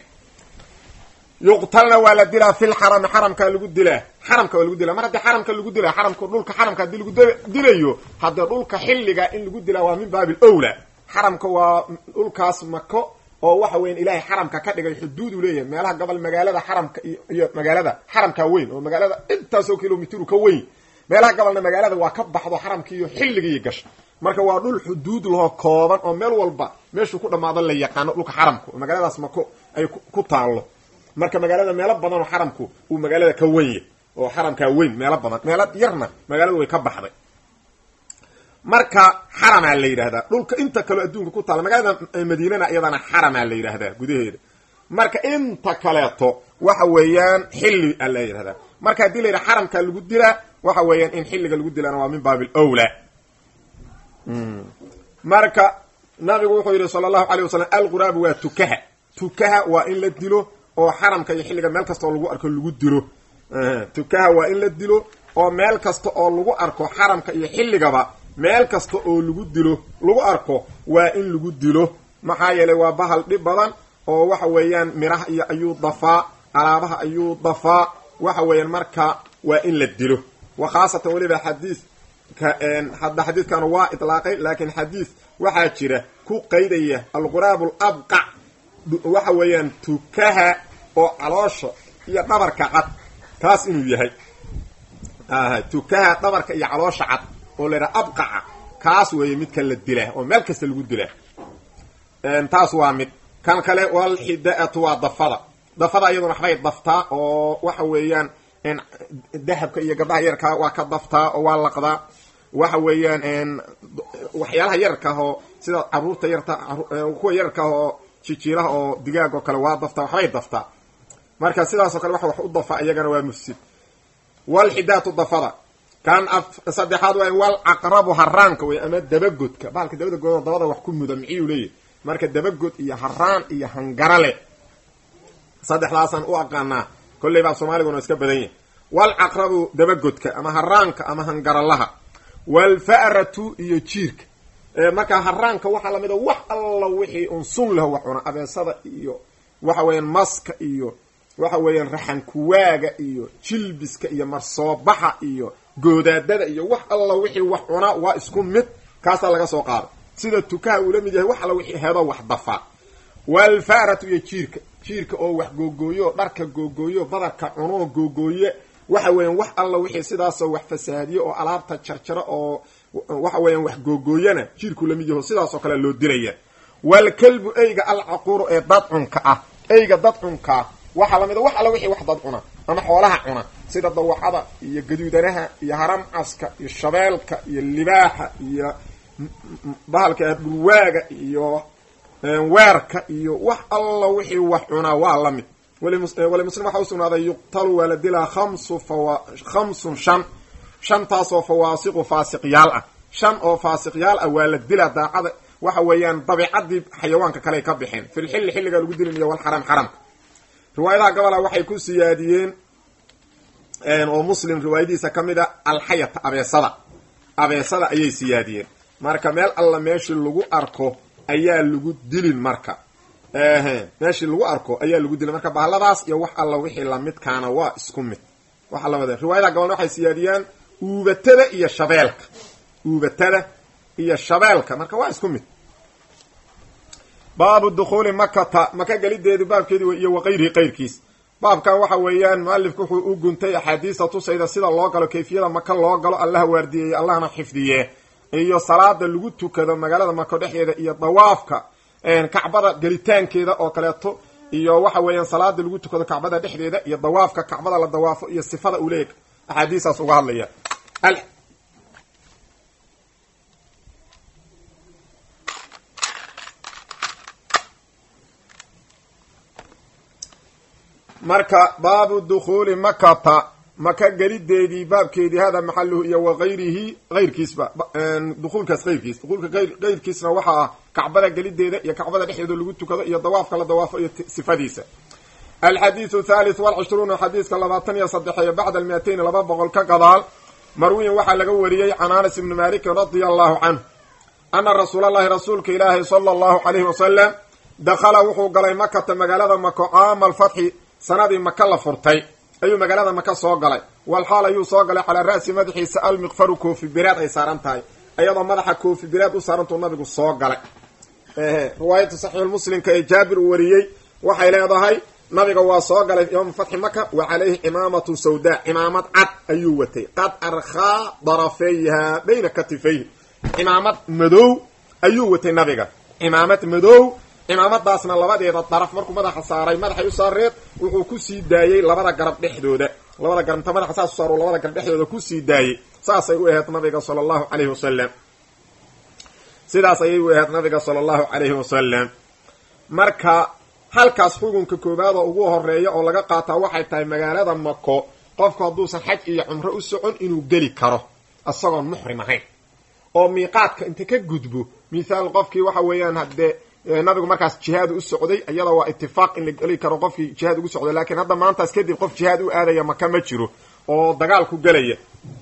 yuqtalna waa la dilaa fi lxarami xaramkaa lagu dilaa xaramka waa lagu dilaa mar haddii xaramka lagu dilaa xaramka dhulka xaramka haddii lagu dilayo haddee dhulka xilliga in lagu dilaa waa min baabi lwla xaramka waa dhulkaas mako oo waxa weyan ilaahay xaramka ka dhigay xuduud u leeyahay meelaha gobol magaalada xaramka iyo magaalada xaramkaa weyn oo magaalada intaasoo kilomitru ka weyn meelaha gobolna magaalada waa ka baxdo xaramkii iyo xilligii gasha marka waa dhul xuduud lahoo kooban oo meel walba meeshuu ku dhamaado la yaqaano dhulka xaramka oo magaaladaas mako ay ku taallo marka magaalada meelo badan oo xaramku uu magaalada ka wenya oo xaramkaa weyn meelo badan meelo yarna magaalada way ka baxday marka xaramaa la yidhahdaa dhulka inta kaleo adduunka ku taalla magaalada madiinana iyadana xaramaa la yidhahdaa gudaheeda marka inta kaleeto waxa weeyaan xilli a la yidhahdaa marka haddii la yidhaha xaramkaa lagu dilaa waxa weeyaan in xilliga lagu dilaana waa min baabi lwla marka nabigu wuxuu yidhi sala allahu alay wasalam alquraabu waa tukaha tukaha waa in la dilo oo xaramka iyo xilliga meel kastoo lagu arko lagu dilo tukaha waa in la dilo oo meel kasta oo lagu arko xaramka iyo xilligaba meel kasta oo lagu dilo lagu arko waa in lagu dilo maxaa yeelay waa bahal dhib badan oo waxa weeyaan miraha iyo ayuu dafaa alaabaha ayuu dafaa waxa weeyaan marka waa in la dilo wa khaasatan weliba xadiis hadda xadiidkan waa itlaaqay laakiin xadiis waxaa jira ku qaydaya alquraab alabqac waxa weeyaan tukaha oo caloosha iyo dhabarka cad taas inuu yahay tukaha dhabarka iyo caloosha cad oo la yidhaha abqaca kaas weeye midka la dilaa oo meel kasta lagu dilaa taas waa mid kan kale walxidaatu waa dafada dafada iyaduna waxbay daftaa oo waxa weeyaan dahabka iyo gabdhaha yarkaa waa ka daftaa oo waa laqdaa waxa weeyaan waxyaalaha yararkaah oo sida caruurta yarta kuwa yararkaah oo jijiiraha oo digaag oo kale waa daftaa waxbay daftaa marka sidaasoo kale waxa wax u dafa iyagana waa mufsid walxidaatu dafada kan saddexaad waa wal caqrabu haraanka wey ama dabagodka bahalka dabagodoo dabada wax ku muda miciyuu leeyahy marka dabagod iyo haraan iyo hangarale saddexdaasaan u aqaanaa kolley baa soomaaliguna iska badan yahay walcaqrabu dabagodka ama haraanka ama hangaralaha walfa'ratu iyo jiirka marka haraanka waxaa lamid a wax alla wixii un sun leho wax cuna abeesada iyo waxa weeyaan maska iyo waxa weeyaan raxankuwaaga iyo jilbiska iyo marsoobaxa iyo goodaadada iyo wax alla wixii wax cuna waa isku mid kaasaa laga soo qaada sida tukaha uu la mid yahay wax alla wixii hedo wax dafaa walfa'ratu iyo jiirka jiirka oo wax googooyo dharka googooyo badarka cunoo googooye waxa weeyaan wax alla wixii sidaasoo wax fasaadiyo oo alaabta jarjaro oo waxa weeyaan wax googooyana jiirku lamid yaho sidaasoo kale loo dilaya walkalbu eyga alcaquuru ee dadcunka ah eyga dadcunkaa waxaa lamid a wax alla wixii wax dad cuna ama xoolaha cuna sida dawacada iyo gaduudanaha iyo haramcaska iyo shabeelka iyo libaaxa iyo bahalka dhulwaaga iyo weerka iyo wax alla wixii wax cunaa waa la mid wali muslim waxaa usugnaaday yuqtalu waa la dilaa khamsu fawa khamsun shan shantaasoo fawaasiqu faasiqyaal ah shan oo faasiqyaal ah waa la dilaa daacada waxa weeyaan dabiicadii xayawaanka kale ay ka bixeen filxilli xilligaa lagu dilinayo walxaram xaramka riwaayadaha gabola waxay ku siyaadiyeen oo muslim riwaayadiisa ka mid a alxayata abeesada abeesada ayay siyaadiyeen marka meel alla meeshii lagu arko ayaa lagu dilin marka meeshii lagu arko ayaa lagu dilin marka bahaladaas iyo wax alla wixii lamidkaana waa isku mid waxa lamid riwaayadaha gabolna waxay siyaadiyaan uubatada iyo shabeelka uubatada iyo shabeelka marka waa isku mid baabu dukhuuli makata maka gelideedu baabkeedi iyo waqayrihi qayrkiis baabkan waxa weeyaan mualifku wuxuu u guntay axaadiista tusayda sida loo galo kayfiyada maka loo galo allaha waardiyeeye allahna xifdiye iyo salaada lagu tukado magaalada mako dhexdeeda iyo dawaafka kacbada gelitaankeeda oo kaleeto iyo waxa weeyaan salaada lagu tukado kacbada dhexdeeda iyo dawaafka kacbada la dawaafo iyo sifada uu leeyahy axaadiistaas uga hadlaya marka baabu dukhuuli makata maka gelideedii baabkeedii hada maxaluhu iyo wagayrihi ayrkiisba dukuulkaas qayrkiis dukuulka qayrkiisna waxaa ah kacbada gelideeda iyo kacbada dhexdeeda lagu tukado iyo dawaafka la dawaafo iyo sifadiisa alxadiidu thalith walcishruuna xadiiska labaatan iyo saddexeeyo bacda almiatayn laba boqol ka gadaal marwiyin waxaa laga wariyey can anas ibni malikin radia allahu canhu ana rasuula allahi rasuulka ilaahi sala allahu calayhi wasalam dakhala wuxuu galay makata magaalada mako caama alfatxi sanadii maka la furtay ayuu magaalada maka soo galay walxaal ayuu soo galay calaa ra'si madaxiisa almiqfaru koofi biraad ay saaran tahay ayadoo madaxa koofi biraad u saarantuu nabigu soo galay riwaayadda saxiixulmuslimka ee jaabir uu wariyey waxay leedahay nabiga waa soo galay yowma fatxi maka wa calayhi cimaamatu sawdaa cimaamad cad ayuu watay qad arkhaa darafeyha bayna katifayhi cimaamad madow ayuu watay nabiga cimaamad madow cimaamadaasna labadeeda daraf markuu madaxa saaray madaxay u saareed wuxuu kusii daayey labada garab dhexdooda labada garab inta madaxa saas u saar labada garab dhexdooda kusii daayey saasay u ahayd nabiga sala allahu calayhi wasalam sidaas ayay u ahayd nabiga sala allahu calayhi wasalam marka halkaas xukunka koowaad oo ugu horeeya oo laga qaataa waxay tahay magaalada mako qofku hadduusan xaj iyo cumro u socon inuu geli karo isagoon muxrim ahayn oo miiqaadka inta ka gudbo mithaal qofkii waxa weeyaan haddee nabigu markaas jihaad u socday iyada waa itifaaq in la geli karo qofkii jihaad ugu socday laakiin hadda maantaas kadib qof jihaad u aadaya maka ma jiro oo dagaal ku gelaya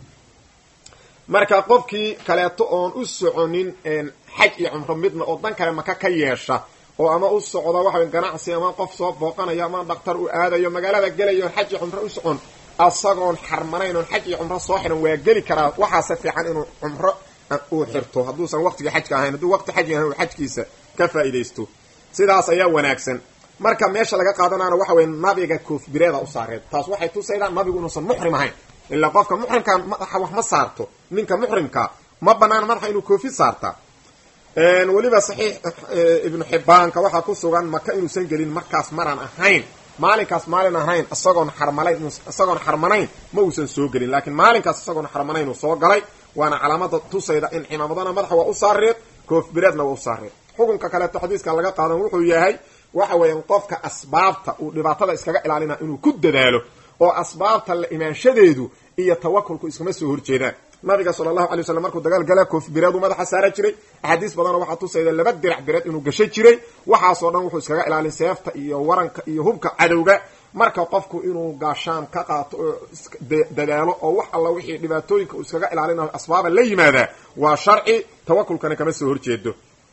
marka qofkii kaleeto oon u soconin xaj iyo cumro midna oo dan kale maka ka yeesha oo ama u socda waxa ganacsi ama qof soo booqanayo ama dhaktar u aadayo magaalada gelayo xaj iyo cumro u socon asagoon xarmanayn oon xaj iyo cumro soo xiran waa geli karaa waxaase fiican inuu cumro uu xirto hadduusan waqtigii xajka ahayn hadduu waqti xaj yahay uu xajkiisa ka faa'iidaysto sidaas ayaa wanaagsan marka meesha laga qaadanaana waxa weye nabiga koofbireeda u saareed taas waxay tusaydaa nabigu inuusan muxrim ahayn ilaa qofka muxrimkaa madaxa wax ma saarto ninka muxrimka ma banaana madaxa inuu koofi saarta weliba saxiix ibnu xibbaanka waxaa ku sugan maka inuusan gelin markaas maraan ahayn maalinkaas maalin ahayn isagoon xarmalayn isagoon xarmanayn ma uusan soo gelin laakiin maalinkaas isagoon xarmanayn uu soo galay waana calaamada tusayda in cimaamadana madaxa waa u saareed koofbireedna waa u saareed xukunka kaleeto xadiiska laga qaadan wuxuu yahay waxa weeyaan qofka asbaabta uu dhibaatada iskaga ilaalina inuu ku dadaalo oo asbaabta la imaanshadeedu iyo tawakulku iskama soo horjeedaan nabiga sala allahu alay waslam markuu dagaal gala koof bireedu madaxa saara jiray axaadiis badanoo waxaa tusayda laba dirac bireed inuu gasho jiray waxaasoo dhan wuxuu iskaga ilaalin seefta iyo waranka iyo hubka cadowga marka qofku inuu gaashaan ka qaato oo dadaalo oo wax alla wixii dhibaatooyinka uu iskaga ilaalinayo asbaaba la yimaadaa waa sharci tawakulkana kama soo horjeedo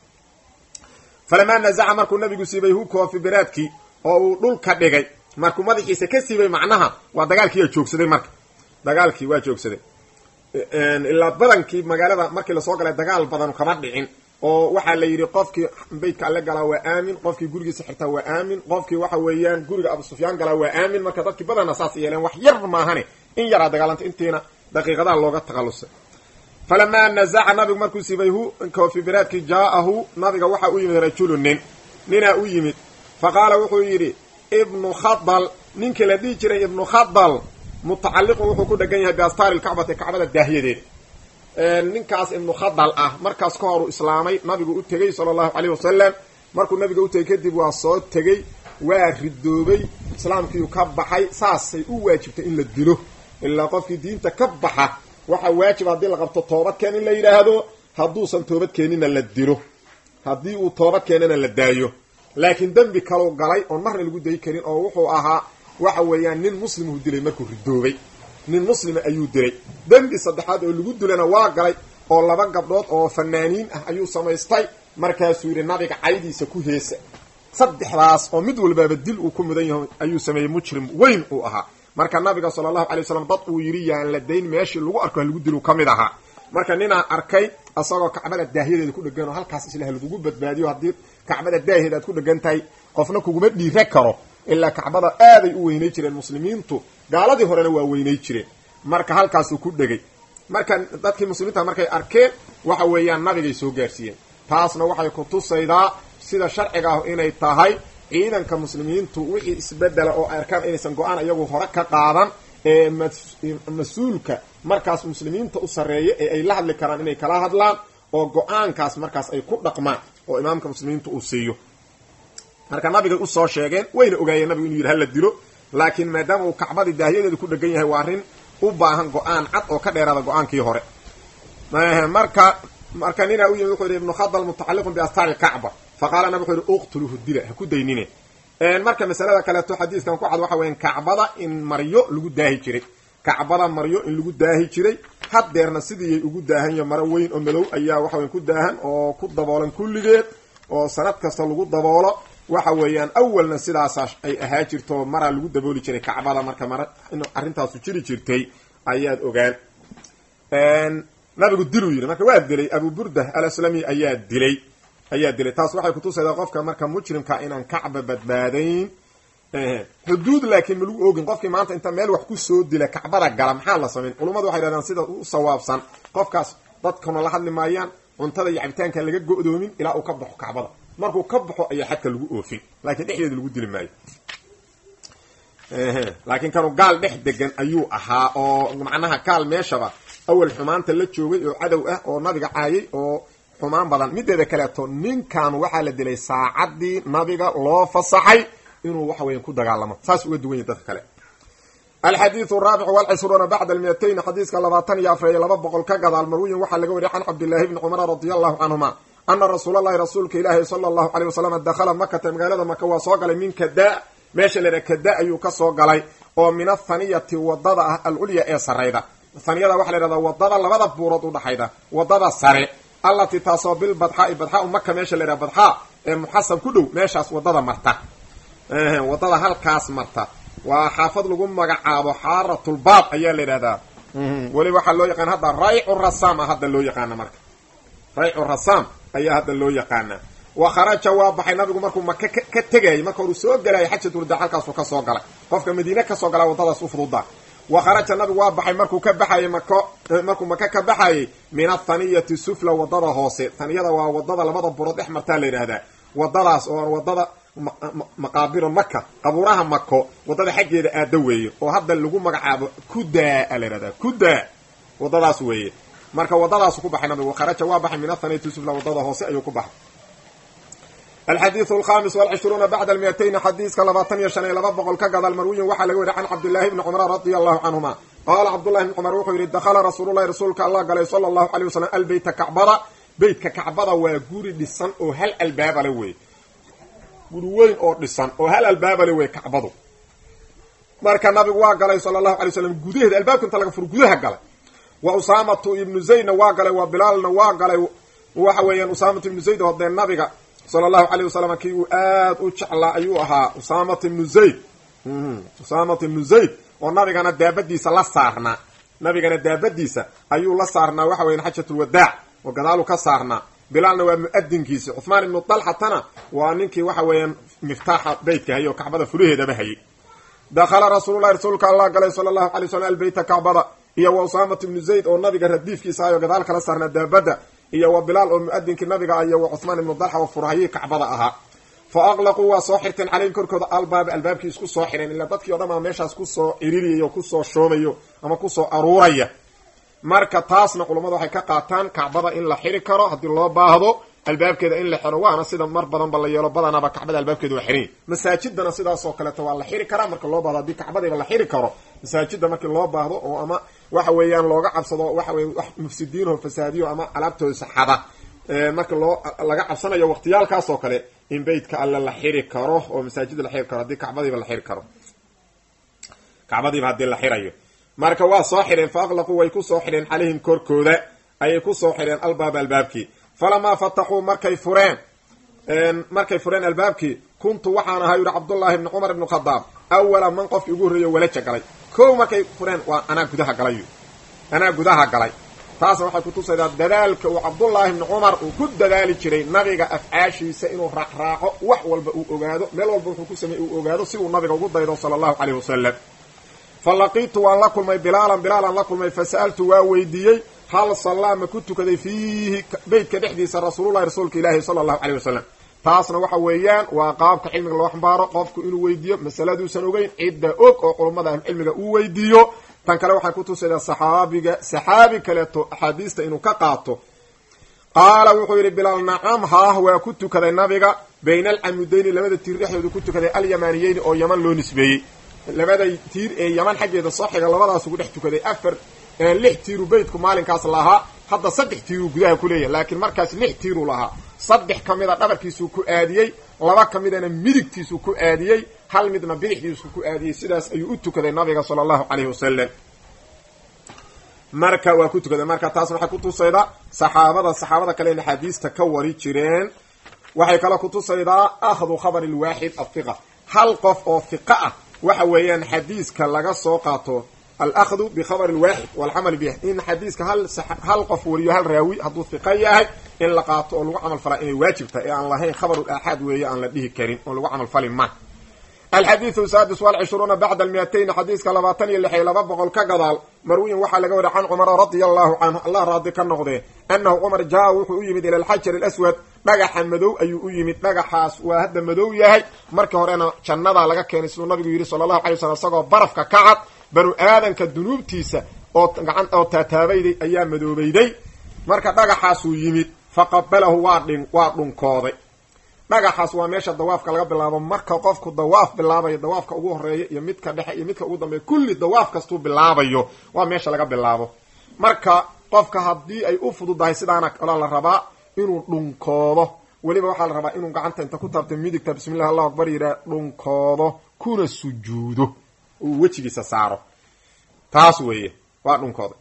falamaa nazaca markuu nabigu siibay hu koofi biraadkii oo uu dhulka dhigay markuu madaxiisa ka siibay macnaha waa dagaalkii aa joogsaday marka dagaalkii waa joogsaday ilaa badankii magaalada markii lasoo galay dagaal badan kama dhicin oo waxaa la yidhi qofkii beytka alle galaa waa aamin qofkii gurigiisa xirtaa waa aamin qofkii waxa weeyaan guriga abu sufyaan galaa waa aamin marka dadkii badanna saas yeeleen wax yar maahane in yaraa dagaalanta intiina daqiiqadaha looga takhalusay falamaa nazaca nabigu markuu siibay hu koofi biraadkii jaa'ahu nabiga waxaa u yimid rajulu nin ninaa u yimid fa qaala wuxuu yidhi ibnu khadal ninkii la dhihi jiray ibnu khadal mutacalliqun wuxuu ku dhegan yahay biastaari lkacbati kacbada daahyadeeda ninkaas ibnu khadal ah markaas ka horu islaamay nabigu u tegey sala allahu caleyh wasalam markuu nabiga u tegey kadib waa soo tegey waa ridoobay islaamkiiu ka baxay saasay u waajibtay in la dilo ilaa qofkii diinta ka baxa waxaa waajib haddii la qabto toobadkeen in la yidhaahdo hadduusan toobad keenina la dilo haddii uu toobad keenana la daayo laakiin dembi kalau galay oon marna lagu dayi karin oo wuxuu ahaa waxa weeyaan nin muslimuu dilay markuu ridoobay nin muslima ayuu dilay dembi saddexaad oo lagu dilana waa galay oo laba gabdhood oo fanaaniin ah ayuu samaystay markaasuu yidhi nabiga caydiisa ku heesa saddexdaas oo mid walbaaba dil uu ku mudan yahay ayuu sameeyey mujrim weyn uu ahaa marka nabiga sala allahu alay wasalam dad uu yidhi yaan la dayn meeshii lagu arko ha lagu dilu ka mid ahaa marka ninaa arkay isagoo kacbada daahyadeeda ku dhegan oo halkaas islah lagugu badbaadiyo haddii kacbada daaheeda aad ku dhegan tahay qofna kuguma dhiira karo ilaa kacbada aaday u weynay jireen muslimiintu gaaladii horena waa weynay jireen marka halkaasuu ku dhegay marka dadkii muslimiinta markay arkeen waxa weeyaan nabigay soo gaarsiiyeen taasna waxay ku tusaydaa sida sharciga ah inay tahay ciidanka muslimiintu wixii isbedela oo ay arkaan inaysan go-aan iyagu hore ka qaadan ee mas-uulka markaas muslimiinta u sarreeya ee ay la hadli karaan inay kala hadlaan oo go-aankaas markaas ay ku dhaqmaan oo imaamka muslimiinta uu siiyo marka nabigay usoo sheegeen wayna ogaayeen nabigu inuu yidhi hala dilo laakiin maadaama uu kacbadii daahyadeeda ku dhegan yahay waa arrin u baahan go-aan cad oo ka dheeraada go-aankii hore marka marka ninaa u yimid wuxuu yidhi ibnu khadal mutacalliqun biastaari lkacba fa qaala nabig wuxu yidhi uqtuluhu dila ha ku daynine marka masalada kaleeto xadiiskan ku cad waxa weyan kacbada in maryo lagu daahi jiray kacbada maryo in lagu daahi jiray haddeerna sidiiyay ugu daahanyo maro weyn oo madow ayaa waxa weyan ku daahan oo ku daboolan kulligeed oo sanad kasta lagu daboolo waxa weeyaan awalna sidaasa ay ahaa jirto maraa lagu dabooli jiray kacbada marka mara in arrintaasu jiri jirtay ayaad ogaan nabigu diluu yidhi marka waa dilay abu burda alaslami ayaa dilay ayaa dilay taas waxay kutusaydaa qofka marka mujrimka inaan kacba badbaadayn xuduud laakiin ma lagu ogin qofkii maanta inta meel wax kusoo dila kacbada gala maxaa la samayn culummadu waxay dhahdaan sida u sawaabsan qofkaas dadkuna la hadli maayaan cuntada iyo cabitaankaan laga go-doomin ilaa uu ka baxo kacbada markuu ka baxo ayaa xadka lagu oofin laakiin dhexdeeda lagu dili maayo laakiin kanu gaal dhex degan ayuu ahaa oo macnaha gaal meeshaba awal xumaanta la joogay oo cadow ah oo nabiga caayay oo xumaan badan mideeda kaleeto ninkan waxaa la dilay saacadii nabiga loo fasaxay inuu waxa weyan ku dagaalamo saas uga duwan yahy dadka kale alxadiidu araabicu walcishruuna bacda almiyatayn xadiiska labaatan iyo afar iyo laba boqol ka gadaal marwiyin waxaa laga wariyay can cabdillahi bni cumara radia allahu canhuma ana rasuul allahi rasuulka ilaahi sala allahu aleyh wasalam dakhala makata magaalada maka waa soo galay min kada meesha la yidhaha kada ayuu ka soo galay oo min athaniyati wadada ah alculya ee sarayda haniyada waxa la yhahdaa wadada labada buurood udhaxayda wadada sare allatii taasoo bilbadxaai badxaa maka meesha la yhaha badxaa ee muxasab ku dhow meeshaas wadada marta wadada halkaas marta waa xaafad lagu magacaabo xaaratulbaab ayaa la yidhahdaa weliba waxaa loo yaqaana hadda raycu rasam a hadda loo yaqaana marka raycu rasam ayaa hadda loo yaqaanaa wa kharaja waa baxay nabigu markuu maka ka tegayay marka horu soo gelayay xajatulwada halkaasuu kasoo galay qofka madiine kasoo galaa wadadaas u fududa wa kharaja nabigu waa baxay markuu ka baxayay mako markuu maka ka baxayay min athaniyati sufla wadada hoose taniyada waa wadada labada burood dhex martaa la yidhaahdaa wadadaas oo wadada maqaabiru maka qabuuraha mako wadada xaggeeda aada weeye oo hadda lagu magacaabo kudaa a la yihahdaa kudaa wadadaas weeye marka wadadaasu ku baxay nabigu kharaja waa baxay min athaniyati sufla wadada hoose ayuu ku baxay alxadiidu alkhamis walcishruuna bacda almiyatayn xadiiska labaatan iyo shan iyo laba boqol ka gadaal marwiyin waxaa laga weriy can cabdillahi bni cumar radia allahu canhuma qaala cabdullahi bni cumar wuxuu yidhi dakhala rasuululahi rasuulka allah galay sala allahu alay wasalam albeyta kacbada beytka kacbada waa guri dhisan oo hal albaabale wey guri weyn oo dhisan oo hal albaabale wey kacbadu marka nabigu waa galay sala allahu alay slam gudaheeda albaabka inta laga furo gudaha galay wa usaamatu ibnu zaydna waa galay wa bilaalna waa galay waxa weeyaan usaamatu ibnu zayd oo dee nabiga sala allahu alayh wasalam kii uu aad u jeclaa ayuu ahaa usaamat ibnu zayd usaamat ibnu zayd oo nabigana daabadiisa la saarnaa nabigana daabadiisa ayuu la saarnaa waxa weyan xajatulwadaac oo gadaalu ka saarnaa bilaalna waa mu-adinkiisi cuhmaan ibnu dalxatana waa ninkii waxa weeyaan miftaaxa beytka hayay oo kacbada fulaheedaba hayay dakhala rasuululahi rasuulka allah galay sala allahu alay slam albeyta kacbada iyo wa usaamat ibnu zayd oo nabiga radiifkiisa ayoo gadaal kala saarnaa daabada iyo wa bilaal oo mu-adinkii nabiga iyo wa cuhmaan ibnu dalxa oo furahayii kacbada ahaa fa aqlaquu waa soo xirteen caleyhim korkooda albaaba albaabkii isku soo xireen ilaa dadkii o dhan aa meeshaas kusoo ciririyay oo kusoo shoomayo ama kusoo aruuraya marka taasna culammadu waxay ka qaataan kacbada in la xiri karo haddii loo baahdo albaabkeeda in la xiro waana sida mar badanba la yeelo badanaaba kacbada albaabkeeda waa xiran masaajidana sidaasoo kaleeto waa la xiri karaa marka loo baahdo haddii kacbadiiba la xiri karo masaajida markii loo baahdo oo ama waxa weeyaan looga cabsado waxa weye wax mufsidiinoo fasaadiyo ama alaabtooda saxada marka loo laga cabsanayo waqtiyaalkaas oo kale in beytka alle la xiri karo oo masaajida la xiri karo haddii kacbadiiba la xiri karo kacbadiiba haddii la xirayo marka waa soo xidheen fa aqlaquu way ku soo xidheen calayhim korkooda ayay ku soo xidheen albaaba albaabkii falamaa fataxuu markay fureen markay fureen albaabkii kuntu waxaan ahaa yidhi cabdullaahi ibni cumar ibnu khadaab awala man qofkii ugu horreeyo walaja galay kow markay fureen waa anaa gudaha galay anaa gudaha galay taasna waxay kutusaydaa dadaalka uu cabdullaahi ibni cumar uu ku dadaali jiray nabiga afcaashiisa inuu raacraaco wax walba uu ogaado meel walba wuxuu ku sameey uu ogaado si uu nabiga ugu daydo sala allahu caleyhi wasalam fa laqiitu waan la kulmay bilaalan bilaalan la kulmay fa sa'altu waa weydiiyey hal sallaa ma ku tukaday fiihi beytka dhexdiisa rasuululahi rasuulka ilaahi sala allahu caleyh wasalam taasna waxa weeyaan waa qaabka cilmiga loo xambaaro qofku inuu weydiiyo masaladuusan ogeyn cidda og oo culummada ahlucilmiga uu weydiiyo tan kale waxay kutusaydaa saxaabiga saxaabi kaleeto axaadiista inuu ka qaato qaala wuxuu yidhi bilaal nacam haah waa ku tukaday nabiga bayna alcamudayni labada tiir dhexdooda ku tukaday alyamaniyeyni oo yaman loo nisbeeyey labada tiir ee yaman xaggeeda soo xiga labadaas ugu dhex tukaday afar lix tiiru beytku maalinkaas lahaa hadda saddex tiiruu gudaha ku leeyahay laakiin markaas lix tiiruu lahaa saddex ka mida dhabarkiisuu ku aadiyey laba ka midana midigtiisuu ku aadiyey hal midna bidixdiisuu ku aadiyey sidaas ayuu u tukaday nabiga sala allahu caleyhi wasalam marka waa ku tukaday marka taasna waxay kutusaydaa saxaabada saxaabada kale in axaadiista ka wari jireen waxay kaloo kutusaydaa akhdu khabari lwaaxid afiqa hal qof oo fiqa ah waxa weeyaan xadiiska laga soo qaato alahdu bikhabari lwaaxid walcamal bih in xadiiska hal hal qof wariyo hal raawi hadduu hiqa yahay in la qaato oo lagu camal falaa inay waajib tahay ee aan lahayn khabaru aaxaad weeye aan la dhihi karin oo lagu camal fali ma alxadiidu saadis walcishruuna bacda almiyatayn xadiiska labaatan iyo lix iyo laba boqol ka gadaal marwiyin waxaa laga wariya can cumara radia allahu canhu allah raadi ka noqdee annahu cumar jaa wuxuu u yimid ila alxajar alaswad dhagaxa madow ayuu u yimid dhagaxaas waa hadda madow yahay markii horena jannadaa laga keenay siduu nabigu yidhi sala allahu alay wasalam isagoo barafka ka cad banu aadanka dunuubtiisa oo gacan oo taataabayday ayaa madoobayday marka dhagaxaasuu yimid faqabalahu waa dhin waa dhunkooday dhagaxaas waa meesha dawaafka laga bilaabo marka qofku dawaaf bilaabayo dawaafka ugu horeeya iyo midka dhexe iyo midka ugu dambeeya kulli dawaaf kastuu bilaabayo waa meesha laga bilaabo marka qofka haddii ay u fududahay sidaana kaloo la rabaa inuu dhunkoodo weliba waxaa la rabaa inuu gacanta inta ku taabta midigta bismillahi allahu akbar yidhaha dhunkoodo kuna sujuudo uu wejigiisa saaro taas weeye waa dhunkooda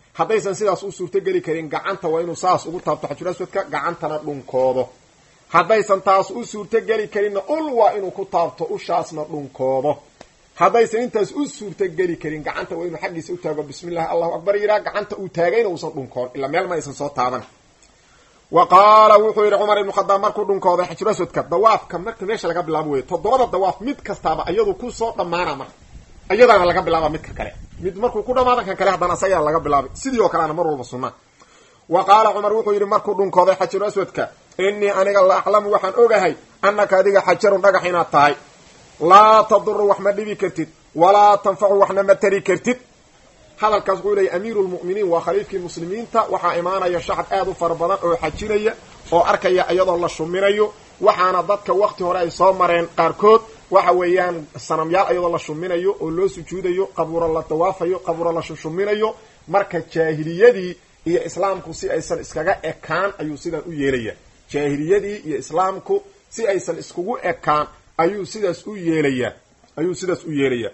haddaysan sidaas u suurtogeli karin gacanta waa inuu saas ugu taabto xajuraswadka gacantana dhunkoodo haddaysan taas u suurtogeli karinna ul waa inuu ku taabto ushaasna dhunkoodo haddaysan intaas u suurtogeli karin gacanta waa inuu xaggiisa u taago bismillahi allahu akbar yiraa gacanta uu taagayna uusan dhunkoon ilaa meel ma aysan soo taaban wa qaala wuxuu yidhi cumar ibnu khadaab markuu dhunkooday xajuraswadka dawaafka marka meesha laga bilaabo wey toddobada dawaaf mid kastaaba iyadu kusoo dhammaana marka iyadaana laga bilaaba midka kale mid markuu ku dhamaada kan kale haddana asagaa laga bilaabay sidii oo kaleana mar walba sunna wa qaala cumar wuxuu yidhi markuu dhunkooday xajaru aswadka innii aniga la aclamu waxaan ogahay annaka adiga xajarun dhagax inaad tahay laa taduru wax ma dhibi kartid walaa tanfacu waxna ma tari kartid hadalkaas wuxuu leeyay amiiru lmu'miniin waa khaliifkii muslimiinta waxaa imaanaya shacab aad u fara badan oo xajinaya oo arkaya iyadoo la shuminayo waxaana dadka wakti hore ay soo mareen qaarkood waxa weeyaan sanamyaal iyadoo la shuminayo oo loo sujuudayo qabuuro la dawaafayo qabuuro la shushuminayo marka jaahiliyadii iyo islaamku si aysan iskaga ekaan ayuu sidan u yeelaya jaahiliyadii iyo islaamku si aysan iskugu ekaan ayuu sidaas u yeelayaa ayuu sidaas u yeelayaa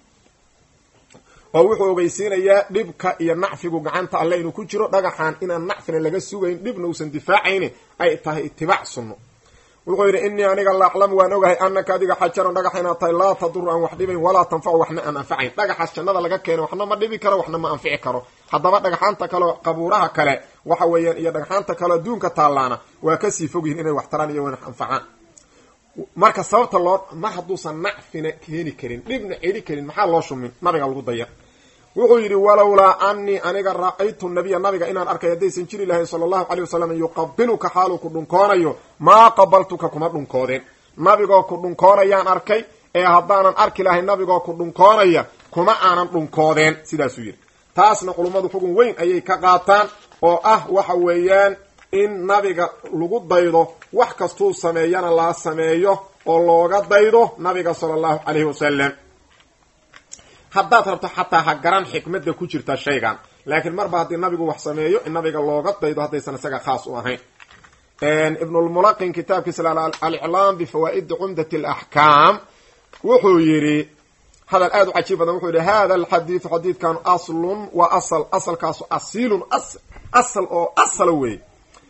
oo wuxuu ogeysiinayaa dhibka iyo nacfigu gacanta alle inuu ku jiro dhagaxan inaan nacfina laga sugayn dhibna uusan difaacayni ay tahay itibaac sunno wuxuu yidhi innii aniga la aclamu waan ogahay annaka adiga xajaran dhagax inaad tahay laa taduru aan wax dhibayn walaa tanfacu waxna aan anfacayn dhagaxaas jannada laga keena waxna ma dhibi karo waxna ma anfici karo haddaba dhagaxaanta kaleo qabuuraha kale waxa weeyaan iyo dhagaxaanta kaleo adduunka taallaana waa kasii fog yihin inay wax taraan iyo wax anfacaan marka sababta loo mar hadduusan nacfina keeni karin dhibna celi karin maxaa loo shumin nabiga lagu daya wuxuu yidhi walowlaa anii aniga ra-aytu nabiya nabiga inaan arkay haddaysan jiri lahayn sala allahu calay wasalam yuqabiluka xaaluu ku dhunkoonayo maa qabaltuka kuma dhunkoodeen nabigoo ku dhunkoonayaan arkay ee haddaanan arki lahayn nabigoo ku dhunkoonaya kuma aanan dhunkoodeen sidaasuu yidhi taasna culummadu xugun weyn ayay ka qaataan oo ah waxa weeyaan in nabiga lagu daydo wax kastuu sameeyana la sameeyo oo looga daydo nabiga sala allahu calayhi wasalam haddaad rabto xataa ha garan xikmadda ku jirta shaygan laakiin marba haddii nabigu wax sameeyo in nabiga looga daydo haddaysan isaga khaas u ahayn ibnulmulaqin kitaabkiisa aliclaam bifawaa'idi cumdat alaxkaam wuxuu yidhi hadal aad u cajiib badan wuxuu yidhi hada alxadiidu xadiidkan aslun waa asal asalkaasu asiilun asal oo asala weeye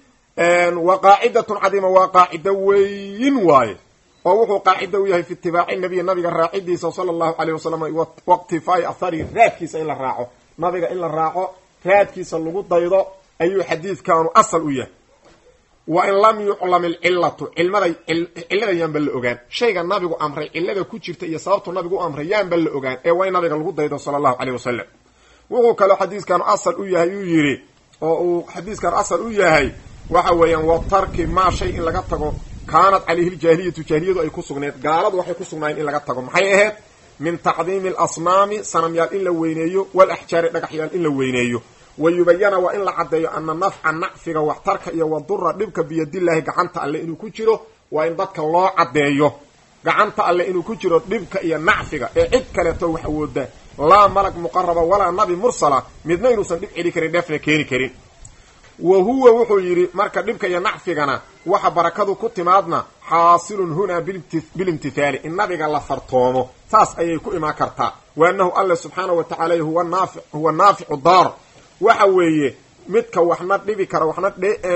wa qaacidatun cadiima waa qaacido weyin waaye oo wuxuu qaacido u yahay fi itibaaci nabiy nabiga raacidiisa sala allahu caleyh wasalam waqtifaa'i athari raadkiisa in la raaco nabiga in la raaco raadkiisa lagu daydo ayuu xadiidkanu asal u yahay wa in lam yuclam ilcilatu cilmada cillada yaanba la ogaan shayga nabigu amray cillada ku jirta iyo sababtu nabigu u amray yaanba la ogaan ee waa in nabiga lagu daydo sala allahu caleyh wasalam wuxuu kaloo xadiiskan asal u yahay uu yidhi oo uu xadiiskan asal u yahay waxa weeyaan wa tarki maa shay in laga tago kaanat calayhi ljaahiliyatu jaahiliyadu ay ku sugneed gaaladu waxay ku sugnaayeen in laga tago maxay ahayd min tacdiimi alasnaami sanamyaal in la weyneeyo walaxjaari dhagaxyaal in la weyneeyo wa yubayana waa in la caddeeyo ana nafca nacfiga waxtarka iyo wadura dhibka biyadillaahi gacanta alle inuu ku jiro waa in dadka loo caddeeyo gacanta alle inuu ku jiro dhibka iyo nacfiga ee cid kaleeto wax awooda laa malag muqaraba walaa nabi mursala midna inuusan dhib celi karin dheefna keeni karin wa huwa wuxuu yidhi marka dhibka iyo nacfigana waxa barakadu ku timaadna xaasilun hunaa bilimtithaali in nabiga la fartoomo saas ayay ku imaan kartaa wa annahu alla subxaana wa tacala huwa naafi huwa naaficu daar waxa weeye midka waxna dhibi kara waxna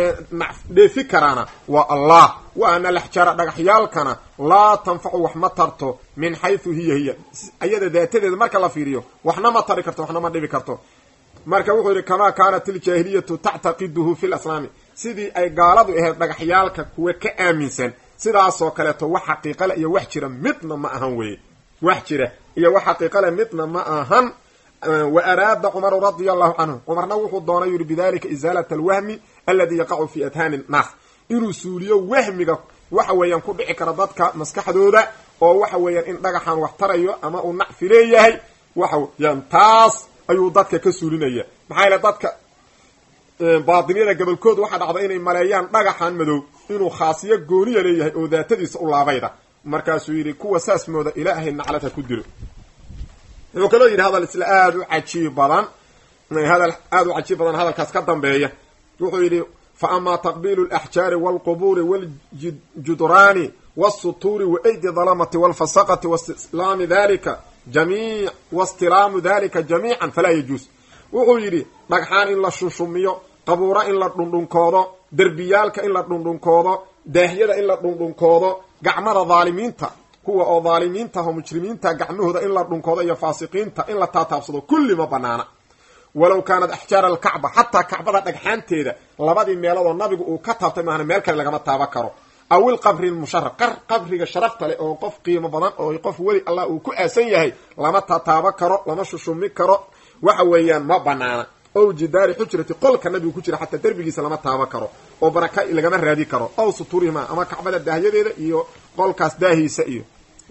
dheefi karaana waa allah wa ana alaxjaara dhagaxyaalkana laa tanfacu wax ma tarto min xaysu hiya hiya ayada daatadeeda marka la fiiriyo waxna ma tari karto waxna ma dhibi karto marka wuxuu yidhi kamaa kaanat iljaahiliyatu tactaqiduhu fi laslaami sidii ay gaaladu ahayd dhagaxyaalka kuwa ka aaminsan sidaasoo kaleeto wax xaqiiqale iyo wax jira midna ma ahan weye wax jira iyo wax xaqiiqale midna ma ahan wa araada cumaru radia allahu canhu cumarna wuxuu doonay yidhi bidalika isaalat alwahmi aladi yaqacu fi adhaani nnaas inuu suuliyo wahmiga waxa weeyaan ku dhici kara dadka maskaxdooda oo waxa weeyaan in dhagaxan wax tarayo ama uu nacfi leeyahay waxa weeyaan taas ayuu dadka ka suulinaya maxaa yaele dadka baadiniyada gobolkood waxaa dhacda inay maleeyaan dhagaxan madow inuu khaasiyo gooniya leeyahay oo daatadiisa u laabayda markaasuu yidhi kuwa saas mooda ilaahay naclad ha ku dilo wuxuu kaloo yidhi hadal isla aada u cajiib badan hadal aada u cajiib badan hadalkaas ka dambeeya wuxuu yidhi fa amaa taqbiilu alaxjaari waalqubuuri waaljudraani waalsutuuri wa aydi dalamati waalfasaqati waistilaami dalika jami wastilaamu dalika jamiican falaa yajuus wuxuu yidhi dhagxaan in la shushumiyo qabuuro in la dhundhunkoodo derbiyaalka in la dhundhunkoodo daahyada in la dhundhunkoodo gacmada dhaalimiinta kuwa oo dhaalimiinta oo mujrimiinta gacmahooda in la dhunkoodo iyo faasiqiinta in la taataabsado kulli ma banaana walow kaanat axjaara alkacba xataa kacbada dhagxaanteeda labadii meeloodoo nabigu uu ka taabtay maahna meel kale lagama taaban karo aw ilqabri lmusharaf qabriga sharafta leh oo qof qiimo badan oo qof weli allah uu ku aasan yahay lama tataaban karo lama shushumi karo waxa weeyaan ma banaana ow jidaari xujrati qolka nabigu ku jira xataa derbigiisa lama taaban karo oo baraka lagama raadi karo ow suturihima ama kacbada daahyadeeda iyo qolkaas daahiisa iyo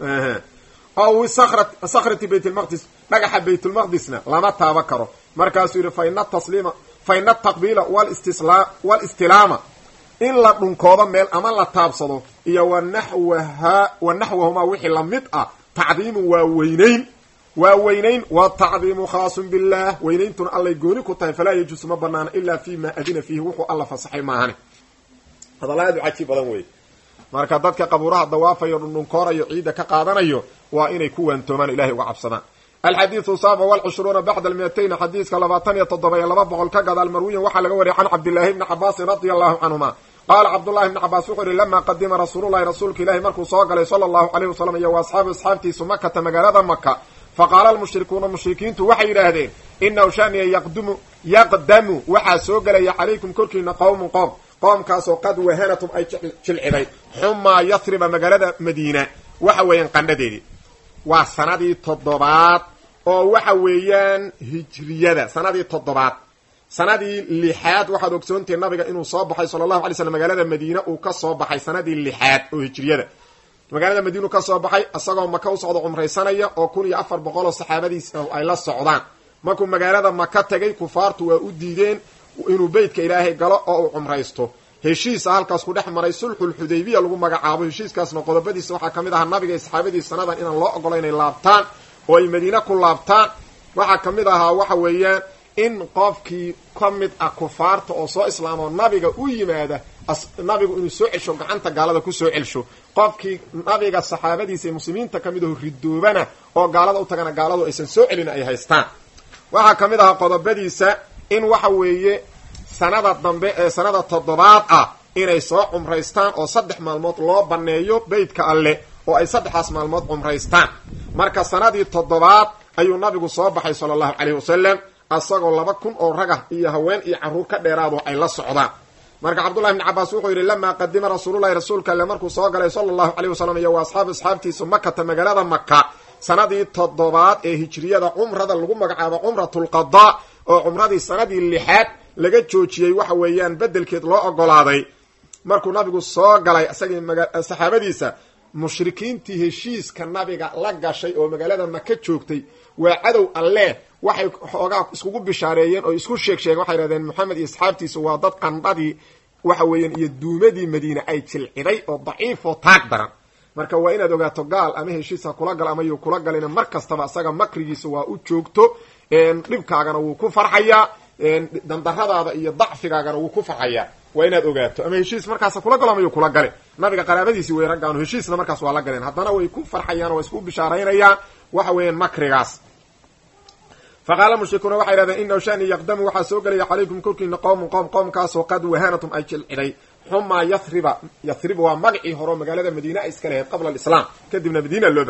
ow sakrati baytlmaqdis dhagaxa baytulmaqdisna lama taaban karo markaasuu yidhi faina tasliima faina ataqbiila walistilaama in la dhunkoodo meel ama la taabsado iyo wanaxwaha wa naxwahumaa wixii lamid ah tacdiimu waa weynayn waa weynayn wa tacdiimu khaasun billaah weynayntuna allay gooni ku tahay falaa yajuusu ma banaana ilaa fi ma adina fiihi wuxuu alla fasaxay maahane hadalaadu cajiib badan weeye marka dadka qabuuraha dawaafayo dhundhunkoonayo ciidda ka qaadanayo waa inay ku waantoomaan ilahay uga cabsadaan alxadiidu saabic walcushruuna bacda almiyatayn xadiiska labaatan iyo toddoba iyo laba boqol ka gadaal marwiyan waxaa laga wariyay can cabdillaahi bni cabaasin radia allahu canhuma qaala cabdullahi bni cabaas wuxuu yihi lamaa qadima rasuululahi rasuulka ilahi markuu soo galay sala allahu alayh wasalam iyo wa asxaabu asxaabtiisu makata magaalada maka faqaala almushrikuuna mushrikiintu waxay yidhaahdeen inahu shaniya yaqdumu yaqdamu waxaa soo gelaya calaykum korkiina qowmun qoom qoomkaasoo qad wahanatum ay jilciday xumaa yathriba magaalada madiina waxa weeyaan qandhadeedii waa sanadii toddobaad oo waxa weeyaan hijriyada sanadii toddobaad sanadii lixaad waxaad ogsoontihi nabiga inuu soo baxay sala allahu alay slam magaalada madiina uu ka soo baxay sanadii lixaad oo hijriyada magaalada madiina uu ka soo baxay isagoo maka u socdo cumraysanaya oo kun iyo afar boqol oo saxaabadiis ay la socdaan markuu magaalada maka tegay kufaartu waa u diideen inuu beytka ilaahay galo oo uu cumraysto heshiisa halkaas ku dhex maray sulxulxudaybiya lagu magacaabo heshiiskaasna qodobadiisa waxaa ka mid ahaa nabiga saxaabadiis sanadan inaan loo ogolo inay laabtaan oo ay madiine ku laabtaan waxaa ka mid ahaa waxa weeyaan in qofkii ka mid ah kufaarta oo soo islaamoo nabiga u yimaada nabigu inuu soo celsho gacanta gaalada ku soo celsho qofkii nabiga saxaabadiisa ee muslimiinta ka mid aho ridoobana oo gaalada u tagana gaaladu aysan soo celin ay haystaan waxaa ka mid ahaa qodobadiisa in waxa weeye sanada dambe ee sanada toddobaad ah inay soo cumraystaan oo saddex maalmood loo banneeyo beytka alle oo ay saddexdaas maalmood cumraystaan marka sanadii toddobaad ayuu nabigu soo baxay sala allahu caleyhi wasalam asagoo laba kun oo ragah iyo haween iyo carruur ka dheeraado ay la socdaan marka cabdullahi bni cabaas wuxuu yidhi lamaa qadima rasuululahi rasuulka alle markuu soo galay sala allahu caleyh wasalam iyo wa asxaabu asxaabtiisu makata magaalada maka sanadii toddobaad ee hijriyada cumrada lagu magacaabo cumratulqadaa oo cumradii sanadii lixaad laga joojiyey waxa weeyaan bedelkeed loo ogolaaday markuu nabigu soo galay isagii saxaabadiisa mushrikiintii heshiiska nabiga la gashay oo magaalada maka joogtay waa cadow alle waxay xoogaa iskugu bishaareeyeen oo isku sheeg sheegeen waxay yidhahdeen moxamed iyo asxaabtiisu waa dad qandhadii waxa weeyaan iyo duumadii madiine ay jilciday oo daciifoo taag daran marka waa inaad ogaato gaal ama heshiis ha kula gal ama yuu kula galina mar kastaba isaga makrigiisa waa u joogto dhibkaagana wuu ku farxayaa dandaradaada iyo dacfigaagana wuu ku farxayaa waa inaad ogaato ama heshiis markaas kula galo ama yuu kula gale nabiga qaraabadiisii way raggaanu heshiisna markaas waa la galeen haddana way ku farxayaan oo way isku bishaaraynayaan waxa weeyaan makrigaas faqaala mushrikuuna waxay yidhahdeen inahu shani yaqdamu waxaa soo gelaya calaykum korkiina qowmun qowm qowmkaasoo qad wahanatum ay jilciday xumaa yathriba yathriba waa magacii horeo magaalada madiine ay iska lahayd qabla alislaam kadibna madiina loo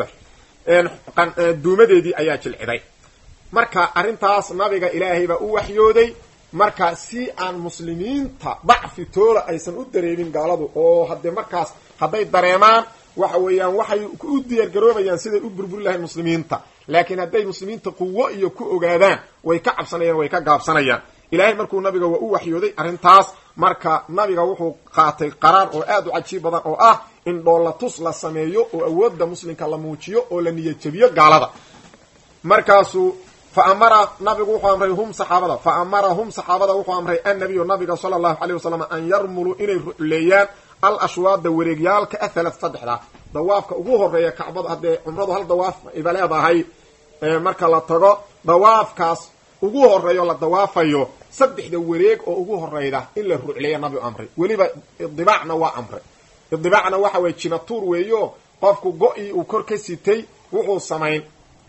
baxay duumadeedii ayaa jilciday marka arrintaas nabiga ilaahay baa u waxyooday marka si aan muslimiinta dacfi toola aysan u dareemin gaaladu oo haddee markaas hadday dareemaan waxa weeyaan waxay u diyaargaroobayaan siday u burburi lahayn muslimiinta laakiin hadday muslimiinta quwo iyo ku ogaadaan way ka cabsanayaan way ka gaabsanayaan ilaahay markuu nabiga waa u waxyooday arrintaas marka nabiga wuxuu qaatay qaraar oo aad u cajiib badan oo ah in dhoolatus la sameeyo oo awoodda muslimka la muujiyo oo la niyadjabiyo gaalada markaasuu fa amara nabigu wuxuu amray hum saxaabada fa amara hum saxaabada wuxuu amray annabiyu nabiga sala allahu caleyh wasalam an yarmuluu inay rucleeyaan al ashwaada wareegyaalka athalat saddexda dawaafka ugu horeeya kacbada haddee cumradu hal dawaaf iba leedahay marka la tago dawaafkaas ugu horeeyo la dawaafayo saddexda wareeg oo ugu horeyda in la rucleeya nabigu amray weliba idibaacna waa amray idibaacna waxa weye jimatuur weeyo qofku go-ii uu kor ka sitay wuxuu samayn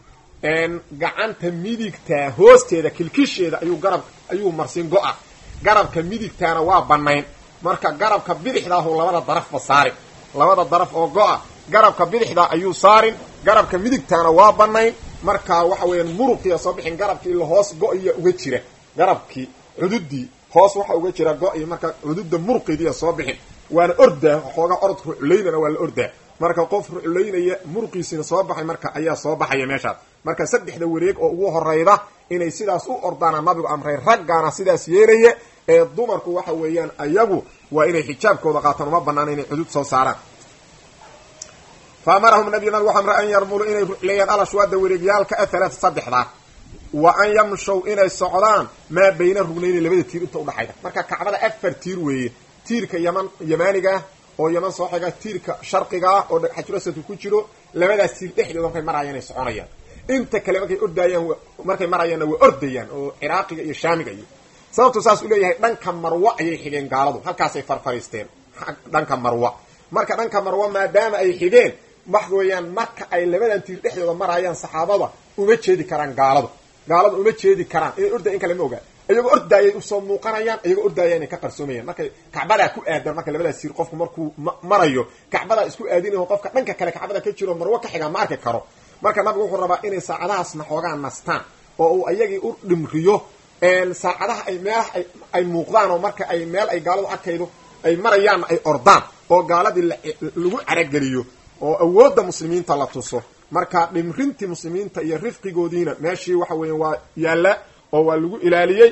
gacanta midigta hoosteeda kilkisheeda ayuu garab ayuu marsin go-a garabka midigtaana waa banayn marka garabka bidixdaahu labada darafba saarin labada daraf oo go-a garabka bidixda ayuu saarin garabka midigtaana waa banayn marka waxa weeyaan muruqiya soo bixin garabkii ila hoos go-iya uga jira garabkii cududii hoos waxa uga jira go-i marka cududa muruqidiya soo bixin waana ordaa xoogaa orodka ruculaynana waa la ordaa marka qof ruculaynaya muruqiisina soo baxay marka ayaa soo baxaya meeshaas marka saddexda wareeg oo ugu horeyda inay sidaas u ordaana nabigu amray raggaana sidaas yeelaya ee dumarku waxa weeyaan ayagu waa inay xijaabkooda qaataan uma banaan inay cudud soo saaraan fa amarahum nabiy nabig waxa amray an yarmuluu inay rucleeyaan alashwaada wareegyaalka athalaata saddexdaa wa an yamshow inay socdaan maa bayna rugnayni labada tiir inta udhaxayda marka kacbada afar tiir weeye tiirka yaman yamaanigaah oo yaman soo xiga tiirka sharqiga ah oo xajurasadku ku jiro labadaas tiir dhexdooda markay marayaan ay soconayaan inta kale markay ordayaan markay marayaanna waa ordayaan oo ciraaqiga iyo shaamiga iyo sababtu saas u leeyahay dhanka marwa ayay xigeen gaaladu halkaasay farfariisteen dhanka marwa marka dhanka marwa maadaama ay xigeen wax weeyaan marka ay labadan tiir dhexdooda marayaan saxaabada uma jeedi karaan gaaladu gaaladu uma jeedi karaan inay orday in kale ma ogaa iyagoo ordaayay usoo muuqanayaan iyagoo ordaaya inay ka qarsoomayaan markay kacbadaa ku aadan marka labadaas tiir qofku markuu marayo kacbadaa isku aadinayo qofka dhanka kale kacbada ka jiro marwo ka xigaa ma arki karo marka nabigu wuxuu rabaa inay saacadahaasna xoogaa nastaan oo uu ayagii u dhimriyo saacadaha ay meelaha ay muuqdaan oo marka ay meel ay gaaladu arkaydo ay marayaanna ay ordaan oo gaaladii lagu carageliyo oo awoodda muslimiinta la tuso marka dhimrintii muslimiinta iyo rifqigoodiina meeshii waxa weeya waa yaalla oo waa lagu ilaaliyey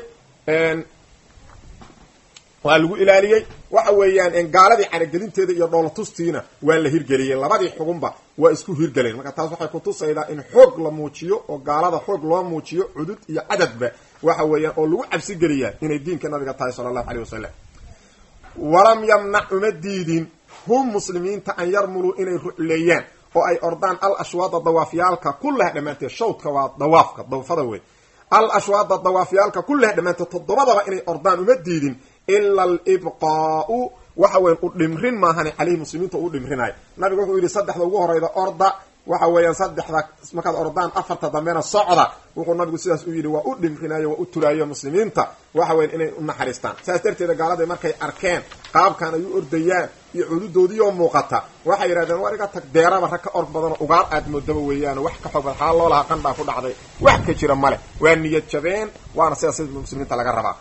waa lagu ilaaliyey waxa weeyaan gaaladii caragelinteeda iyo dhoolatustiina waa la hirgeliyey labadii xugunba waa isku hirgeleen marka taas waxay kutusaydaa in xoog la muujiyo oo gaalada xoog loo muujiyo cudud iyo cadadba waxa weeyaan oo lagu cabsi geliyaa inay diinka nabiga tahay sala allahu aleyh wasalam walam yamnac uma diidin hum muslimiinta an yarmuluu inay rucleeyaan oo ay ordaan al ashwaada dawaafyaalka kullaha dhammaanteed shawdka waa dawaafka dawfada wey al ashwaada dawaafyaalka kullaha dhammaanteed toddobadaba inay ordaan uma diidin ila alibqaau waxa weyan u dhimrin maahani caleyhi muslimiinta u dhimrinayo nabigu wuxuu yidhi saddexda ugu horeyda orda waxa weeyaan saddexda markaad ordaan afarta dambena socda wuxuu nabigu sidaas u yidhi waa u dhimrinayo waa u tulaayo muslimiinta waxa weyan inay u naxariistaan saas darteeda gaalada markay arkeen qaabkan ay u ordayaan iyo cududoodiioo muuqata waxay yidhahdeen war iga tag deeraba rag ka org badanoo ugaar aad moodaba weeyaan wax ka xoog xaa loo lahaa qandhaa ku dhacday wax ka jira male waa niyad jabeen waana sidaas sida muslimiinta laga rabaa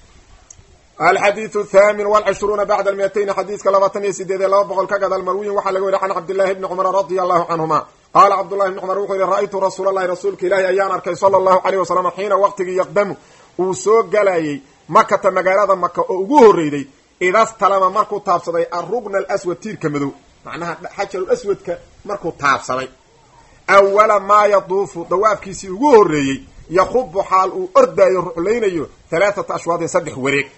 alxadiiu thamin walcishruuna bacda almiyatayn xadiiska labaatan iyo sideed ee laba boqol ka gadal marwiyin waxaa laga weriy can cabdillahi bni cumar radia allahu canhuma qaala cabdullahi bni cumar wuxuu yihi ra-aytu rasuula allahi rasuulka ilaahi ayaan arkay sala allahu caleyh wasalam xiina waqtigii yaqdamu uu soo galayay makata magaalada maka oo ugu horreyday idastalama markuu taabsaday arugna alaswad tiirka madow macnaha xajarul aswadka markuu taabsaday awala maa yaduufu dawaafkiisii ugu horreeyey yaqubu xaal uu ordaayo ruclaynayo halaathata ashwaadin saddex wareeg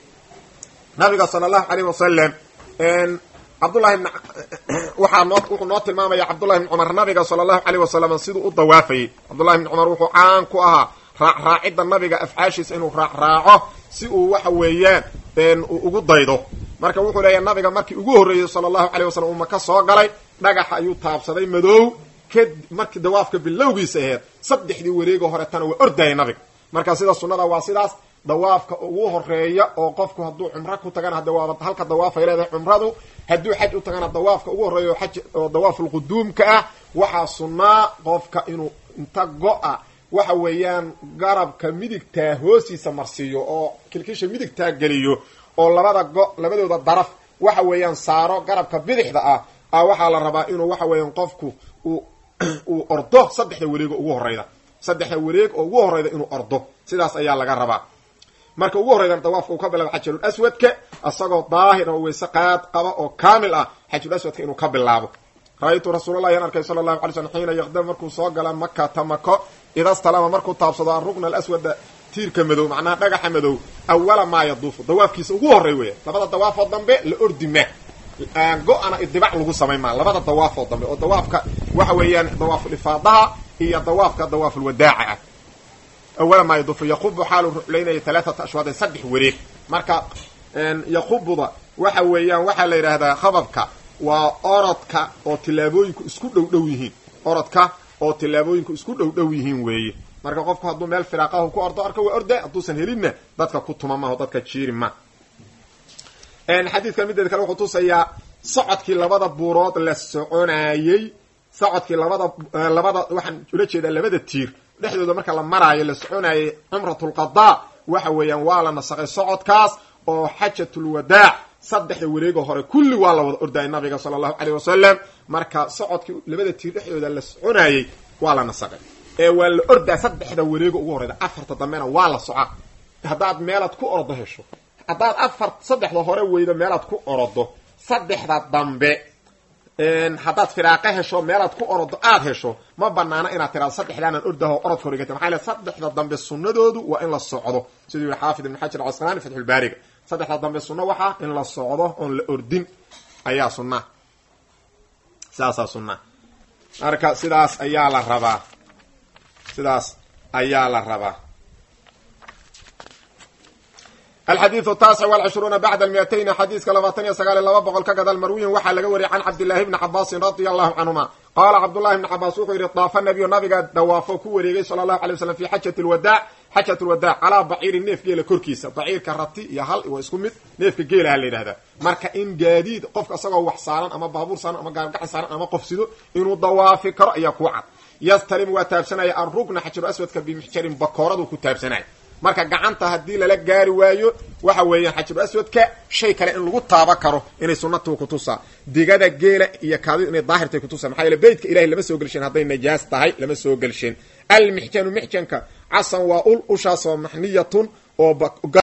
nabiga sala allahu caleyh wasalam cabdullahi bn waxaa noo wuxuu noo tilmaamaya cabdullahi bni cumar nabiga sala allahu caleyh wasalam siduu u dawaafayey cabdullahi bni cumar wuxuu caan ku ahaa raacraacidda nabiga afcaashiisa inuu raacraaco si uu waxa weeyaan uu ugu daydo marka wuxuu leeyahay nabiga markii ugu horreeyey sala allahu caleyh wasalam uu maka soo galay dhagaxa ayuu taabsaday madow kad markii dawaafka bilowgiisa aheed saddexdii wareego horetana waa ordayay nabiga marka sida sunnada waa sidaas dawaafka ugu horeeya oo qofku hadduu cumro ku tagana hadde waaba halka dawaafay leedahay cumradu hadduu xaj u tagana dawaafka ugu horreeya oo xaj oo dawaafulquduumka ah waxaa sunnaa qofka inuu inta go-a waxa weeyaan garabka midigtaa hoostiisa marsiiyo oo kilkisha midigtaa geliyo oo labada go labadooda daraf waxa weeyaan saaro garabka bidixda ah a waxaa la rabaa inuu waxa weeyaan qofku uu uu ordo saddexda wareeg oo ugu horeyda saddexda wareeg oo ugu horeyda inuu ordo sidaas ayaa laga rabaa marka ugu horreydana dawaafka uu ka bilaabo xajarul aswadka isagoo daahir oo weyse qaad qaba oo kaamil ah xajarul aswadka inuu ka bilaabo ra-aytu rasuulallahi an arkay sala allahu alay slm xiina yaqdam markuu soo gala makata mako idastalama markuu taabsado arugna alaswada tiirka madow macnaha dhagaxa madow awala maa yaduufu dawaafkiisa ugu horrey weya labada dawaafoo dambe la ordi ma go-ana idibac lagu samayn maa labada dawaafoo dambe oo dawaafka waxa weeyaan dawaaful ifaadaha iyo dawaafka dawaafulwadaaca ah awala maa yaduufu yaqubu xaalu ruclaynaya talaaata ashwaadin saddex wareeg marka yaqubuda waxa weeyaan waxaa la yidhaahdaa khababka waa orodka oo tillaabooyinku isku dhow dhow yihiin orodka oo tillaabooyinku isku dhow dhow yihiin weeye marka qofku hadduu meel firaaqahu ku ordo arka waa orda hadduusan helinna dadka ku tuma maho dadka jiiri ma xadiidkan mideed kale wuxuu tusayaa socodkii labada buurood la soconaayey socodkii labada labada waxaan ula jeedaa labada tiir dhexdooda marka la maraayo la soconaayey cumratulqadaa waxa weeyaan waa la nasaqay socodkaas oo xajatulwadaac saddexda wareego hore kulli waa la wada ordayay nabiga sala allahu caleyh wasalam marka socodkii labada tiir dhexdooda la soconaayey waa la nasaqay ee waa la ordaa saddexda wareego ugu horeyda afarta dambena waa la soca haddaad meelaad ku orodo hesho haddaad afar saddexda hore weydo meelaad ku orodo saddexda dambe haddaad firaaqo hesho meelaad ku orodo aada hesho ma banaano inaad tiraado saddexdaanan ordaho orodka horigata maxaa le saddexda dambe sunnadoodu waa in la socdo siduu yihi xaafid ibn xajar casqalaani fatxulbaariga saddexda dambe sunno waxaa in la socdo oon la ordin ayaa sunna sidaasaa sunna marka sidaas ayaa la rabaa sidaas ayaa la rabaa alxadiidu taasic walcishruuna bacda almiatayni xadiiska labaatan iyo sagaal iyo laba boqol ka gadal marwiyin waxaa laga wariyay can cabdillahi bni cabaasin radia allahu canhuma qaala cabdullahi bni cabaas wuxuu yidhi daafa nabiyu nabiga dawaafo ku wareegay sala allahu alay waslam fi xajati lwadaac xajat lwadaac calaa baciirin neef geela korkiisa baciirka rati iyo hal waa isku mid neefka geelaha la yidhahdaa marka in gaadiid qofka isagoo wax saaran ama baabuur saaran ama gaargacan saaran ama qof sido inuu dawaafi karo ayaa kuu cad yastalim waa taabsanaya arrukna xajaru aswadka bimixjarin bakooradu ku taabsanaya marka gacanta haddii lala gaari waayo waxa weeyaan xajaru aswadka shay kale in lagu taaba karo inay sunatu kutusaa digada geela iyo kaadidu inay daahirtay kutusaa maxaa yeele beytka ilahay lama soo gelsheen hadday najaas tahay lama soo gelsheen almixjanu mixjanka casan waa ul ushaasoo maxniyatun oo